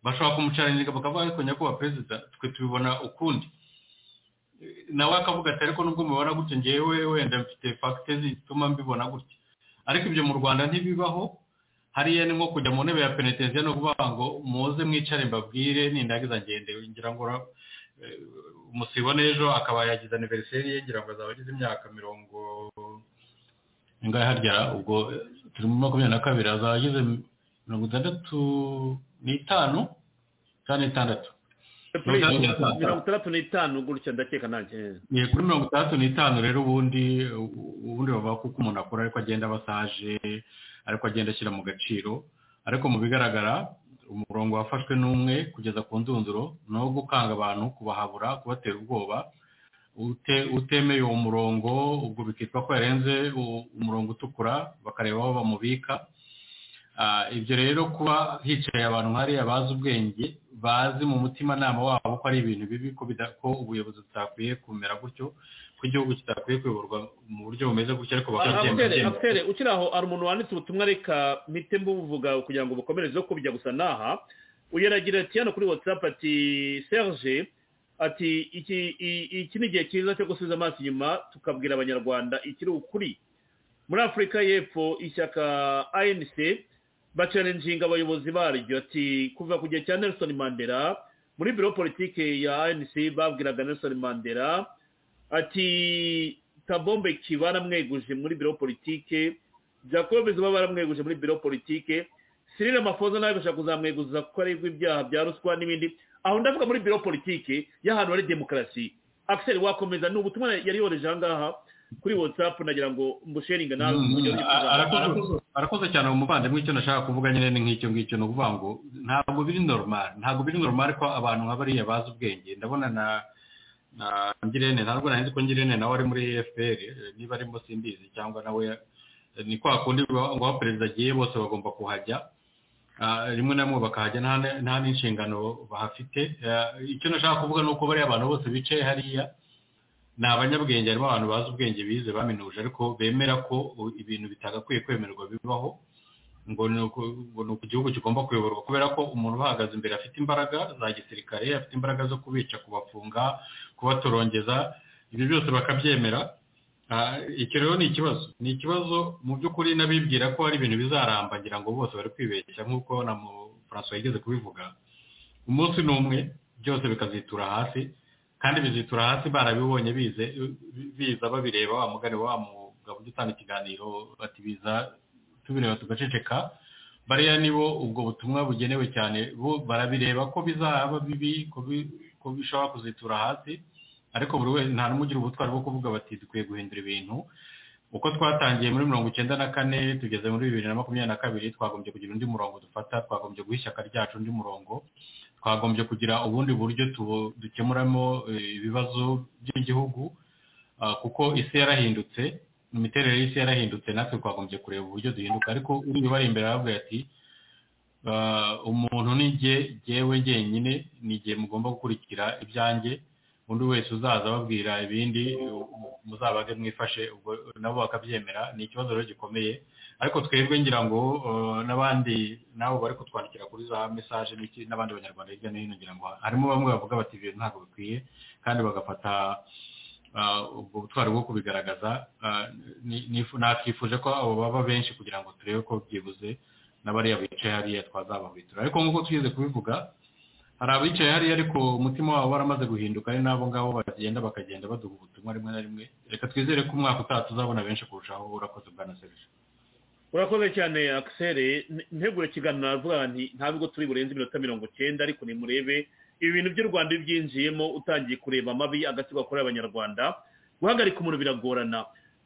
bashobara kumucaranira bakavuga ariko nyakubahwa perezida twe tubibona ukundi nawe akavuga ati ariko nubwo mubibona gutya ngewe wenda mfite fagite zituma mbibona gutya ariko ibyo mu rwanda ntibibaho hariya ni nko kujya mu ntebe ya penetensiyo no kuvuga ngo muze mwicare mbabwire nindagiza ngende ngira ngo umusibone ejo akaba yagize aniveriseri ye ngira ngo azaba agize imyaka mirongo ingahe harya ubwo turi muri makumyabiri na kabiri azaba agize mirongo itandatu n'itanu cyangwa n'itandatu mirongo itandatu n'itanu gutya ndakeka nanjye kuri mirongo itandatu n'itanu rero ubundi ubundi bavuga ko uko umuntu akora ariko agenda abasaje ariko agenda ashyira mu gaciro ariko mu bigaragara umurongo wafashwe n'umwe kugeza ku ndunduro ni uwo gukanga abantu kubahabura kubatera ubwoba utemeye uwo murongo ubwo bikitwa ko yarenze umurongo utukura bakareba aho bamubika ibyo rero kuba hicaye abantu nkariya bazi ubwenge bazi mu mutimanama wabo ko ari ibintu bibi ko ubuyobozi butakwiye kumera gutyo ko igihugu kitakwiye kuyoborwa mu buryo bumeze gutya ariko abutere bakabyemera abutere ukiri aho hari umuntu wanditse ubutumwa reka mpite mbuvuga kugira ngo bukomerezeho kubijya gusa n'aha uyaragira ati hano kuri watsapu ati serge ati iki i- iki ni igihe cyiza cyo gusubiza amaso inyuma tukabwira abanyarwanda ikiri ukuri muri afurika y'epfo ishyaka anc bacarenjinga abayobozi baryo ati kuva ku gihe cya nelson mandela muri biro politike ya anc babwiraga nelson mandela ati kabombe ki baramweguje muri biro politike jacob zuba baramweguje muri biro politike sirire amafoza nawe bashaka kuzamweguza kuko aregwa ibyaha bya ruswa n'ibindi aho ndavuga muri biro politike y'ahantu hari demokarasi akiseri wakomeza ni ubutumwa yari yohereje aha ngaha kuri whatsapp nagira ngo mbusheninga nawe mu buryo A- arakoze- arakoze cyane umuvandimwe icyo nashaka kuvuga nyine ni nk'icyo ngicyo ni ukuvuga ngo ntabwo biri normal ntabwo biri normal ko abantu nka bariya bazi ubwenge ndabona na na ngirente ntabwo nahinzi ko ngirente nawe ari muri efuperi niba arimo simbizi cyangwa nawe ni kwa kundi ngo aho perezida agiye bose bagomba kuhajya Ah, rimwe na rimwe bakahajya nta n- nta n'inshingano bahafite Ah, icyo nashaka kuvuga ni uko bariya abantu bose bicaye hariya ni abanyabwenge harimo abantu bazi ubwenge bize baminuje ariko bemera ko u- ibintu bitagakwiye kwemererwa bibaho ngo ni uku- ngo ni uku igihugu kigomba kuyoborwa kubera ko umuntu ubahagaze imbere afite imbaraga za gisirikare afite imbaraga zo kubica kubafunga kubatorongeza ibyo byose bakabyemera Ah, icyo rero ni ikibazo ni ikibazo mu by'ukuri n'abibwira ko hari ibintu bizaramba ngira ngo bose bari kwibeshya nk'uko na mu francois yigeze kubivuga umunsi ni umwe byose bikazitura hasi kandi bizitura hasi barabibonye bize biza babireba wa mugani wa mugabo ujya utanga ikiganiro bati biza tubireba tugaceceka bariya nibo ubwo butumwa bugenewe cyane bo barabireba ko bizaba bibi ko bi- ko bishobora kuzitura hasi ariko buri wese nta n'umwe ugira ubutwari bwo kuvuga bati dukwiye guhindura ibintu uko twatangiye muri mirongo icyenda na kane tugeze muri bibiri na makumyabiri na kabiri twagombye kugira undi murongo dufata twagombye guha ishyaka ryacu undi murongo twagombye kugira ubundi buryo tu- dukemuramo eh, ibibazo by'igihugu Ah, kuko isi yarahindutse imiterere y'isi yarahindutse natwe twagombye kureba uburyo duhinduka ariko uri bari imbere aravuga ati "Ah, umuntu ni jye jyewe jyenyine ni jye mugomba gukurikira ibyanjye undi wese uzaza ababwira ibindi muzabage mwifashe ubwo nabo bakabyemera ni ikibazo rero gikomeye ariko twebwe ngira ngo eh, n'abandi nabo bari kutwandikira kuri za mesaje n'iki- n'abandi banyarwanda hirya no hino ngira ngo harimo bamwe bavuga bati ibyo ntabwo bikwiye kandi bagafata ah, ubwo butwari bwo kubigaragaza ah, ni- nifu- nakifuje ko abo baba benshi kugira ngo turebe ko byibuze n'abariya bicaye hariya twazabahitura ariko nk'uko twigeze kubivuga hari abicaye hariya ariko umutima wabo waramaze guhinduka ari n'abo ngabo bagenda bakagenda baduha ubutumwa rimwe na rimwe reka twizere ko umwaka utaha tuzabona benshi kurushaho urakoze bwana serije urakoze cyane akiseri ntegure ikiganiro aravuga nti nta bigo turi burenze iminota mirongo cyenda ariko nimurebe ibi bintu by'u rwanda iyo ubyinjiyemo utangiye kureba amabi agatsiko gakorera abanyarwanda guhagarika umuntu biragorana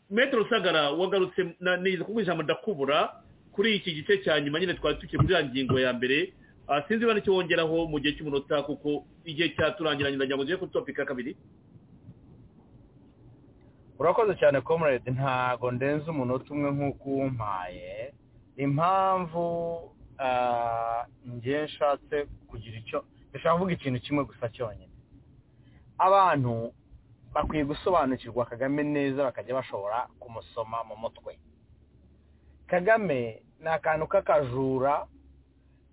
metero rusagara wagarutse na- niza kuko ijambo ndakubura kuri iki gice cya nyuma nyine twari tukiri muri ya ngingo ya mbere Ah, sinzi niba nicyo wongeraho mu gihe cy'umunota kuko igihe cyaturangiranye ndagira ngo njye kuri topika ya kabiri urakoze cyane comrade ntago ndenze umunota umwe nk'uko umpaye impamvu ah, njye nshatse kugira icyo ndashaka kuvuga ikintu kimwe gusa cyonyine abantu bakwiye gusobanukirwa kagame neza bakajya bashobora kumusoma mu mutwe kagame ni akantu k'akajura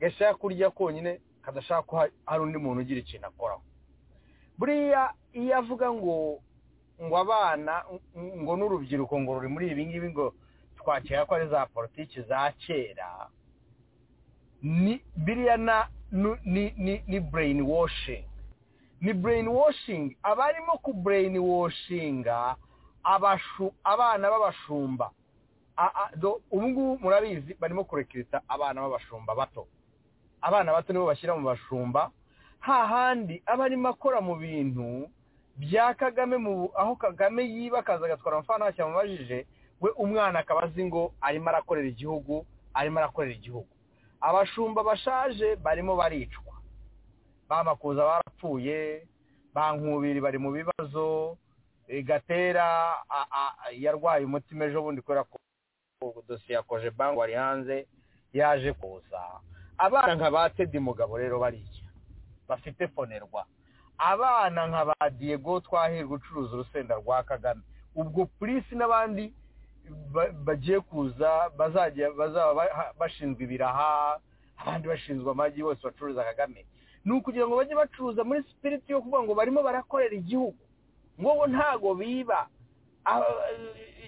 gashaka kurya konyine kadashaka ko ha- hari undi muntu ugira ikintu akoraho buriya iyo avuga ngo ngo abana ng- ngo n'urubyiruko ngo ruri muri ibi ngibi ngo twakira ko ari za politiki za kera ni biriya na nu- ni ni ni brain washing ni brain washing abarimo ku brain washinga abashu abana b'abashumba A- a- do- ubu ngubu murabizi barimo kurekirita abana b'abashumba bato abana bato nibo bashyira mu bashumba hahandi aba arimo akora mu bintu bya kagame mu aho kagame yiba akaza agatwara amafaranga ntacyo amubajije we umwana akaba azi ngo arimo arakorera igihugu arimo arakorera igihugu abashumba bashaje barimo baricwa ba makuza barapfuye ba nkubiri bari mu bibazo eh, gatera a- a- a- yarwaye umutima ejo bundi kubera ko ko dosiye ya koje banki wari hanze yaje kuza abana nka ba tedi mugabo rero bariya bafite fonerwa abana nka ba diego twahirwa ucuruza urusenda rwa kagame ubwo polisi n'abandi bagiye kuza bazajya bazaba bashinzwe ibiraha abandi bashinzwe amagi bose bacuruza kagame ni ukugira ngo bajye bacuruza muri sipiriti yo kuvuga ngo barimo barakorera igihugu ngo bo ntago biba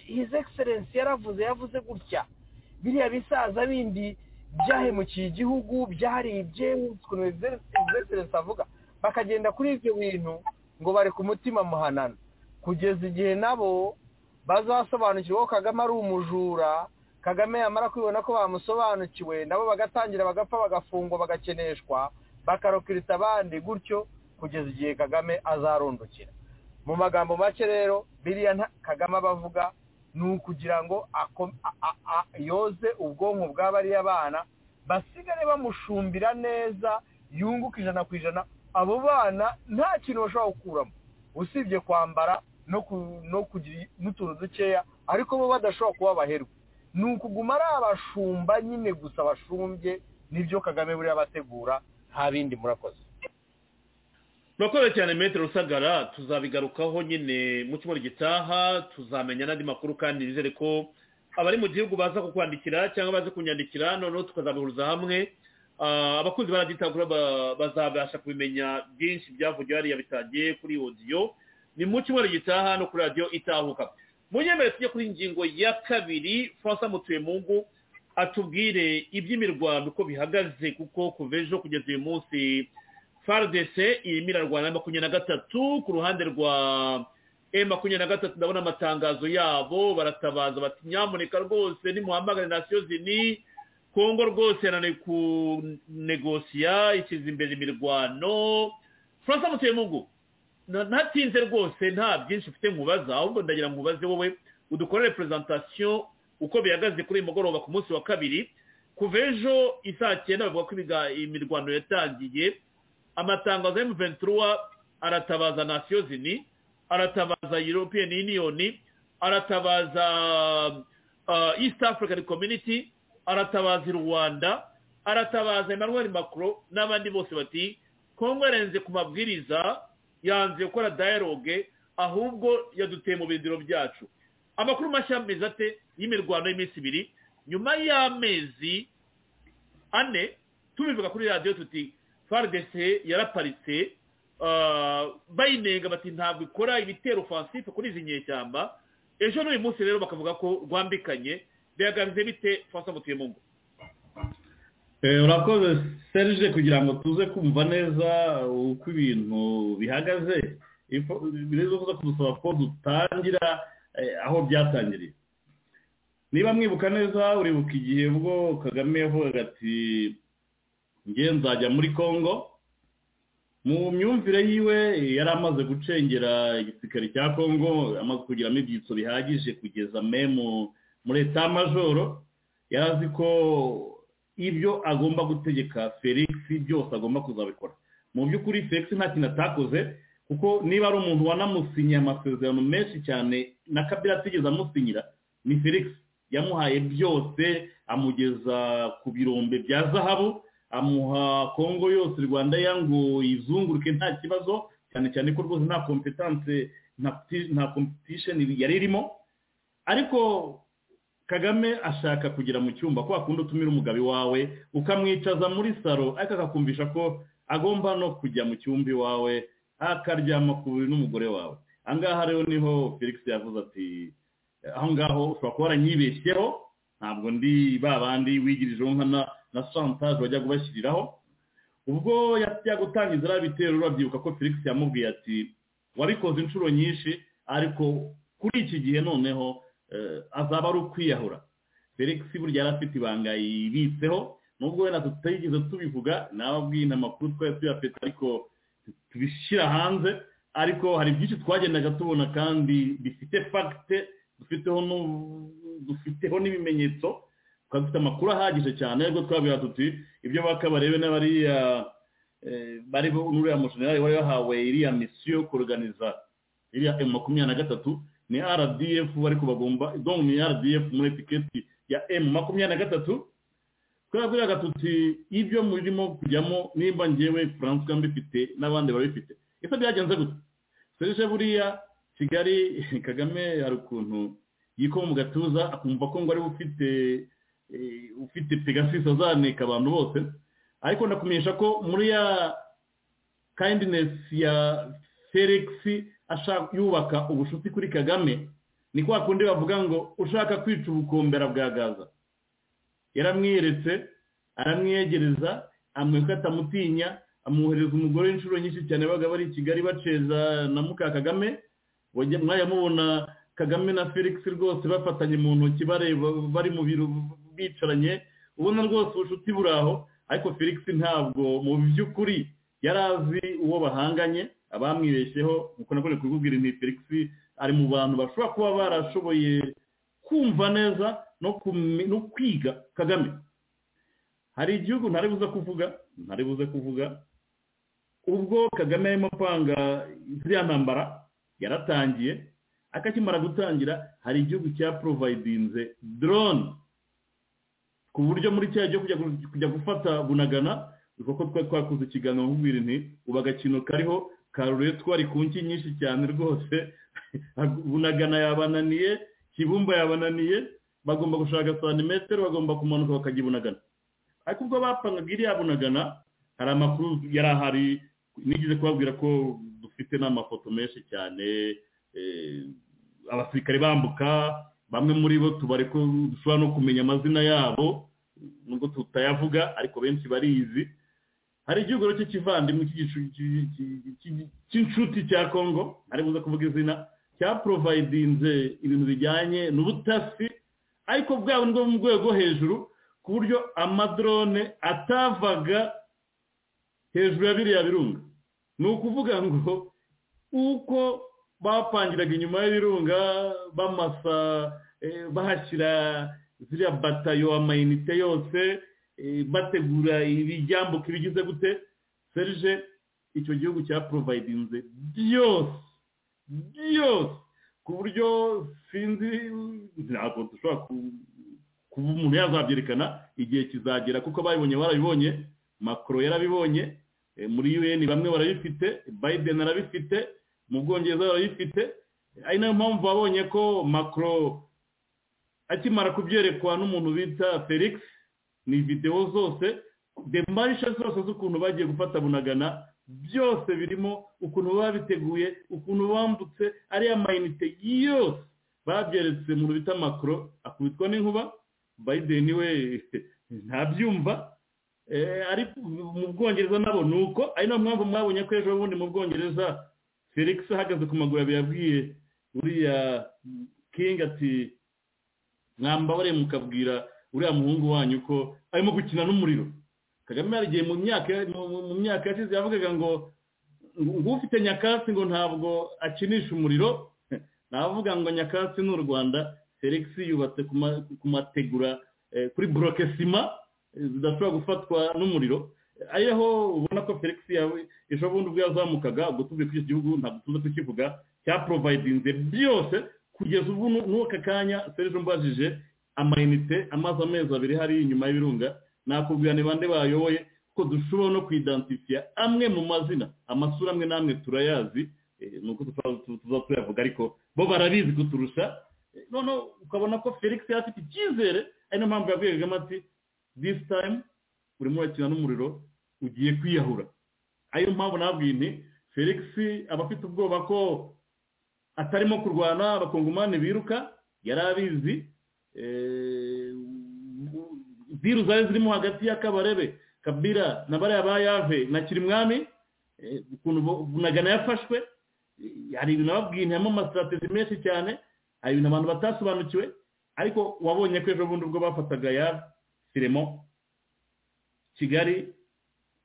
hizi egiserensi yaravuze yavuze gutya biriya bisaza bindi byahemukiye igihugu byaribye ukuntu egiserensi avuga bakagenda kuri ibyo bintu ngo bari ku mutima muhanano kugeza igihe nabo bazasobanukirwa ko kagame ari umujura kagame yamara kwibona ko bamusobanukiwe nabo bagatangira bagapfa bagafungwa bagakeneshwa bakarokirita abandi gutyo kugeza igihe kagame azarundukira mu magambo make rero biriya kagame abavuga ni ukugira ngo yoze ubwonko bw'abariya bana basigare bamushumbira neza yunguka ijana ku ijana abo bana nta kintu bashobora gukuramo usibye kwambara no kugira n'utuntu dukeya ariko bo badashobora kuba abaherwe ni ukuguma ari abashumba nyine gusa bashumbye nibyo kagame buriya bategura nta bindi murakoze murakoze cyane metero rusagara tuzabigarukaho nyine mu cyumweru gitaha tuzamenya n'andi makuru kandi nizere ko abari mu gihugu baza kukwandikira cyangwa baze kunyandikira noneho tukazabihuriza hamwe abakunzi baraditagura bazabasha kubimenya byinshi byavugiwe hariya bitagiye kuri odiyo ni mu cyumweru gitaha no kuri radiyo itahuka mu nyemere tujye kuri ingingo ya kabiri francois mutuyemungu atubwire iby'imirwano uko bihagaze kuko kuva ejo kugeza uyu munsi frdc imirarwana ya makumyabiri na gatatu ku ruhande rwa e makumyabiri na gatatu ndabona amatangazo yabo baratabaza bati nyamuneka rwose nimuhamagare nasiyo zini kongo rwose yananiwe kunegosiya ishyize imbere imirwano francois mutuyemungu ntatinze rwose nta byinshi ufite nkubaza ahubwo ndagira ngo ubaze wowe udukorere perezantasiyo uko bihagaze kuri uyu mugoroba ku munsi wa kabiri kuva ejo isaa cyenda bavuga ko imirwano yatangiye amatangazo ya muventura aratabaza nasiyo zini aratabaza european union aratabaza east african community aratabaza rwanda aratabaza emmanuel macron n'abandi bose bati kongo yarenze ku mabwiriza yanze gukora dialogue ahubwo yaduteye mu birindiro byacu amakuru mashya ameze ate y'imirwano y'iminsi ibiri nyuma y'amezi ane tubivuga kuri radiyo tuti frdc yaraparitse bayinenga bati ntabwo ikora ibitero ofansife kuri izi nyeshyamba ejo n'uyu munsi rero bakavuga ko rwambikanye bihagaze bite fasa mutuye mu ngo urakoze serije kugira ngo tuze kumva neza uko ibintu bihagaze bireze kuza kudusaba ko dutangira aho byatangiriye niba mwibuka neza uribuka igihe ubwo kagame yavugaga ati nge nzajya muri congo mu myumvire yiwe yari amaze gucengera igisirikare cya congo amaze kugiramo ibyitso bihagije kugeza memu muri etamajoro yarazi ko ibyo agomba gutegeka felix byose agomba kuzabikora mu by'ukuri felix nta kintu atakoze kuko niba ari umuntu wanamusinyiye amasezerano menshi cyane na kabira atigeze amusinyira ni felix yamuhaye byose amugeza ku birombe bya zahabu amuha kongo yose rwanda ngo yizunguruke nta kibazo cyane cyane ko rwose nta kompetanse nta kompetisheni yari irimo ariko kagame ashaka kugera mu cyumba ko wakunda utumira umugabi wawe ukamwicaza muri salo ariko akakumvisha ko agomba no kujya mu cyumba iwawe akaryama ku buriri n'umugore wawe ahangaha rero niho felix yavuze ati aho ngaho ushobora kuba waranyibeshyeho ntabwo ndi ba bandi wigirijeho nkana na santaje bajya kubashyiriraho ubwo yajya gutangiza ari bitero urabyibuka ko felix yamubwiye ati wabikoze inshuro nyinshi ariko kuri iki gihe noneho azaba ari ukwiyahura felix burya yari afite ibanga yibitseho nubwo wenda tutayigize tubivuga nababwiye amakuru twari tuyafite ariko tubishyira hanze ariko hari byinshi twagendaga tubona kandi bifite fagite dufiteho n'ibimenyetso twari dufite amakuru ahagije cyane ariko twabwira tuti ibyo baka barebe n'abariya bari n'uriya mushinari wari wahawe iriya misiyo yo kuruganiza iriya emu makumyabiri na gatatu ni rdf ariko bagomba dongo ni rdf muri etiketi ya emu makumyabiri na gatatu twabwiraga tuti ibyo murimo kujyamo nimba ngewe furanse mbifite n'abandi babifite ese byagenze gute serije buriya kigali kagame hari ukuntu yikoma mu gatuza akumva ko ngo ari ufite ufite pegasisi azanika abantu bose ariko ndakumenyesha ko muri ya kayindinesi ya felix yubaka ubushuti kuri kagame ni kwa kundi bavuga ngo ushaka kwica ubukombera bwa gaza yaramwiyeretse aramwiyegereza amwereka atamutinya amwohereza umugore inshuro nyinshi cyane babaga bari i kigali baceza na muka kagame mwajya mubona kagame na felix rwose bafatanye mu ntoki bareba bari mu biro bicaranye ubona rwose ubushuti buri aho ariko felix ntabwo mu by'ukuri yari azi uwo bahanganye abamwibeshyeho nk'uko nakoreye kubibwira ni felix ari mu bantu bashobora kuba barashoboye kumva neza no kwiga kagame hari igihugu ntari buze kuvuga ntari buze kuvuga ubwo kagame arimo kwanga ziriya ntambara yaratangiye akakimara gutangira hari igihugu cya porovayidinze dorone ku buryo muri cya cyo kujya gufata bunagana kuko twari twakoze ikiganiro nkubwira inti ubu agakino kariho karuretwa ku nki nyinshi cyane rwose bunagana yabananiye kibumba yabananiye bagomba gushaka santimetero bagomba kumanuka bakajya bunagana ariko ubwo bapangaga iriya bunagana hari amakuru yari ahari nigeze kubabwira ko dufite n'amafoto menshi cyane abasirikare bambuka bamwe muri bo tubare ko dushobora no kumenya amazina yabo nubwo tutayavuga ariko benshi barizi hari igihugu cyo kivandimwe cy'inshuti cya kongo ari buze kuvuga izina cya porovayidinze ibintu bijyanye n'ubutasi ariko bwabo ni bwo mu rwego hejuru ku buryo amadorone atavaga hejuru ya biriya birunga ni ukuvuga ngo uko bapangiraga inyuma y'ibirunga bamasa bahashyira ziriya batayo amayinite yose bategura ibijyambuka ibigize gute serije icyo gihugu cya porovayidinze byose byose ku buryo sinzi ntabwo dushobora kuba umuntu yazabyerekana igihe kizagera kuko ababibonye barabibonye makoro yarabibonye muri un bamwe barabifite biden arabifite mu bwongereza barabifite ari nayo mpamvu babonye ko makoro akimara kubyerekwa n'umuntu bita felix ni videwo zose demarisha zose z'ukuntu bagiye gufata bunagana byose birimo ukuntu baba biteguye ukuntu bambutse ariya mayinite yose babyeretse mu bita makoro akubitwa n'inkuba biden we ntabyumva ariko mu bwongereza nabo ni uko ari nayo mpamvu mwabonye ko ejo bundi mu bwongereza felix ahagaze ku maguru abiri yabwiye uriya king ati mwambabare mukabwira uriya muhungu wanyu ko arimo gukina n'umuriro kagame yarigiye mu myaka mu myaka yashize yavugaga ngo ufite nyakatsi ngo ntabwo akinisha umuriro navuga ngo nyakatsi ni u rwanda felix yubatse ku mategura kuri buroke sima zidashobora gufatwa n'umuriro ariho ubona ko felix ejo bundi ubwo yazamukaga ubwo tuvuye kuri iki gihugu ntabwo tuza tukivuga cya porovayidinze byose kugeza ubu n'uka kanya serije mbajije amayinite amaze amezi abiri hari inyuma y'ibirunga nakubwira ni bande bayoboye ko dushobora no kwidansifiya amwe mu mazina amasura amwe n'amwe turayazi ni uko tuza tuyavuga ariko bo barabizi kuturusha noneho ukabona ko felix yari afite icyizere ari niyo mpamvu yabwiye kagame ati this time urimo urakina n'umuriro ugiye kwiyahura ariyo mpamvu nabwiye nti felix aba afite ubwoba ko atarimo kurwana abakongomani biruka yari abizi viru zari zirimo hagati y'akabarebe kabira na bariya ba yave na kirimwami ukuntu bunagana yafashwe hari ibintu ababwiriyemo amasitrategi menshi cyane hari ibintu abantu batasobanukiwe ariko wabonye ko ejo bundi ubwo bafataga ya firemo kigali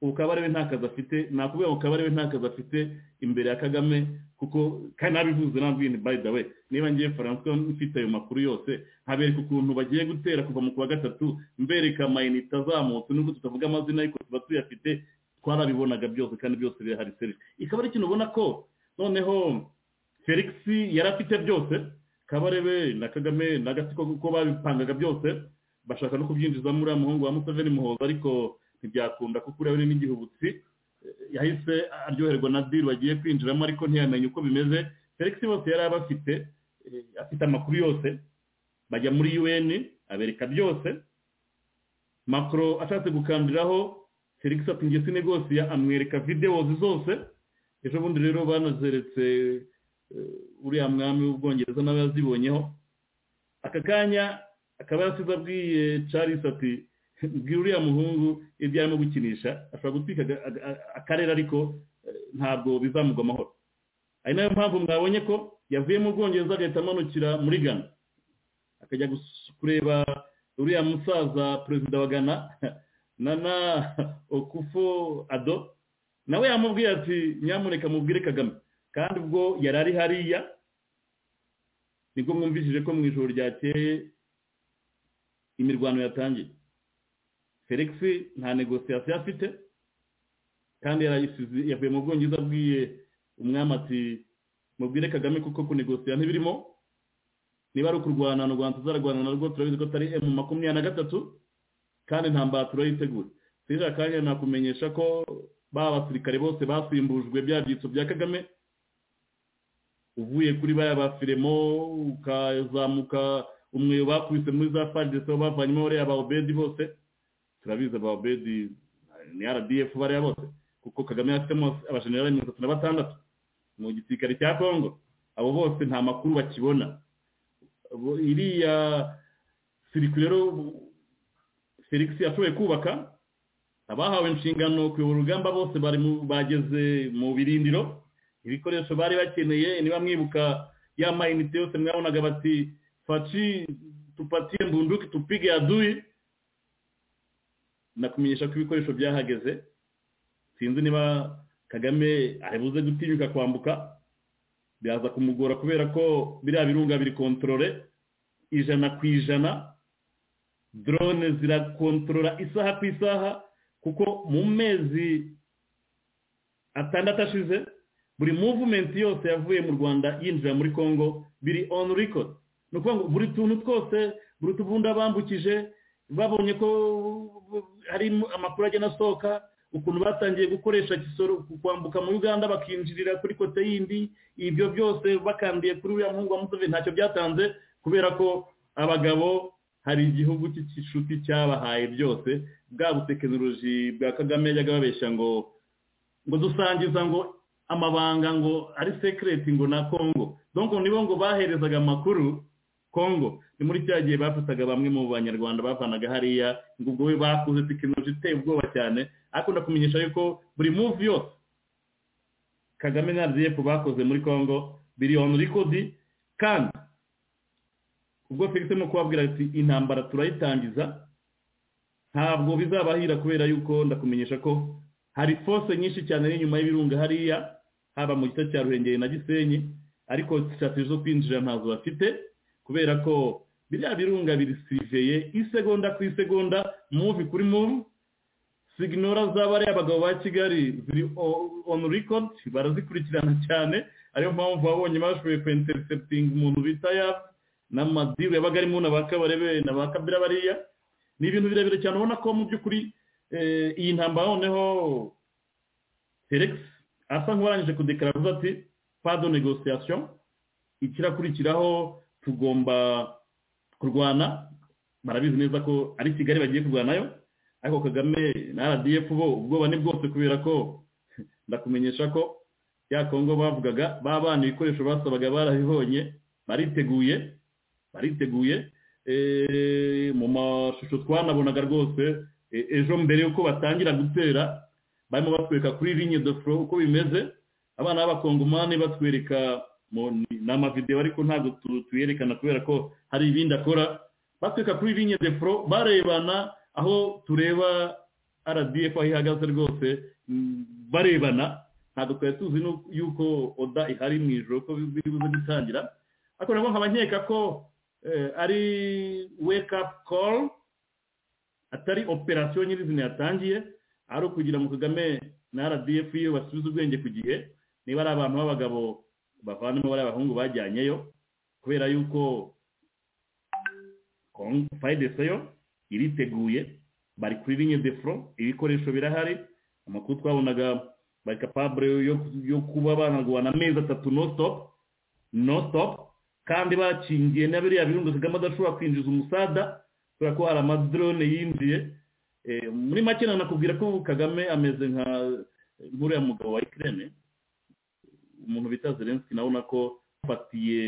ubu kabarebe nta kazi afite nakubwira ngo kabarebe nta kazi afite imbere ya kagame kuko kandi nabivuze nabwiye ni by the way niba ngiye faransa mfite ayo makuru yose nkabereka ukuntu bagiye gutera kuva mu kuwa gatatu mbereka amayinite azamutse nubwo tutavuga amazina ariko tuba tuyafite twarabibonaga byose kandi byose birahari serivisi ikaba ari ikintu ubona ko noneho felix yari afite byose kabarebe na kagame n'agatsiko kuko babipangaga byose bashaka no kubyinjiza muri uriya muhungu wa museveni muhoza ariko ntibyakunda kuko uriya n'igihe ubutsi yahise aryoherwa na diri wagiye kwinjiramo ariko ntiyamenye uko bimeze felix bose yari abafite afite amakuru yose bajya muri un abereka byose makoro ashatse gukambiraho felix ati nge sinegosiya amwereka videwozi zose ejo bundi rero banazeretse uriya mwami w'ubwongereza nawe yazibonyeho aka kanya akaba yasize abwiye charles ati mbwira uriya muhungu ibyo arimo gukinisha ashobora gutwika akarere ariko ntabwo bizamugwa amahoro ari nayo mpamvu mwabonye ko yavuye mu bwongereza agahita amanukira muri gana akajya kureba uriya musaza perezida wa gana nana okufo ado nawe yamubwiye ati nyamuneka mubwire kagame kandi ubwo yari ari hariya nibwo mwumvishije ko mu ijoro ryakeye imirwano yatangiye felix nta negosiyasiyo afite kandi yavuye mu bwongereza abwiye umwami ati mubwire kagame kuko kunegosiya ntibirimo niba ari ukurwana u rwanda tuzarwana na rwo turabizi ko atari emu makumyabiri na gatatu kandi nta mbaturo yiteguye sirira kanya nakumenyesha ko ba basirikare bose basimbujwe bya byitso bya kagame uvuye kuri baya ba firemo ukazamuka umweyo bakubise muri za fagisi aho bavanyemo bariya ba obedi bose turabizi aba obedi ni rdf bariya bose kuko kagame yafitemo abajenerali mirongo itatu na batandatu mu gisirikare cya kongo abo bose nta makuru bakibona iriya sirikwi rero felix yashoboye kubaka abahawe inshingano kuyobora urugamba bose bageze mu birindiro ibikoresho bari bakeneye niba mwibuka ya mayinite yose mwabonaga bati faci tupatiye mbunduki tupige yaduye nakumenyesha ko ibikoresho byahageze sinzi niba kagame aribuze gutinyuka kwambuka byaza kumugora kubera ko biriya birunga biri kontorore ijana ku ijana dorone zirakontorora isaha ku isaha kuko mu mezi atandatu ashize buri muvumenti yose yavuye mu rwanda yinjira muri congo biri on record ni ukuvuga ngo buri tuntu twose buri tuvunda bambukije babonye ko hari amakuru agenda asohoka ukuntu batangiye gukoresha kisoro kwambuka muri uganda bakinjirira kuri kote yindi ibyo byose bakandiye kuri uriya muhungu wa museveni ntacyo byatanze kubera ko abagabo hari igihugu cy'inshuti cyabahaye byose bwa butekinoloji bwa kagame yajyaga babeshya ngo ngo dusangiza ngo amabanga ngo ari sekireti ngo na kongo donko nibo ngo baherezaga amakuru kongo ni muri cya gihe bafataga bamwe mu banyarwanda bavanaga hariya ngo ubwo we bakuze tekinoloji iteye ubwoba cyane ariko ndakumenyesha yuko buri muvi yose kagame na rdf bakoze muri kongo biriyoni rikodi kandi ubwo felix arimo kubabwira ati intambara turayitangiza ntabwo bizabahira kubera yuko ndakumenyesha ko hari fose nyinshi cyane n'inyuma y'ibirunga hariya haba mu gice cya ruhengeri na gisenyi ariko sitati zo kwinjira ntazo bafite kubera ko biriya birunga birisiveye isegonda ku isegonda muvi kuri muvi siginora z'abariya abagabo ba kigali ziri on record barazikurikirana cyane ariyo mpamvu babonye bashoboye kwenterinseputinga umuntu bita ya n'amadiru yabaga arimo na ba kabarebe na ba kabira bariya ni ibintu birebire cyane ubona ko mu by'ukuri iyi ntambara noneho felix asa nk'uwarangije kudekara avuze ati pado negosiyasiyo ikirakurikiraho tugomba kurwana barabizi neza ko ari kigali bagiye kurwanayo ariko kagame na rdf bo ubwoba ni bwose kubera ko ndakumenyesha ko ya kongo bavugaga babana ibikoresho basabaga barabibonye bariteguye bariteguye mu mashusho twanabonaga rwose ejo mbere y'uko batangira gutera barimo batwereka kuri linye de foro uko bimeze abana b'abakongomani batwereka ni amavidewo ariko ntabwo tuyerekana kubera ko hari ibindi akora batwereka kuri linye de foro barebana aho tureba rdf aho ihagaze rwose barebana ntabwo twari tuzi yuko oda ihari mu ijoro ko buze gutangira ariko nabwo nkaba nkeka ko ari wake up call atari operasiyo nyirizina yatangiye ari ukugira ngo kagame na rdf iyo basubiza ubwenge ku gihe niba ari abantu b'abagabo bavanamo bari abahungu bajyanyeyo kubera yuko fayideseyo iriteguye bari kuri linye de foro ibikoresho birahari amakuru twabonaga bakapabure yo kuba banarwana amezi atatu no stopu no stopu kandi bakingiye na biriya birundo kagame adashobora kwinjiza umusada kubera ko hari amadrone yinjiye muri make nanakubwira ko kagame ameze nka nk'uriya mugabo wa ikirere umuntu bita zelenski nabona ko afatiye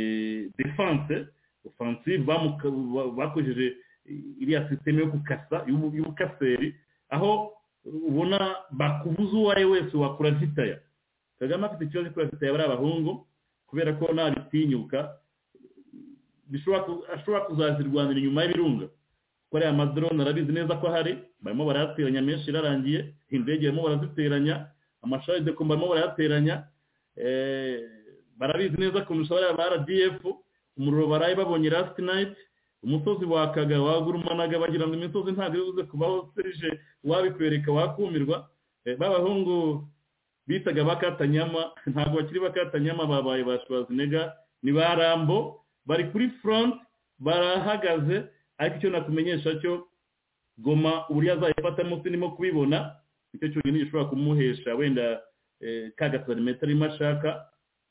defanse ofansive bakoresheje iriya sisiteme yo gukasa y'ubukaseri aho ubona bakubuza uwo ari wese wakura vitaya kagame afite ikibazo kuri vitaya bari abahungu kubera ko ntabitinyuka ashobora kuzazirwanira inyuma y'ibirunga ko ariya amadorone arabizi neza ko ahari barimo barayateranya menshi irarangiye indege barimo baraziteranya amasharide ko barimo barayateranya barabizi neza kurusha bariya ba rdf umuriro baraye babonye rasiti nayiti umusozi wakaga wagurumanaga bagira ngo imisozi ntabwo ibuze kubaho serije wabikwereka wakumirwa b'abahungu bitaga bakatanyama ntabwo bakiri bakatanyama babaye ba shwazinega ni ba rambo bari kuri front barahagaze ariko icyo nakumenyesha cyo goma uburyo azayifatamo sinimo kubibona nicyo cyonyine gishobora kumuhesha wenda ka gasanimeta arimo ashaka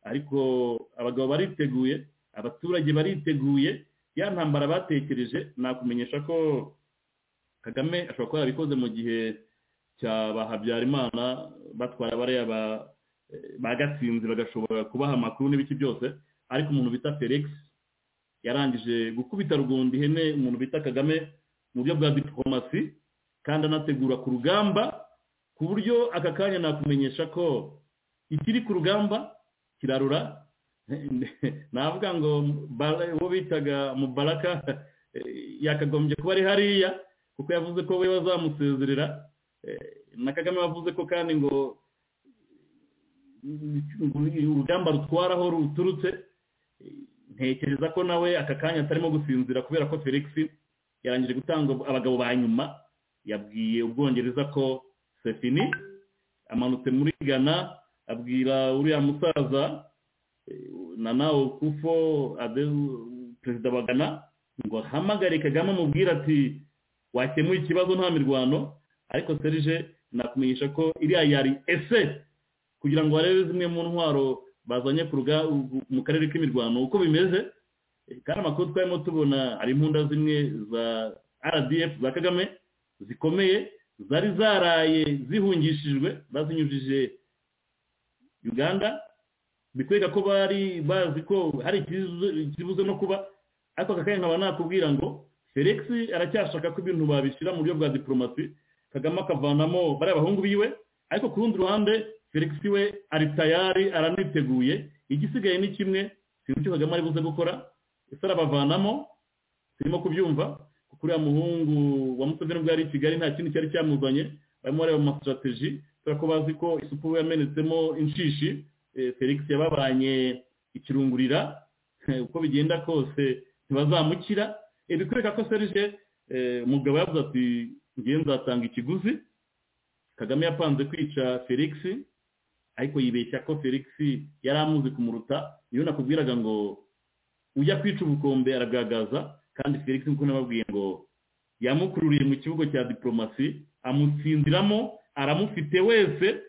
ariko abagabo bariteguye abaturage bariteguye ya ntambara batekereje nakumenyesha ko kagame ashobora kuba yarabikoze mu gihe cya habyarimana batwara bariya bagatsinze bagashobora kubaha amakuru n'ibiki byose ariko umuntu bita felix yarangije gukubita rugundi ihene umuntu bita kagame mu buryo bwa diporomasi kandi anategura ku rugamba ku buryo aka kanya nakumenyesha ko ikiri ku rugamba kirarura navuga ngo uwo bitaga mubaraka yakagombye kuba ari hariya kuko yavuze ko we bazamusezerera na kagame wavuze ko kandi ngo urugamba rutwara aho ruturutse ntekereza ko nawe aka kanya atarimo gusinzira kubera ko felix yarangije gutanga abagabo ba nyuma yabwiye ubwongereza ko sefini amanutse muri ghana abwira uriya musaza nana okufo perezida wa ghana ngo ahamagare kagame amubwire ati wakemuye ikibazo nta mirwano ariko serije nakumenyesha ko iriya yari ese kugira ngo barebe zimwe mu ntwaro bazanye mu karere k'imirwano uko bimeze kandi amakuru twarimo tubona hari impunda zimwe za rdf za kagame zikomeye zari zaraye zihungishijwe bazinyujije uganda bikwereka ko bari bazi ko hari ikibuze no kuba ariko aka kanya nkaba nakubwira ngo felix aracyashaka ko ibintu babishyira mu buryo bwa diporomasi kagame akavanamo bariya bahungu biwe ariko ku rundi ruhande felix we ari tayari araniteguye igisigaye ni kimwe sinzi icyo kagame ari buze gukora ese arabavanamo turimo kubyumva kuko uriya muhungu wa museveni ubwo yari i kigali nta kindi cyari cyamuzanye barimo bareba amasitrategi kubera ko bazi ko isupu yamenetsemo inshishi felix yababanye ikirungurira uko bigenda kose ntibazamukira bikwereka ko serije umugabo yavuze ati ngewe nzatanga ikiguzi kagame yapanze kwica felix ariko yibeshya ko felix yari amuzi kumuruta niyo nakubwiraga ngo ujya kwica ubukombe aragagaza kandi felix nkuko nababwiye ngo yamukururiye mu kibuga cya diporomasi amutsindiramo aramufite wese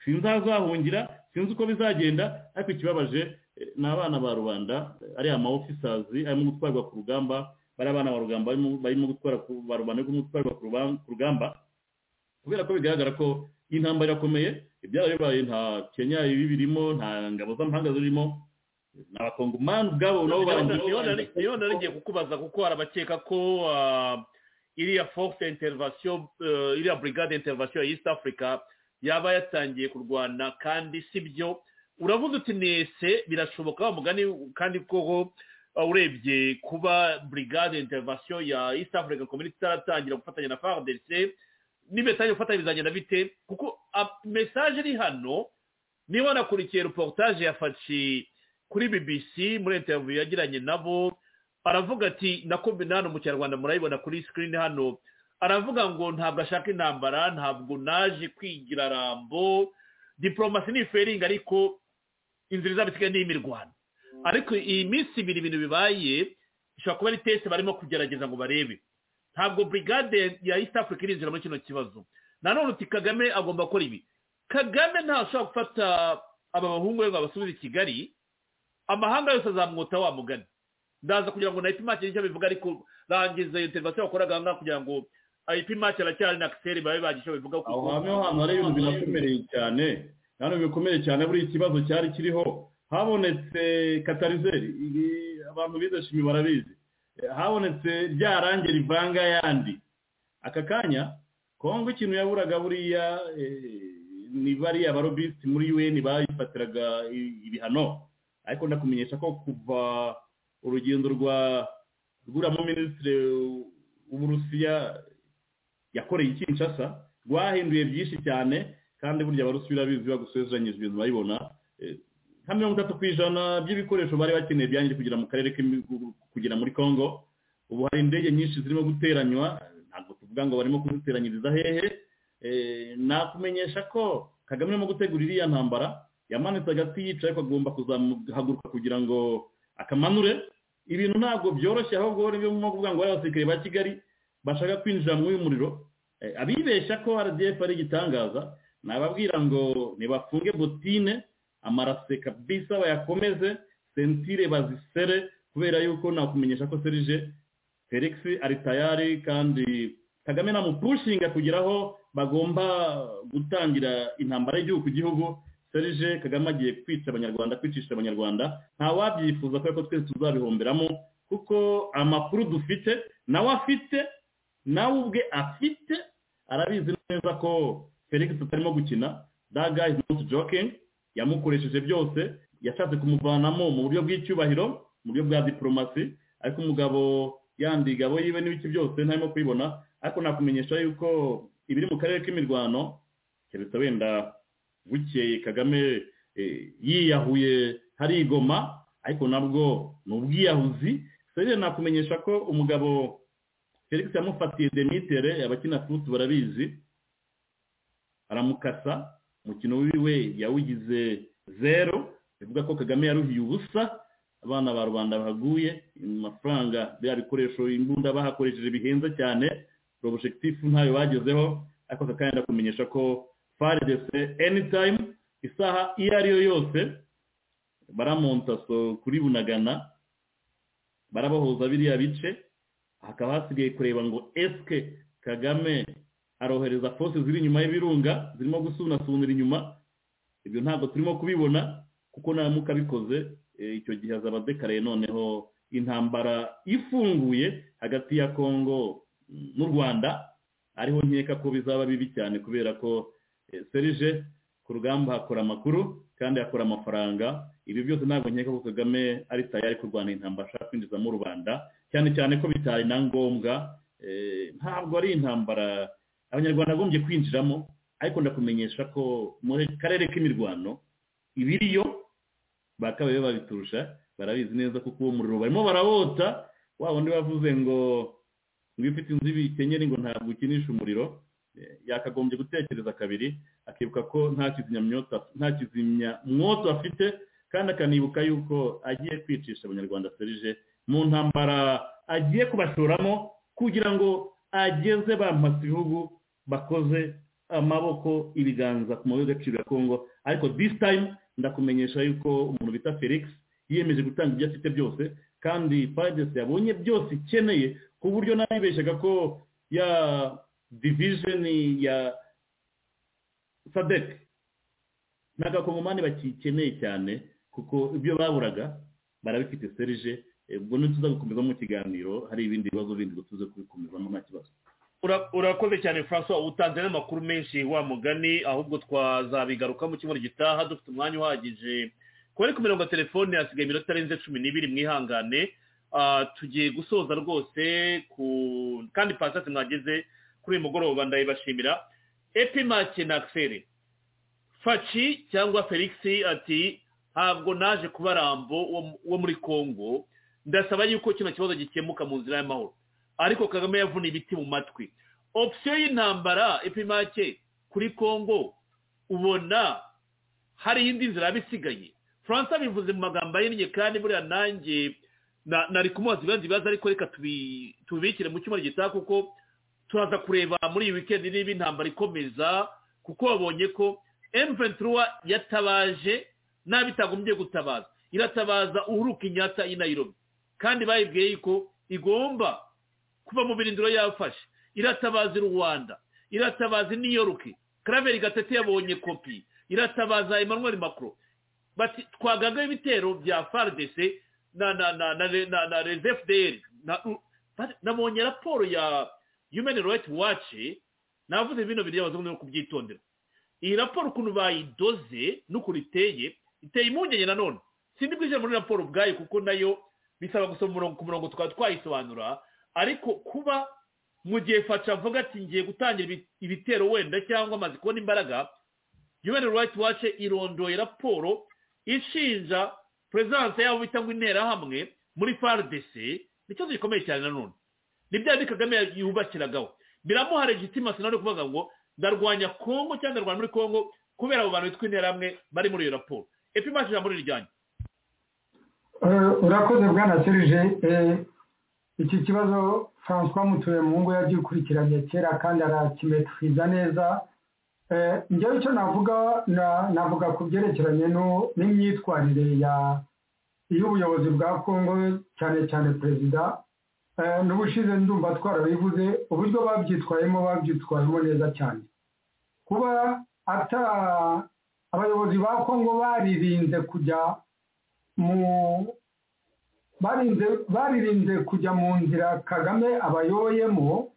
sinzi aho azahungira sinzi uko bizagenda ariko ikibabaje ni abana ba rubanda ariya ama ofisazi arimo gutwarwa ku rugamba bari abana ba rugamba barimo gutwara ba rubanda barimo gutwarwa ku rugamba kubera ko bigaragara ko iyi ntambara irakomeye ibyara bibaye nta kenya ibibirimo nta ngabo z'amahanga zirimo ni abakongomani ubwabo nabo barangiye niyo narigiye kukubaza kuko hari abakeka ko iriya force intervasiyo iriya brigade intervasiyo ya east africa yaba yatangiye kurwana kandi si byo uravuze uti nese birashoboka wa mugani kandi koko urebye kuba brigade intervasiyo ya east african community itaratangira gufatanya na fardc n'imesaje gufatanya bizagenda bite kuko mesaje iri hano niba wanakurikiye reportage yafashe kuri bbc muri interview yagiranye nabo aravuga ati nako hano mu kinyarwanda murayibona kuri screen hano aravuga ngo ntabwo ashaka intambara ntabwo naje kwigira rambo diporomasi ni feringi ariko inzira izabisigaye ni imirwano ariko iyi minsi ibiri ibintu bibaye ishobora kuba ari tesi barimo kugerageza ngo barebe ntabwo brigade ya east africa irinjira muri kino kibazo nanone uti kagame agomba gukora ibi kagame ntashobora gufata aba bahungu be ngo abasubize i kigali amahanga yose azamwota wa mugani ndaza kugira ngo na ipimake nicyo bivuga ariko rangiza iyo interivasiyo bakoraga aha ngaha kugira ngo ipimake aracyari na kiseri babe bagira icyo bivuga aho hamwe ho hantu hari ibintu binakomereye cyane hano bikomeye cyane buriya ikibazo cyari kiriho habonetse katarizeri abantu bize shimi barabizi habonetse rya range rivanga yandi aka kanya kongo ikintu yaburaga buriya ni bariya barobisiti muri un bayifatiraga ibihano ariko ndakumenyesha ko kuva urugendo rwa rw'uriya minisitiri w'uburusiya yakoreye ikinshasa rwahinduye byinshi cyane kandi burya abarusiya urabizi bagusezeranyije ibintu bayibona nka mirongo itatu ku ijana by'ibikoresho bari bakeneye byangije kugera mu karere kugera muri congo ubu hari indege nyinshi zirimo guteranywa ntabwo tuvuga ngo barimo kuziteranyiriza hehe nakumenyesha ko kagame arimo gutegura iriya ntambara yamanitse agati yicaye ko agomba kuzamuhaguruka kugira ngo akamanure ibintu ntabwo byoroshye ahubwo nko kuvuga ngo abasirikare ba kigali bashaka kwinjira muri uyu muriro abibeshya ko rdf ari igitangaza nababwira ngo ntibafunge botine amarase kabisa bayakomeze sentire bazisere kubera yuko nakumenyesha ko serije felix ari tayari kandi kagame namupushinga kugeraho bagomba gutangira intambara y'igihugu ku gihugu serije kagame agiye kwica abanyarwanda kwicisha abanyarwanda ntawabyifuza kubera ko twese tuzabihomberamo kuko amakuru dufite nawe afite nawe ubwe afite arabizi neza ko felix atarimo gukina that guy is not joking yamukoresheje byose yashatse kumuvanamo mu buryo bw'icyubahiro mu buryo bwa diporomasi ariko umugabo yandi gabo yiwe n'ibiki byose ntarimo kubibona ariko nakumenyesha yuko ibiri mu karere k'imirwano keretse wenda bukeye kagame yiyahuye hari igoma ariko nabwo ni ubwiyahuzi serire nakumenyesha ko umugabo felix yamufatiye demitere abakina futu barabizi aramukasa umukino wiwe yawugize zero bivuga ko kagame yaruhiye ubusa abana ba rubanda bahaguye amafaranga biriya bikoresho imbunda bahakoresheje bihenze cyane porojegitifu ntayo bagezeho ariko kakanya ndakumenyesha ko faridese enitayimu isaha iyo ariyo yose baramontaso kuri bunagana barabahuza biriya bice hakaba hasigaye kureba ngo esike kagame arohereza fose ziri inyuma y'ibirunga zirimo gusunasunira inyuma ibyo ntabwo turimo kubibona kuko naramuka abikoze icyo gihe azaba adekaraye noneho intambara ifunguye hagati ya kongo n'u rwanda ariho nkeka ko bizaba bibi cyane kubera ko serije ku rugamba hakora amakuru kandi hakora amafaranga ibi byose ntabwo nkeka ko kagame ari tayari kurwana intambara ashaka kwinjizamo rubanda cyane cyane ko bitari na ngombwa ntabwo ari intambara abanyarwanda bagombye kwinjiramo ariko ndakumenyesha ko mu karere k'imirwano ibiriyo bakabaye babiturusha barabizi neza kuko uwo muriro barimo barawota wa wundi bavuze ngo ngo iyo ufite inzu y'ibikenyeri ngo ntabwo ukinisha umuriro yakagombye gutekereza kabiri akibuka ko nta kizimyamwoto afite kandi akanibuka yuko agiye kwicisha abanyarwanda serije mu ntambara agiye kubashoramo kugira ngo ageze bamasa ibihugu bakoze amaboko ibiganza ku mabuye y'agaciro ya kongo ariko this time ndakumenyesha yuko umuntu bita felix yiyemeje gutanga ibyo afite byose kandi faridesi yabonye byose ikeneye ku buryo nabibeshyaga ko ya divijeni ya sadek n'agakongomani bakikeneye cyane kuko ibyo baburaga barabifite serije ubwo ntituza gukomeza mu kiganiro hari ibindi bibazo bindi ngo tuze kubikomezamo nta kibazo urakoze cyane francois utanze n'amakuru menshi wa mugani ahubwo twazabigaruka mu cyumweru gitaha dufite umwanya uhagije kubera ku mirongo ya telefone hasigaye iminota arenze cumi n'ibiri mwihangane tugiye gusoza rwose ku kandi pasitasi mwageze kuri uyu mugoroba ndayibashimira epimake na akiseri faci cyangwa felix ati ntabwo naje kuba rambo wo muri congo ndasaba yuko kino kibazo gikemuka mu nzira y'amahoro ariko kagame yavuna ibiti mu matwi opsiyo y'intambara epimake kuri congo ubona hari indi nzira yaba isigaye furanse abivuze mu magambo ahinnye kandi buriya nanjye nari kumubaza ibibazo ibibazo ariko reka tubikire mu cyumweru gitaha kuko turaza kureba muri iyi wikendi niba intambara ikomeza kuko babonye ko emventura yatabaje n'abitagombye gutabaza iratabaza uhuruka inyata i nayirobi kandi bayibwiye yuko igomba kuva mu birindiro yafashe iratabaza i rwanda iratabaza i niyoruke karaveri gatete yabonye kopi iratabaza emmanuel macron bati twaganga ibitero bya faridese na na na na na na rezefuderi nabonye raporo ya yumeni rayiti waci navuze bino biri abazungu no kubyitondera iyi raporo ukuntu bayidoze n'ukuntu iteye iteye impungenge nanone sindi bwinjira muri raporo ubwayo kuko nayo bisaba gusoma ku murongo tukaba twayisobanura ariko kuba mu gihe faca avuga ati ngiye gutangira ibitero wenda cyangwa amaze kubona imbaraga yubene rayiti wace irondoye raporo ishinja perezidanse yabo bita ngo interahamwe muri faridese ni ikibazo gikomeye cyane nanone ni byari kagame yubakiragaho biramuha legitima sinari kuvuga ngo ndarwanya kongo cyangwa ndarwanya muri kongo kubera abo bantu bitwa interahamwe bari muri iyo raporo epi mace ijambo riryanjye urakoze bwana serije iki kibazo francois mutuyemungu yagikurikiranye kera kandi arakimeturiza neza njyewe icyo navuga navuga ku byerekeranye n'imyitwarire y'ubuyobozi bwa congo cyane cyane perezida n'ubushize ndumva twarabivuze uburyo babyitwayemo babyitwayemo neza cyane kuba abayobozi ba congo baririnze kujya mu baririnze kujya mu nzira kagame abayoyemo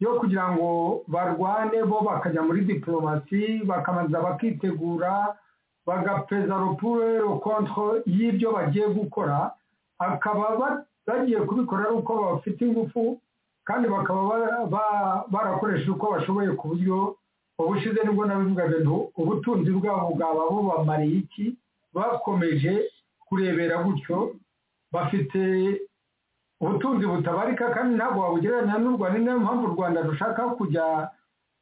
yo kugira ngo barwane bo bakajya muri diporomasi bakabanza bakitegura bagapeza rupure rukontro y'ibyo bagiye gukora akaba bagiye kubikora ari uko bafite ingufu kandi bakaba barakoresha uko bashoboye ku buryo ubushize nibwo nabivugaga ngo ubutunzi bwabo bwaba bubamariye iki bakomeje kurebera gutyo bafite ubutunzi butabarika kandi ntabwo wabugereranya n'u rwanda ni nayo mpamvu u rwanda rushaka kujya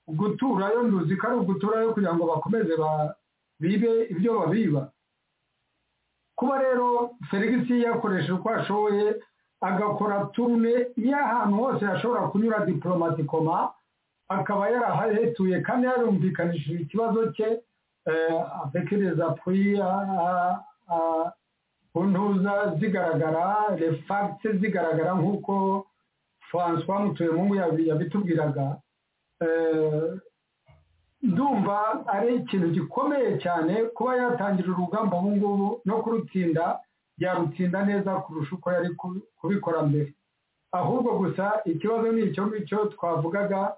guturayo nduzi ko ari uguturayo kugira ngo bakomeze bibe ibyo babiba kuba rero serivisi yakoresha uko ashoboye agakora turune y'ahantu hose yashobora kunyura diporomatikoma akaba yarahahetuye kandi yarumvikanishije ikibazo cye atekereza puya ntuza zigaragara refagitse zigaragara nk'uko francois mutuyemungu yabitubwiraga ndumva ari ikintu gikomeye cyane kuba yatangira urugamba ubu ngubu no kurutsinda yarutsinda neza kurusha uko yari kubikora mbere ahubwo gusa ikibazo ni icyo ngicyo twavugaga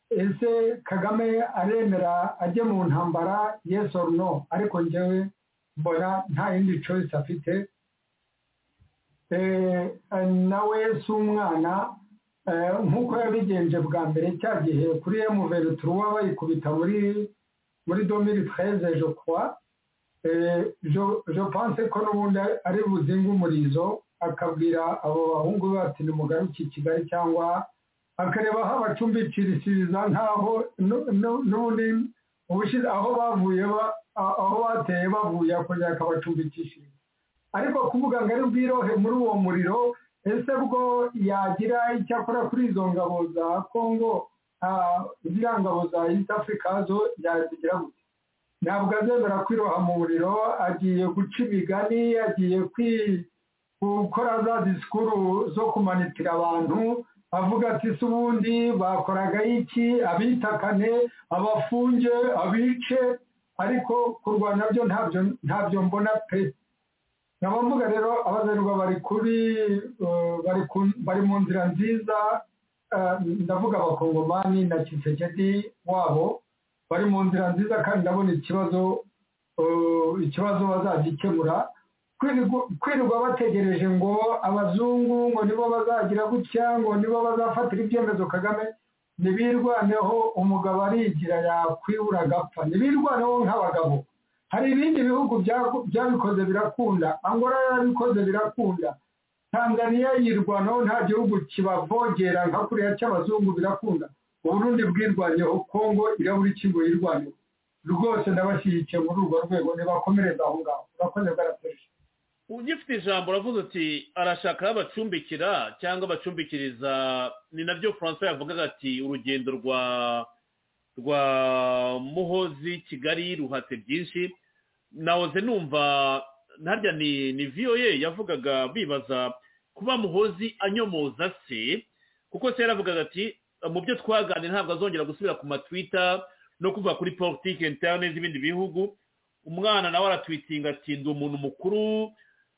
ese kagame aremera ajye mu ntambara yes or no ariko ngewe mbona nta yindi choice afite nawe si umwana nk'uko yabigenje bwa mbere cya gihe kuri emuventura bayikubita muri muri domiri treze je croix je pense ko n'ubundi ari buzinga umurizo akabwira abo bahungu be ati nimugaruke i kigali cyangwa akareba aho abacumbikirishiriza nk'aho n'ubundi ubushize aho bavuye aho bateye bavuye akongera akabacumbikishiriza ariko kuvuga ngo ari bwirohe muri uwo muriro ese bwo yagira icyo akora kuri izo ngabo za kongo ziriya ngabo za east africa zo yazigira gute ntabwo azemera kwiroha mu muriro agiye guca imigani agiye gukora za disikuru zo kumanitira abantu avuga ati si ubundi bakoraga iki abitakane abafunge abice ariko kurwanya byo ntabyo mbona pe nkaba mvuga rero abazerwa bari kuri bari mu nzira nziza ndavuga abakongomani na kisekedi wabo bari mu nzira nziza kandi ndabona ikibazo ikibazo bazagikemura kwirirwa bategereje ngo abazungu ngo nibo bazagira gutya ngo nibo bazafatira ibyemezo kagame ntibirwaneho umugabo arigira yakwibura agapfa ntibirwaneho nk'abagabo hari ibindi bihugu byabikoze birakunda angora yarabikoze birakunda tanzaniya yirwanaho nta gihugu kibavogera nka kuriya cy'abazungu birakunda uburundi bwirwanyeho kongo irabura ikigo yirwaneho rwose ndabashyigikiye muri urwo rwego ntibakomereza aho ngaho urakoze bwarateje ugifite ijambo uravuze uti arashaka aho abacumbikira cyangwa abacumbikiriza ni nabyo francois yavugaga ati urugendo rwa rwa muhozi kigali ruhatse byinshi nahoze numva ntarya ni ni viyoye yavugaga bibaza kuba muhozi anyomoza se kuko se yaravugaga ati mu byo twaganira ntabwo azongera gusubira ku matwita no kuva kuri politiki interne z'ibindi bihugu umwana nawe aratwitinga ati ndi umuntu mukuru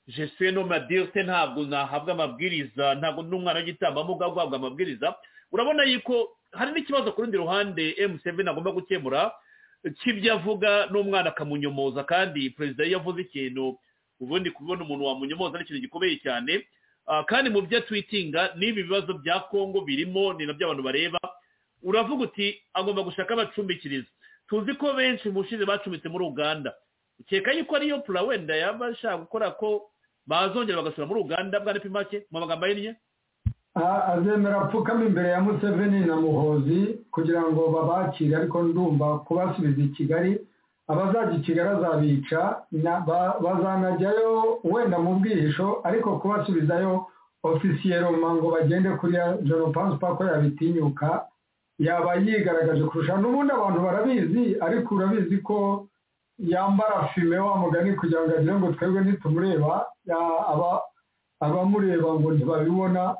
jeswe no madirite ntabwo nahabwa amabwiriza ntabwo n'umwana w'igitambambuga guhabwa amabwiriza urabona yuko hari n'ikibazo ku rundi ruhande emuseveni agomba gukemura cy'ibyo avuga n'umwana akamunyomoza kandi perezida iyo avuze ikintu ubundi kubona umuntu wamunyomoza ni ikintu gikomeye cyane kandi mu byo twitinga n'ibi bibazo bya kongo birimo ni nabyo abantu bareba uravuga uti agomba gushaka abacumbikiriza tuzi ko benshi mu bushize bacumbitse muri uganda ukeka yuko ariyo pura wenda yaba ashaka gukora ko bazongera bagasura muri uganda bwanapima make mu magambo ahinnye azemera apfukama imbere ya museveni na muhozi kugira ngo babakire ariko ndumva kubasubiza i kigali abazajya i kigali azabica bazanajyayo wenda mu bwihisho ariko kubasubizayo ofisiyeroma ngo bagende kuri joro pansipa ko yabitinyuka yaba yigaragaje kurusha n'ubundi abantu barabizi ariko urabizi ko yambara fime wa mugani kugira ngo agire ngo twebwe ntitumureba abamureba ngo ntibabibona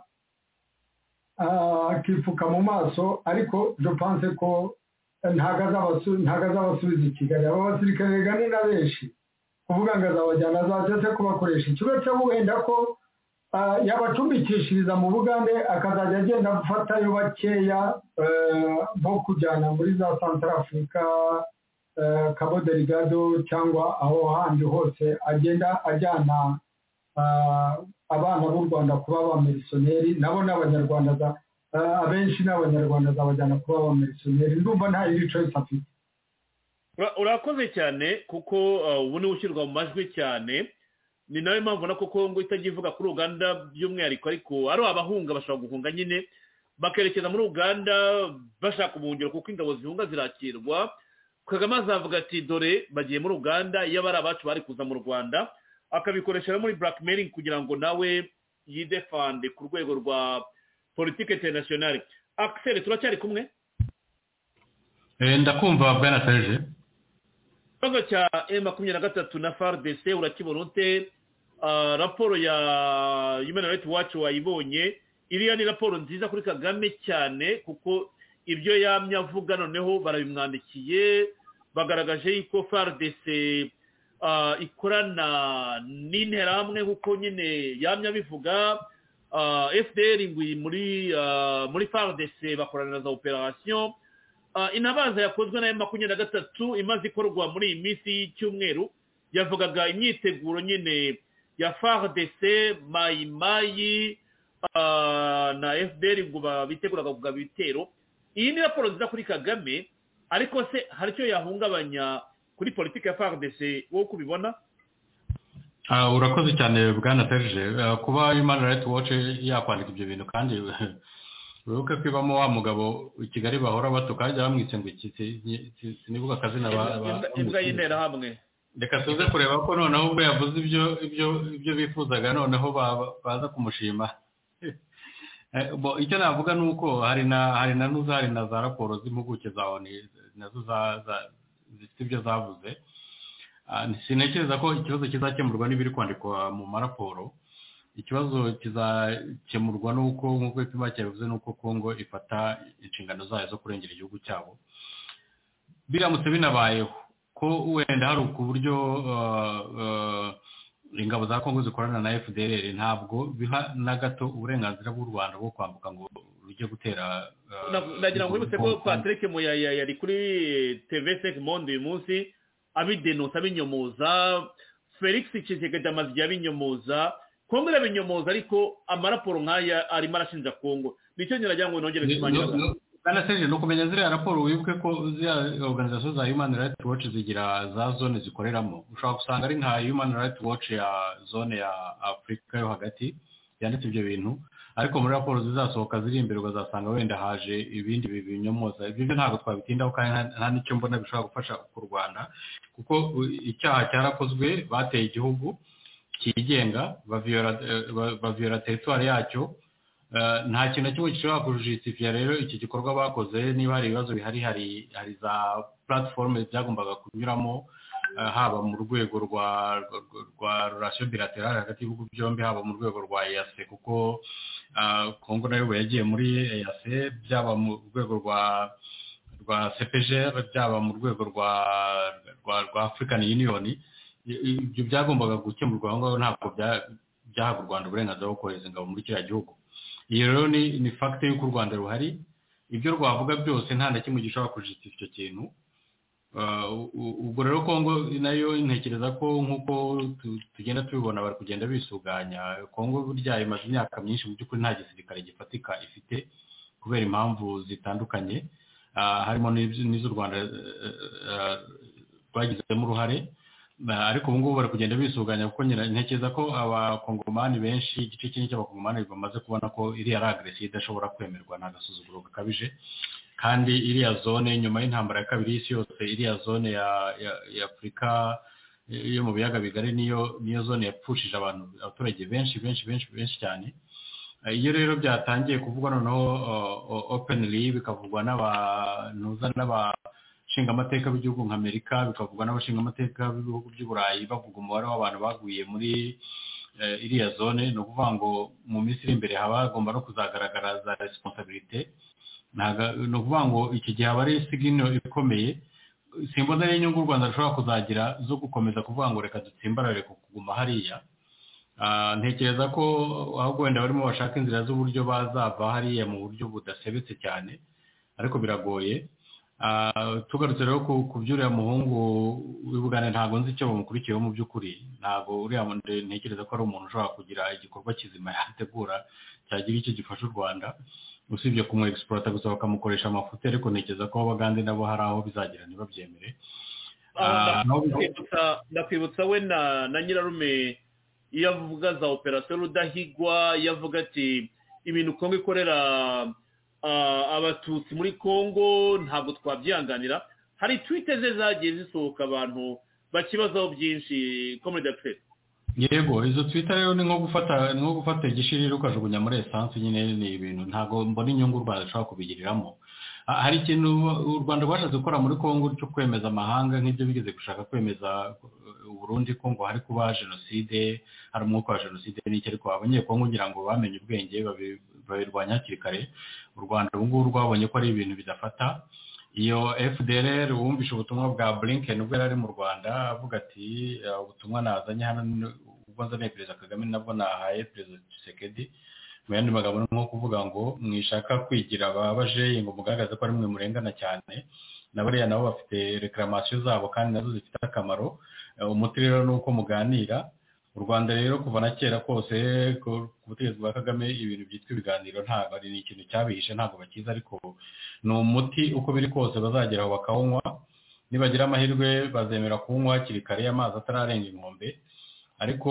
akipfuka mu maso ariko dupanse ko ntago azabasubiza i kigali aba basirikare gani na benshi kuvuga ngo azabajyana azajya se kubakoresha ikibazo wenda ko yabacumbikishiriza mu bugande akazajya agenda gufatayo bakeya bo kujyana muri za santara afurika kaboderigado cyangwa aho handi hose agenda ajyana abana b'u rwanda kuba abamirisiyoneri nabo ni abanyarwanda abenshi ni abanyarwanda zabajyana kuba abamirisiyoneri ndumva nta yindi coyisi afite urakoze cyane kuko ubu niwe ushyirwa mu majwi cyane ni nawe mpamvu na koko ngo itajya ivuga kuri uganda by'umwihariko ariko ari abahunga bashobora guhunga nyine bakerekeza muri uganda bashaka ubuhungiro kuko ingabo zihunga zirakirwa kagame azavuga ati dore bagiye muri uganda iyo ari abacu bari kuza mu rwanda akabikoresha muri blackmailing kugira ngo nawe yidefande ku rwego rwa politiki interinasiyonari akiseri turacyari kumwe ndakumva bwana serge ikibazo cya e makumyabiri na gatatu na fardc urakibona ute raporo ya human rights watch wayibonye iriya ni raporo nziza kuri kagame cyane kuko ibyo yamye avuga noneho barabimwandikiye bagaragaje yuko fardc ikorana n'interahamwe kuko nyine yamya bivuga fdr muri muri fardc bakorana na za operasiyo intabaza yakozwe na makumyabiri na gatatu imaze ikorwa muri iyi minsi y'icyumweru yavugaga imyiteguro nyine ya fardc mayimayi na fdr ngo biteguraga kugaba ibitero iyi ni raporo nziza kuri kagame ariko se hari icyo yahungabanya kuri politiki ya fardc wowe uko ubibona urakoze cyane bwana serge kuba human rights watch yakwandika ibyo bintu kandi wibuke ko ibamo wa mugabo i kigali bahora batuka bajya bamwitse ngo iki sinibuka akazina imbwa y'interahamwe reka tuze kureba ko noneho ubwo yavuze ibyo ibyo ibyo bifuzaga noneho baza kumushima icyo navuga ni uko hari na hari na nuza hari na za raporo z'impuguke za oni nazo zifite ibyo zavuze sintekereza ko ikibazo kizakemurwa n'ibiri kwandikwa mu maraporo ikibazo kizakemurwa n'uko nk'uko ipima cyabivuze n'uko kongo ifata inshingano zayo zo kurengera igihugu cyabo biramutse binabayeho ko wenda hari ku buryo ingabo za kongo zikorana na fdr ntabwo biha na gato uburenganzira bw'u rwanda bwo kwambuka ngo rujya gutera ndagira ngo wibutse ko patrick muyaya yari kuri tv seki monde uyu munsi abidenosa abinyomoza felix kizigada amazu igihe abinyomoza kongo irabinyomoza ariko amaraporo nk'aya arimo arashinja kongo nicyo nyiragira ngo nongere kumanyaga ni ukumenya ziriya raporo wibuke ko ziriya organizasiyo za human rights watch zigira za zone zikoreramo ushobora gusanga ari nka human rights watch ya zone ya afurika yo hagati yanditse ibyo bintu ariko muri raporo zizasohoka ziri imbere ukazasanga wenda haje ibindi binyomoza ibyo byo ntabwo twabitindaho kandi nta n'icyo mbona bishobora gufasha ku rwanda kuko icyaha cyarakozwe bateye igihugu cyigenga baviyora teritwari yacyo nta kintu na kimwe gishobora kujisitifiya rero iki gikorwa bakoze niba hari ibibazo bihari hari za platform byagombaga kunyuramo haba mu rwego rwa rurasiyo bilaterale hagati y'ibihugu byombi haba mu rwego rwa eyase kuko kongo nayo ubu yagiye muri eyase byaba mu rwego rwa rwa cpgr byaba mu rwego rwa rwa african union ibyo byagombaga gukemurwa aho ngaho ntabwo byahabwa u rwanda uburenganzira bwo kohereza ingabo muri kiriya gihugu iyo rero ni fagite y'uko u rwanda ruhari ibyo rwavuga byose nta na kimwe gishobora kujisitira icyo kintu ubwo rero kongo nayo ntekereza ko nk'uko tugenda tubibona bari kugenda bisuganya kongo burya imaze imyaka myinshi mu by'ukuri nta gisirikare gifatika ifite kubera impamvu zitandukanye harimo n'iz'u rwanda rwagizemo uruhare ariko ubu ngubu bari kugenda bisuganya kuko ntekereza ko abakongomani benshi igice kinini cy'abakongomani bamaze kubona ko iriya ari agresiyo idashobora kwemerwa ni agasuzuguro gakabije kandi iriya zone nyuma y'intambara ya kabiri y'isi yose iriya zone ya afurika yo mu biyaga bigari niyo zone yapfushije abantu abaturage benshi benshi benshi benshi cyane iyo rero byatangiye kuvugwa noneho openly bikavugwa n'abantuza n'aba abashingamateka b'igihugu nka amerika bikavugwa n'abashingamateka b'ibihugu by'uburayi bavuga umubare w'abantu baguye muri iriya zone ni ukuvuga ngo mu minsi iri imbere haba hagomba no kuzagaragara za resiponsabirite ni ukuvuga ngo iki gihe aba ari sigino ikomeye simba ari inyungu u rwanda rushobora kuzagira zo gukomeza kuvuga ngo reka dutsimbarare ku kuguma hariya ntekereza ko ahubwo wenda barimo bashaka inzira z'uburyo bazava hariya mu buryo budasebetse cyane ariko biragoye tugarutse rero ku by'uriya muhungu w'ibugane ntabwo nzi icyo bamukurikiyeho mu by'ukuri ntabwo uriya ntekereza ko ari umuntu ushobora kugira igikorwa kizima yategura cyagira icyo gifasha u rwanda usibye ku egisipurata gusa bakamukoresha amafuti ariko ntekereza ko abagande nabo hari aho bizagera ntibabyemere ndakwibutsa we na nyirarume iyo avuga za operasiyo rudahigwa iyo avuga ati ibintu kongo ikorera abatutsi muri congo ntabwo twabyihanganira hari twite ze zagiye zisohoka abantu bakibazaho byinshi komedi akiseri yego izo twita rero ni nko gufata ni nko gufata igishirira ukajugunya muri esansi nyine ni ibintu ntabwo mbona inyungu u rwanda rushobora kubigiriramo hari ikintu u rwanda rwashatse gukora muri congo cyo kwemeza amahanga nk'ibyo bigeze gushaka kwemeza uburundi ko ngo hari kuba jenoside hari umwuka wa jenoside n'iki ariko abanyekongo ngira ngo bamenye ubwenge babirwanya hakiri kare u rwanda ubu ngubu rwabonye ko ari ibintu bidafata iyo fdr wumvishe ubutumwa bwa blinken ubwo yari ari mu rwanda avuga ati ubutumwa nazanye hano ubwo nzaniye perezida kagame nabwo nahaye perezida gisekedi mu yandi magambo ni nko kuvuga ngo mwishaka kwigira ababajeyi ngo mugaragaze ko ari mwe murengana cyane na bariya nabo bafite rekiramasiyo zabo kandi nazo zifite akamaro umuti rero ni uko muganira u rwanda rero kuva na kera kose ku butegetsi bwa kagame ibintu byitwa ibiganiro ntabwo ari ikintu cyabihishe ntabwo bakiza ariko ni umuti uko biri kose bazageraho bakawunywa nibagira amahirwe bazemera kuwunywa hakiri kare amazi atararenga inkombe ariko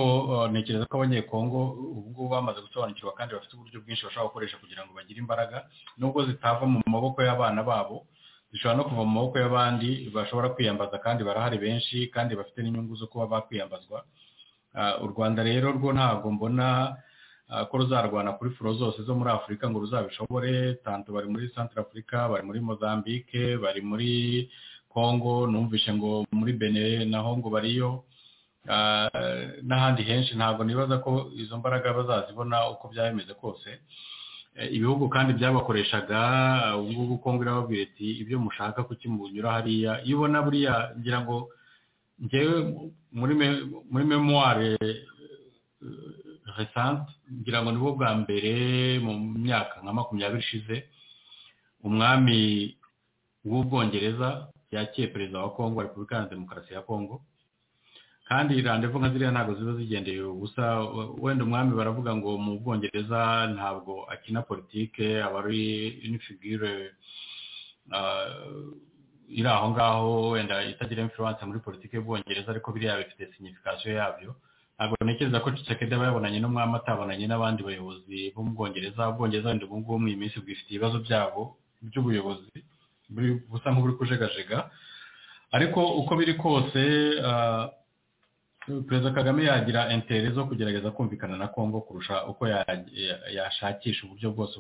ntekereza ko abanyekongo ubu ngubu bamaze gusobanukirwa kandi bafite uburyo bwinshi bashobora gukoresha kugira ngo bagire imbaraga nubwo zitava mu maboko y'abana babo zishobora no kuva mu maboko y'abandi bashobora kwiyambaza kandi barahari benshi kandi bafite n'inyungu zo kuba bakwiyambazwa u rwanda rero rwo ntabwo mbona ko ruzarwana kuri furo zose zo muri afurika ngo ruzabishobore tanto bari muri santara afurika bari muri mozambique bari muri congo numvishe ngo muri bene naho ngo bariyo n'ahandi henshi ntabwo nibaza ko izo mbaraga bazazibona uko byaba bimeze kose ibihugu kandi byabakoreshaga ubu ngubu kongo irababwira iti ibyo mushaka kuki munyura hariya iyo ubona buriya ngira ngo ngewe muri memuware resante ngira ngo nibwo bwa mbere mu myaka nka makumyabiri ishize umwami w'ubwongereza yakiye perezida wa kongo repubulika ya demokarasi ya kongo kandi randevu nka ziriya ntabwo ziba zigendeye ubusa wenda umwami baravuga ngo mu bwongereza ntabwo akina politike aba ari inifigure iri aho ngaho wenda itagira influence muri politiki y'ubwongereza ariko biriya bifite signification yabyo ntabwo ntekereza ko Tshisekedi aba yabonanye n'umwami atabonanye n'abandi bayobozi bo mu bwongereza ubwongereza wenda ubu ngubu iyi minsi bwifite ibibazo byabo by'ubuyobozi busa nk'uburi kujegajega ariko uko biri kose perezida kagame yagira intere zo kugerageza kumvikana na congo kurusha uko yashakisha uburyo bwose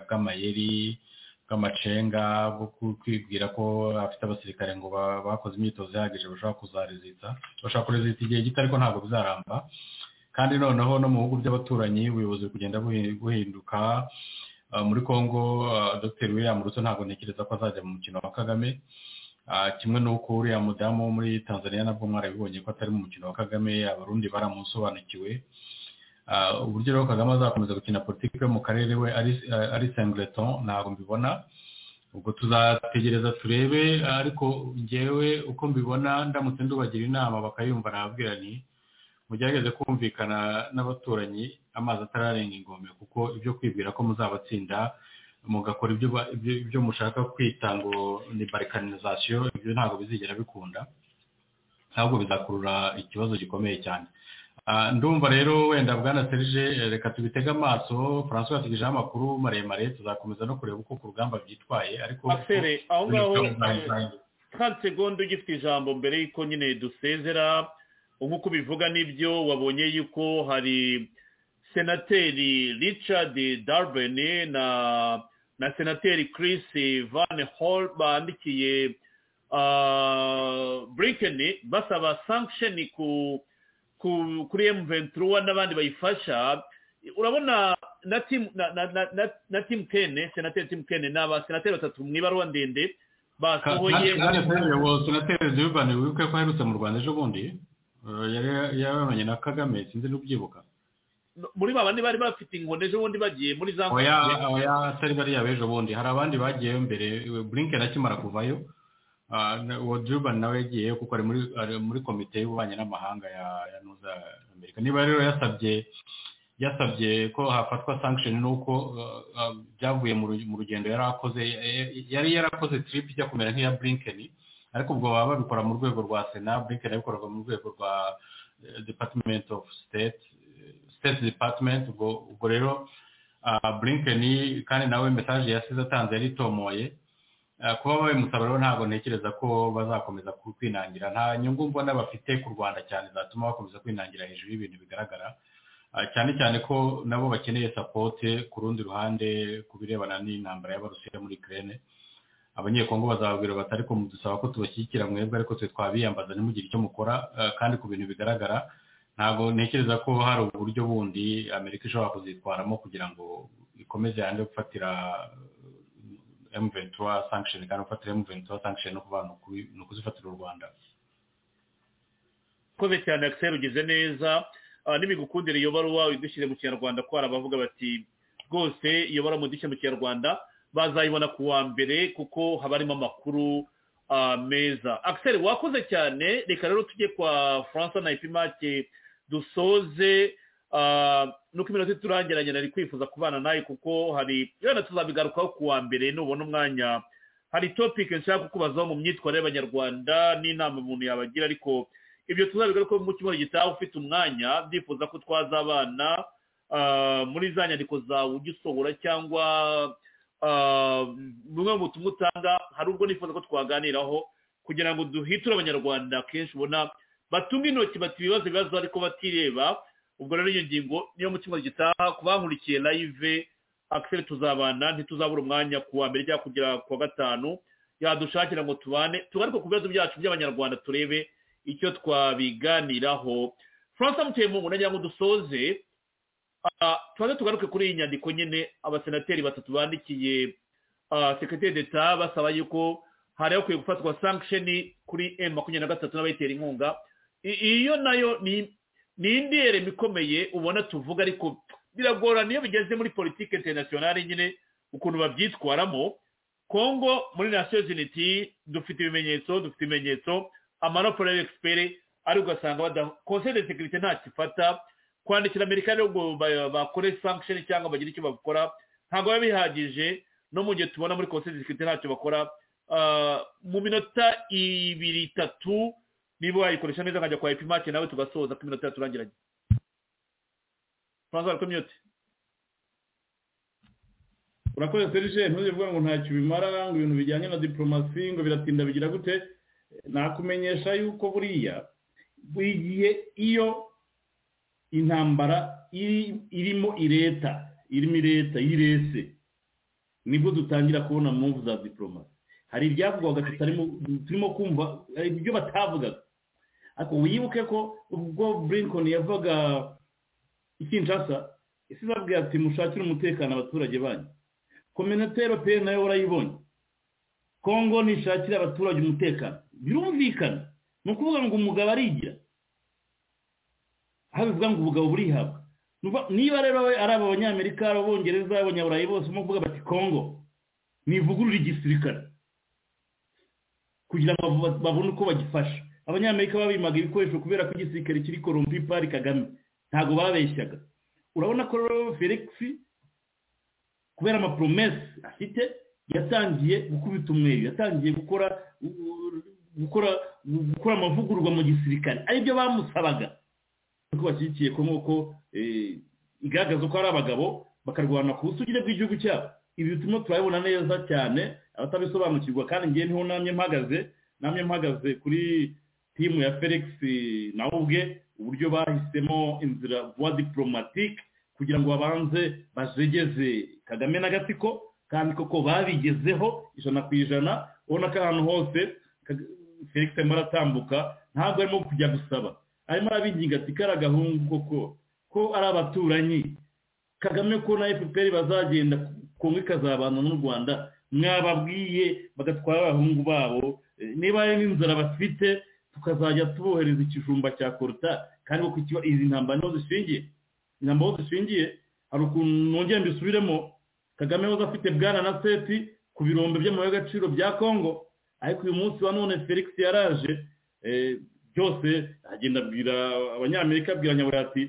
bw'amayeri bw'amacenga bwo kwibwira ko afite abasirikare ngo bakoze imyitozo ihagije bashobora kuzarezita bashobora kurezita igihe gito ariko ntabwo bizaramba kandi noneho no mu bihugu by'abaturanyi ubuyobozi bugenda buhinduka muri congo dr william ruto ntabwo ntekereza ko azajya mu mukino wa kagame kimwe n'uko uriya mudamu wo muri tanzania nabwo mwarabibonye ko atari mu mukino wa kagame abarundi baramusobanukiwe uburyo rero kagame azakomeza gukina politiki yo mu karere we ari sengleton ntabwo mbibona ubwo tuzategereza turebe ariko ngewe uko mbibona ndamutse ndubagira inama bakayumva nababwira ni mugerageze kumvikana n'abaturanyi amazi atararenga ingome kuko ibyo kwibwira ko muzabatsinda mugakora ibyo mushaka kwita ngo ni barikaninizasiyo ibyo ntabwo bizigera bikunda ahubwo bizakurura ikibazo gikomeye cyane ndumva rero wenda bwana serije reka tubitege amaso francois yatugejeho amakuru maremare tuzakomeza no kureba uko ku rugamba byitwaye ariko aho ngaho kandi segonda ugifite ijambo mbere y'uko nyine dusezera nk'uko ubivuga n'ibyo wabonye yuko hari senateri richard darubeni na senateri Chris van hall bandikiye burikeni basaba sankisheni ku kuri ventura n'abandi bayifasha urabona na timu na timu kene senateri timu kene ni abasenateri batatu mu ibaruwa ndende basohoye senateri zirubani wibuke ko aherutse mu rwanda ejo bundi yaramenye na kagame sinzi n'ubyibuka muri ba bandi bari bafite inkoni ejo bundi bagiye muri za oya atari bariya b'ejo bundi hari abandi bagiyeyo mbere burinke akimara kuvayo wodurubani nawe yagiye kuko ari muri komite y'ububanyi n'amahanga ya nuza amerika niba rero yasabye yasabye ko hafatwa sankisheni n'uko byavuye mu rugendo yari akoze yari yarakoze tiripu ijya kumera nk'iya burinkeni ariko ubwo baba babikora mu rwego rwa sena burinkeni yabikoraga mu rwego rwa department of state state department ubwo rero burinkeni kandi nawe mesaje yasize atanze yari itomoye kuba babimusaba rero ntabwo ntekereza ko bazakomeza kwinangira nta nyungu mbona bafite ku rwanda cyane zatuma bakomeza kwinangira hejuru y'ibintu bigaragara cyane cyane ko nabo bakeneye sapote ku rundi ruhande ku birebana n'intambara y'abarusiya muri kirene abanyekongo bazababwira bati ariko dusaba ko tubashyigikira mwebwe ariko twe twabiyambaza ntimugire icyo mukora kandi ku bintu bigaragara ntabwo ntekereza ko hari uburyo bundi amerika ishobora kuzitwaramo kugira ngo ikomeze yange gufatira emuventura sankisheni kandi ufatira emuventura sankisheni no kuba ni ukuzifatira u rwanda ukoze cyane akiseri ugize neza n'ibigukundira iyo baruwa uyidushyire mu kinyarwanda ko hari abavuga bati rwose iyo baruwa mudushyire mu kinyarwanda bazayibona ku wa mbere kuko haba harimo amakuru meza akiseri wakoze cyane reka rero tujye kwa francois na ipimake dusoze nuko iminota iturangiranye nari kwifuza kubana nawe kuko hari wenda tuzabigarukaho ku wa mbere nubona umwanya hari topike nshaka kukubazaho mu myitwarire y'abanyarwanda n'inama umuntu yabagira ariko ibyo tuzabigarukaho mu cyumweru gitaha ufite umwanya byifuza ko twaza abana muri za nyandiko zawe ujya usohora cyangwa bumwe mu butumwa utanga hari ubwo nifuza ko twaganiraho kugira ngo duhiture abanyarwanda kenshi ubona batunga intoki bati ibibazo ibibazo ariko batireba ubwo rero iyo ngingo niyo mu cyumweru gitaha ku bankurikiye live akiseri tuzabana ntituzabura umwanya ku wa mbere cyangwa kugera ku wa gatanu yadushakira ngo tubane tugaruke ku bibazo byacu by'abanyarwanda turebe icyo twabiganiraho francis mutemungu nagira ngo dusoze tubanze tugaruke kuri iyi nyandiko nyine abasenateri batatu bandikiye sekreteri d'etat basaba yuko hari hakwiye gufatwa sankisheni kuri emu makumyabiri na gatatu n'abayitera inkunga iyo nayo ni ni indi yerema ikomeye ubona tuvuga ariko biragorana iyo bigeze muri politiki interinasiyonari nyine ukuntu babyitwaramo kongo muri nasiyo ziniti dufite ibimenyetso dufite ibimenyetso amanopolo y'egiperi ari ugasanga konseri de sekirite ntakifata kwandikira amerika rero ngo bakore sankisheni cyangwa bagire icyo bakora ntabwo biba bihagije no mu gihe tubona muri konseri de sekirite ntacyo bakora mu minota ibiri itatu niba wayikoresha neza nkajya kwa epimake nawe tugasoza ko iminota yaturangiranye francois ari kumyote urakoze serije ntujye uvuga ngo ntacyo bimara ngo ibintu bijyanye na diporomasi ngo biratinda bigira gute nakumenyesha yuko buriya buri gihe iyo intambara irimo ireta irimo ireta y'irese nibwo dutangira kubona muvu za diporomasi hari ibyavugwaga turimo kumva ibyo batavugaga ariko wibuke ko ubwo burinkoni yavuga ikinshasa isi babwira ati mushakire umutekano abaturage banyu kominota europeyeni nayo urayibonye kongo nishakire abaturage umutekano birumvikana ni ukuvuga ngo umugabo arigira aho bivuga ngo ubugabo burihabwa niba rero ari abanyamerika ari abongereza abanyaburayi bose urimo kuvuga bati kongo nivugurura igisirikare kugira ngo babone uko bagifasha abanyamerika babimaga ibikoresho kubera ko igisirikare kiri korompi pari kagame ntabwo babeshyaga urabona ko rero felix kubera amaporomesi afite yatangiye gukubita umweru yatangiye gukora gukora gukora amavugururwa mu gisirikare aribyo bamusabaga kuko bashyigikiye ko nk'uko igaragaza ko ari abagabo bakarwana ku busugire bw'igihugu cyabo ibi bituma turabibona neza cyane abatabisobanukirwa kandi ngewe niho namwe mpagaze namwe mpagaze kuri timu ya felix nawe ubwe uburyo bahisemo inzira vuba diporomatike kugira ngo babanze bajegeze kagame n'agatsiko kandi koko babigezeho ijana ku ijana ubona ko ahantu hose felix arimo aratambuka ntabwo arimo kujya gusaba arimo arabinginga ati ko ari agahungu koko ko ari abaturanyi kagame ko na fpr bazagenda kongo ikazabana n'u rwanda mwababwiye bagatwara abahungu babo niba hari n'inzara bafite tukazajya tubohereza ikijumba cya koruta kandi kuko izi ntambara niho zishingiye intambara aho zishingiye hari ukuntu nongera mbisubiremo kagame waza afite bwana na seti ku birombe by'amabuye y'agaciro bya kongo ariko uyu munsi wa none felix yaraje byose agenda abwira abanyamerika abwira nyabura ati